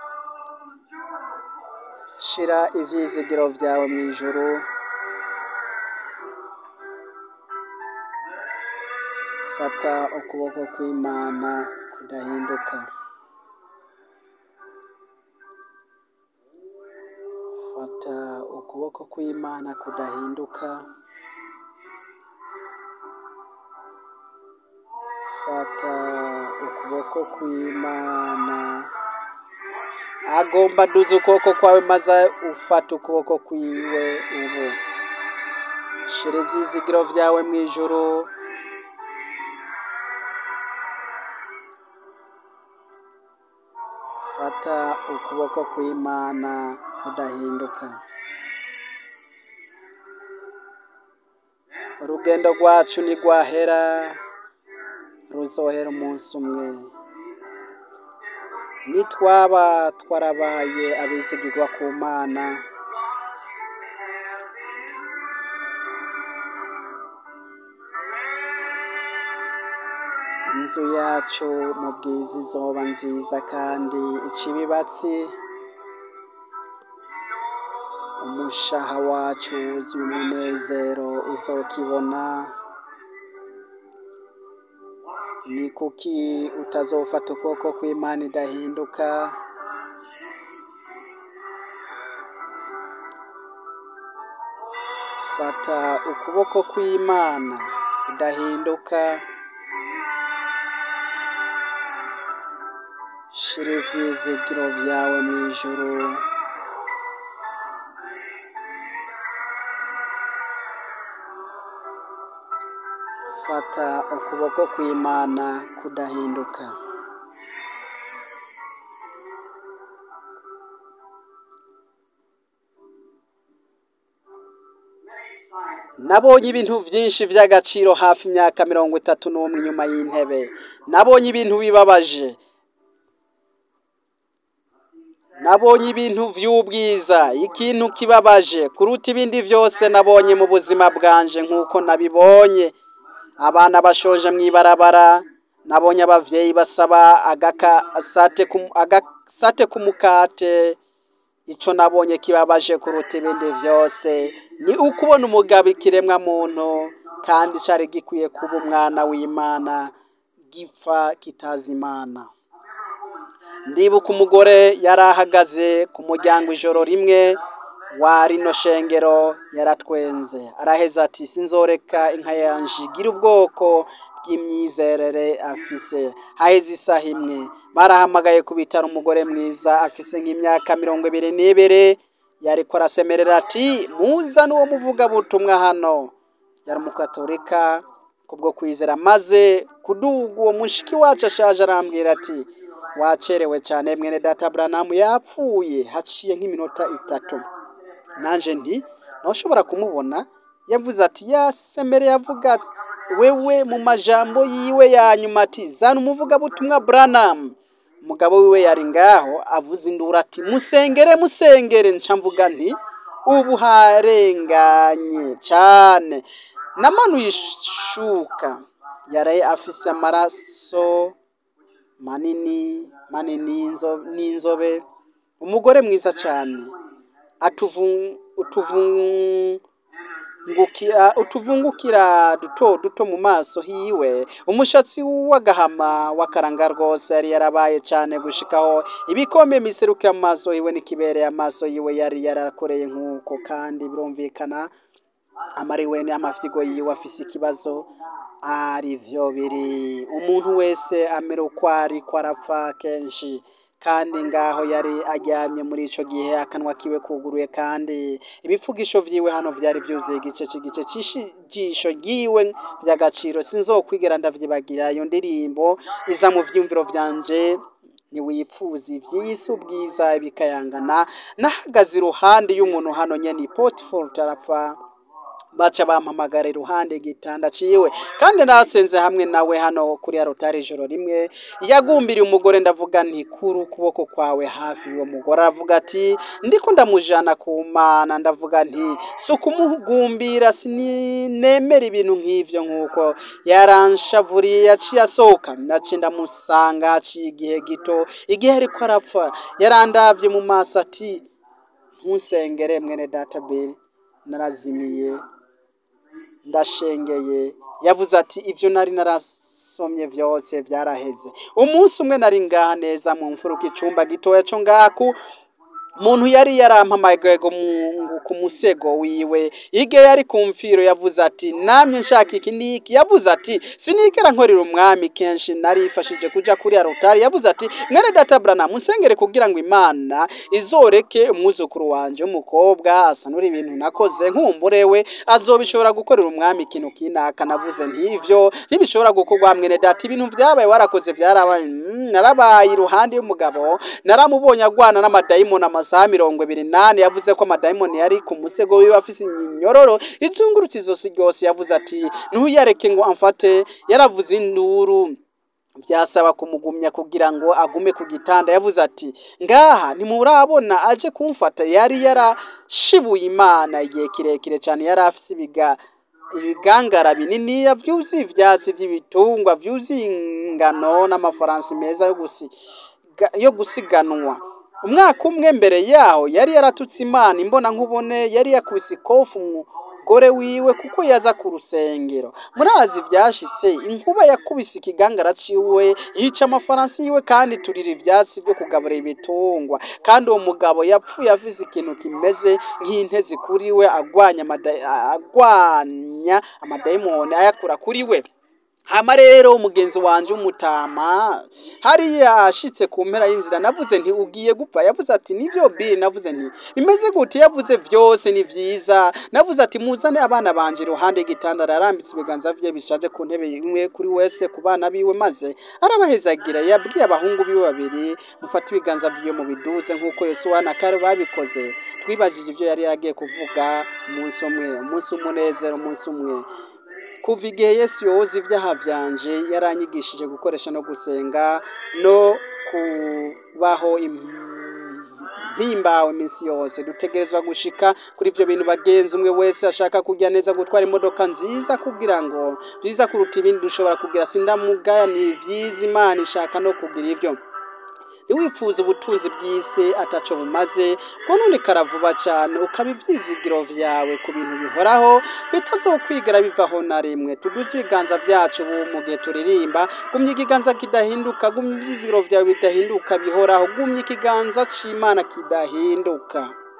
Speaker 1: shira ivyizigiro vyawe mw'ijuru fata ukuboko kw'imana kudahinduka fata ukuboko kw'imana kudahinduka fata ukuboko kw'imana agomba duza ukuboko kwawe maze ufata ukuboko kwiwe ubu shira ivyizigiro vyawe mw'ijuru fata ukuboko kw'imana kudahinduka urugendo rwacu ntigwahera ruzohera umunsi umwe nitwaba twarabaye abizigirwa ku mana inzu yacu mu bwiza izoba nziza kandi icibibatsi umushaha wacu wuzuye umunezero uzokibona ni kuki utazofata ukuboko kw'imana idahinduka fata ukuboko kw'imana kudahinduka shira ivyizigiro vyawe mw'ijuru fata ukuboko kw'imana kudahinduka nabonye ibintu byinshi by'agaciro hafi imyaka mirongo itatu n'umwe inyuma y'intebe nabonye ibintu bibabaje nabonye ibintu by'ubwiza ikintu kibabaje kuruta ibindi byose nabonye mu buzima bwanje nk'uko nabibonye abana bashoje mu ibarabara nabonye abavyeyi basaba agakasate ku agasate k'umukate ico nabonye kibabaje kuruta ibindi vyose ni ukubona umugabo ikiremwa muntu kandi cari gikwiye kuba umwana w'imana gipfa kitazi imana ndibuka umugore yari ahagaze ku muryango ijoro rimwe wa rino shengero yaratwenze araheza ati sinzoreka inka yanje igira ubwoko bw'imyizerere afise haheze isaha imwe barahamagaye ku bitaro umugore mwiza afise nk'imyaka mirongo ibiri n'ibiri yariko arasemerera ati muzane uwo muvugabutumwa hano yari umukatolika kubwo kwizera maze kuduga uwo mushiki wacu ashaje arambwira ati wacerewe cyane mwene data Branham yapfuye haciye nk'iminota itatu nanje nti ntushobora kumubona yavuze ati yasemere yavuga wewe mu majambo yiwe ya nyuma ati zana umuvugabutumwa Branham umugabo wiwe yari ngaho avuze induru ati musengere musengere nca mvuga nti ubu harenganye cyane namanuye ishuka yari afise amaraso manini manini n'inzobe umugore mwiza cyane utuvungukira utuvungukira duto duto mu maso hiwe umushatsi w'agahama w'akaranga rwose yari yarabaye cyane gushikaho ibikombe miserukira mu maso hiwe n'ikibereye amaso yiwe yari yarakoreye nk'uko kandi birumvikana amariwe n'amafyigo yiwe afise ikibazo ari vyo biri umuntu wese amera uko ari ko arapfa kenshi kandi ngaho yari aryamye muri ico gihe akanwa kiwe kuguruye kandi ibipfugisho vyiwe hano vyari vyuzuye igice c'igice c'ijisho ryiwe vy'agaciro sinzokwigera ndavyibagira iyo ndirimbo iza mu vyumviro vyanje ntiwipfuza ivy'isi ubwiza bikayangana nahagaze iruhande y'umuntu hano nyene Potiphar arapfa baca bampamagara iruhande igitanda ciwe kandi nasenze hamwe nawe hano kuri arotari ijoro rimwe yagumbiriye umugore ndavuga nti kuri ukuboko kwawe hafi y'uwo mugore aravuga ati ndiko ndamujana ku mana ndavuga nti si ukumugumbira sinemera ibintu nk'ivyo nk'uko yaranshavuriye yaciye asohoka naciye ndamusanga haciye igihe gito igihe ariko arapfa yarandavye mu maso ati ntusengere mwene data beri narazimiye ndashengeye yavuze ati ibyo nari narasomye byose byaraheze umunsi umwe nari ngaha neza mu mfuruka icumba gitoya cyo ngaku muntu yari yarampamagaye ngo mu- ku musego wiwe ige yari ku mfiro yavuze ati namye nshaka iki niki yavuze ati sinigera nkorera umwami kenshi narifashije kuja kuri arotari yavuze ati mwene data brana munsengere kugira ngo imana izoreke umwuzukuru wanje w'umukobwa asanura ibintu nakoze nkumburewe azobishobora gukorera umwami ikintu kinaka navuze ntivyo ntibishobora gukorwa mwene data ibintu vyabaye warakoze vyarabaye Mm, narabaye iruhande y'umugabo naramubonye agwana n'amadayimoni amasaha mirongo ibiri nane yavuze ko amadayimoni yari ku musego wiwe afise inyororo izungurutse izosi ryose yavuze ati ntuyareke ngo amfate yaravuze induru byasaba kumugumya kugira ngo agume ku gitanda yavuze ati ngaha ntimurabona aje kumfata yari yarashibuye imana igihe kirekire cyane yari afise ibiga ibigangara bininiya vyuzuye ivyatsi vy'ibitungwa vyuzuye ingano n'amafaransi meza yo gusiga yo gusiganwa umwaka umwe mbere yaho yari yaratutse imana imbona nkubone yari yakubise ikofu umugore wiwe kuko yaza ku rusengero murazi vyashitse inkuba yakubise ikigangara ciwe yica amafaransi yiwe kandi turira ivyatsi vyo kugaburira ibitungwa kandi uwo mugabo yapfuye afise ikintu kimeze nk'intezi kuri we agwanya amada- agwanya amadayimoni ayakura kuri we hama rero umugenzi wanje w'umutama hariya ashitse ku mpera y'inzira navuze nti ugiye gupfa yavuze ati nivyo biri navuze nti bimeze gute yavuze vyose ni vyiza navuze ati muzane abana banje iruhande y'igitanda ararambitse ibiganza vye bishaje ku ntebe imwe kuri wese ku bana biwe maze arabahezagira yabwiye abahungu biwe babiri mufate ibiganza vyiwe mu biduze nk'uko yosuwa na kare babikoze twibajije ivyo yari yagiye kuvuga umunsi umwe umunsi w'umunezero umunsi umwe kuva igihe yesu yoza ibyaha byanje yaranyigishije gukoresha no gusenga no kubaho im- mpimbawe iminsi yose dutegerezwa gushika kuri ibyo bintu bagenzi umwe wese ashaka kujya neza gutwara imodoka nziza kugira ngo byiza kuruta ibindi dushobora kugira sindamugaya ni byiza imana ishaka no kugira ibyo ntiwipfuze ubutunzi bw'isi ataco bumaze bwononekara vuba cyane ukaba ivyizigiro vyawe ku bintu bihoraho bitazokwigera bivaho na rimwe tuduze ibiganza vyacu ubu mu gihe turirimba gumya ikiganza kidahinduka gumya ivyizigiro vyawe bidahinduka bihoraho gumya ikiganza c'imana kidahinduka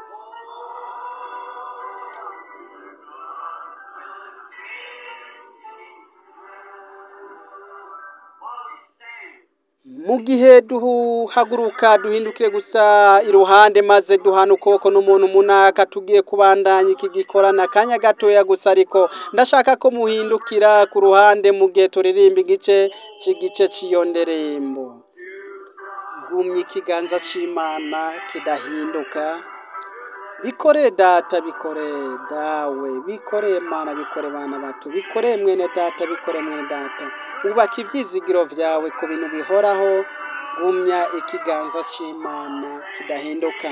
Speaker 1: mu gihe duhaguruka duhindukire gusa iruhande maze duhana ukuboko n'umuntu munaka tugiye kubandanya iki gikorana akanya gatoya gusa ariko ndashaka ko muhindukira ku ruhande mu gihe turirimba igice cy'igice cy'iyo nderembo gumya ikiganza c'imana kidahinduka bikore data bikore dawe bikore mana bikore bana bato bikore mwene data bikore mwene data ubaka ibyizigiro vyawe ku bintu bihoraho gumya ikiganza c'imana kidahinduka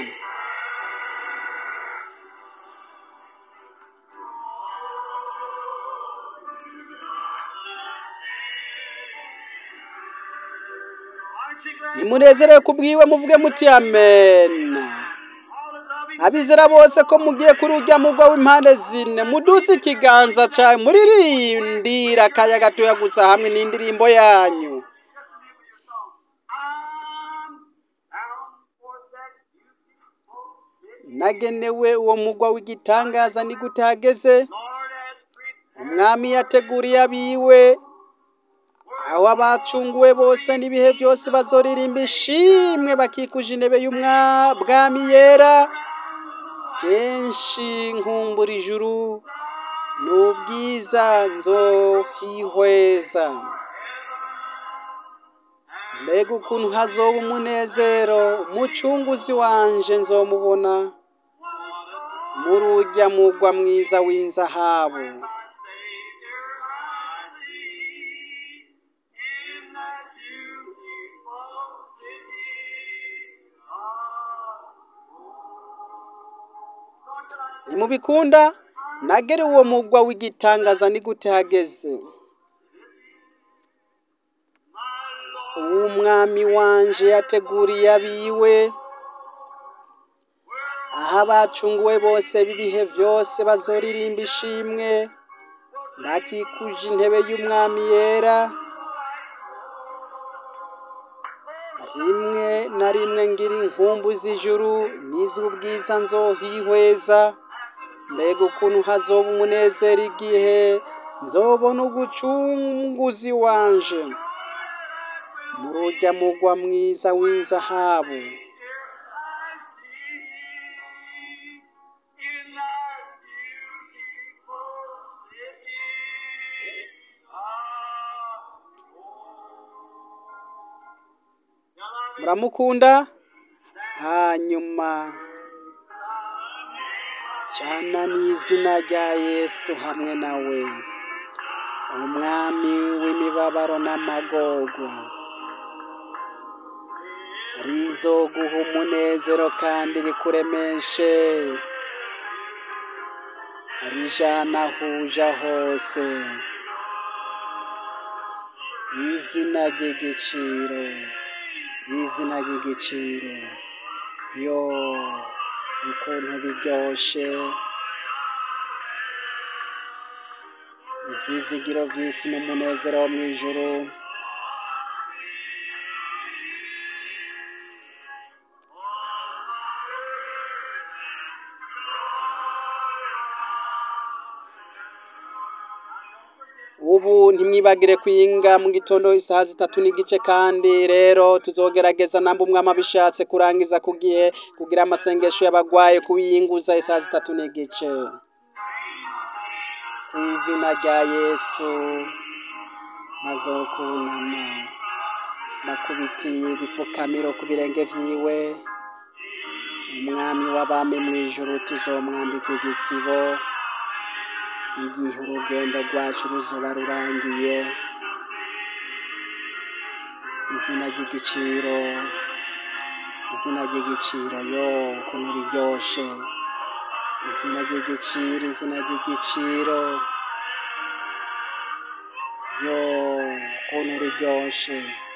Speaker 2: Aren't you glad?
Speaker 1: nimunezerewe kubwiwe muvuge muti amen
Speaker 2: All the loving
Speaker 1: abizera bose ko mugiye kuri urya mugwa w'impande zine muduze ikiganza cawe muririndira akanya gatoya gusa hamwe n'indirimbo yanyu
Speaker 2: I'm bound for that beautiful city.
Speaker 1: nagenewe uwo mugwa w'igitangaza ni gute hageze
Speaker 2: Lord has prepared
Speaker 1: umwami yateguriye abiwe aho abacunguwe bose n'ibihe byose bazoririmba ishimwe bakikuje intebe y'umwami yera kenshi nkumbura ijuru n'ubwiza nzohihweza mbega ukuntu hazoba umunezero umucunguzi wanje nzomubona muri urya mugwa mwiza w'inzahabu nimubikunda nagere uwo mugwa w'igitangaza ni gute hageze uw'umwami wanje yateguriye abiwe aho abacunguwe bose b'ibihe vyose bazoririmba ishimwe bakikuje intebe y'umwami yera rimwe na rimwe ngira inkumbu z'ijuru n'iz'ubwiza nzohihweza mbega ukuntu hazoba umunezero igihe nzobona ugucunguzi wanje muri urya mugwa mwiza w'inzahabu muramukunda hanyuma jana n'izina rya yesu hamwe nawe umwami w'imibabaro n'amagogo rizoguha umunezero kandi rikuremeshe rijana ahuja hose izina ry'igiciro izina ry'igiciro yo ukuntu biryoshe ibyizigiro by'isi n'umunezero wo mu ijuru ubu ntimwibagire kwinga mu gitondo isaha zitatu n'igice kandi rero tuzogerageza namba umwami abishatse kurangiza ku gihe kugira amasengesho y'abagwaye kuwiyinguza isaha zitatu n'igice ku izina rya yesu bazokunama bakubitiye ibipfukamiro ku birenge vyiwe umwami w'abami mu ijuru tuzomwambika igisibo igihe urugendo rwacu ruzoba rurangiye izina ry'igiciro izina ry'igiciro yo ukuntu riryoshe izina ry'igiciro izina ry'igiciro yo ukuntu riryoshe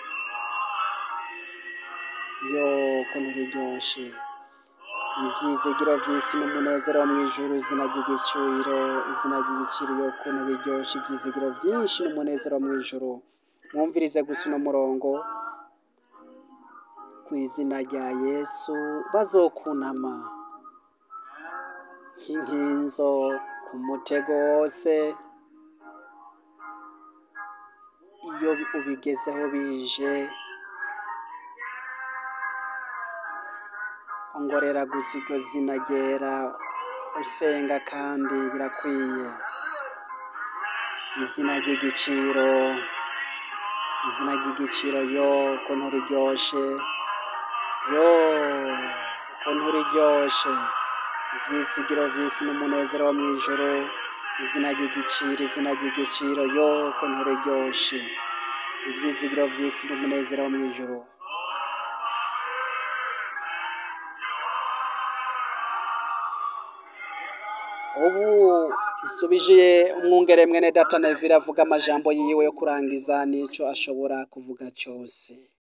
Speaker 1: yo ukuntu riryoshe ibyizigiro by'isi n'umunezero wo mu ijuru izina ry'igiciro izina ry'igiciro yo ukuntu biryoshe ibyizigiro byinshi n'umunezero wo mu ijuru mwumvirize gusa uno murongo ku izina rya yesu bazokunama nk'inkinzo ku mutego wose iyo ubigezeho bije ongorera gusa iryo zina ryera usenga kandi birakwiye izina ry'igiciro izina ry'igiciro yo ukuntu riryoshe yo ukuntu riryoshe ibyizigiro by'isi n'umunezero wo mu ijoro izina ry'igiciro izina ry'igiciro yo ukuntu riryoshe ibyizigiro by'isi n'umunezero wo mu ijoro ubu nsubije umwungere mwene data neville avuga amajambo yiwe yo kurangiza n'icyo ashobora kuvuga cyose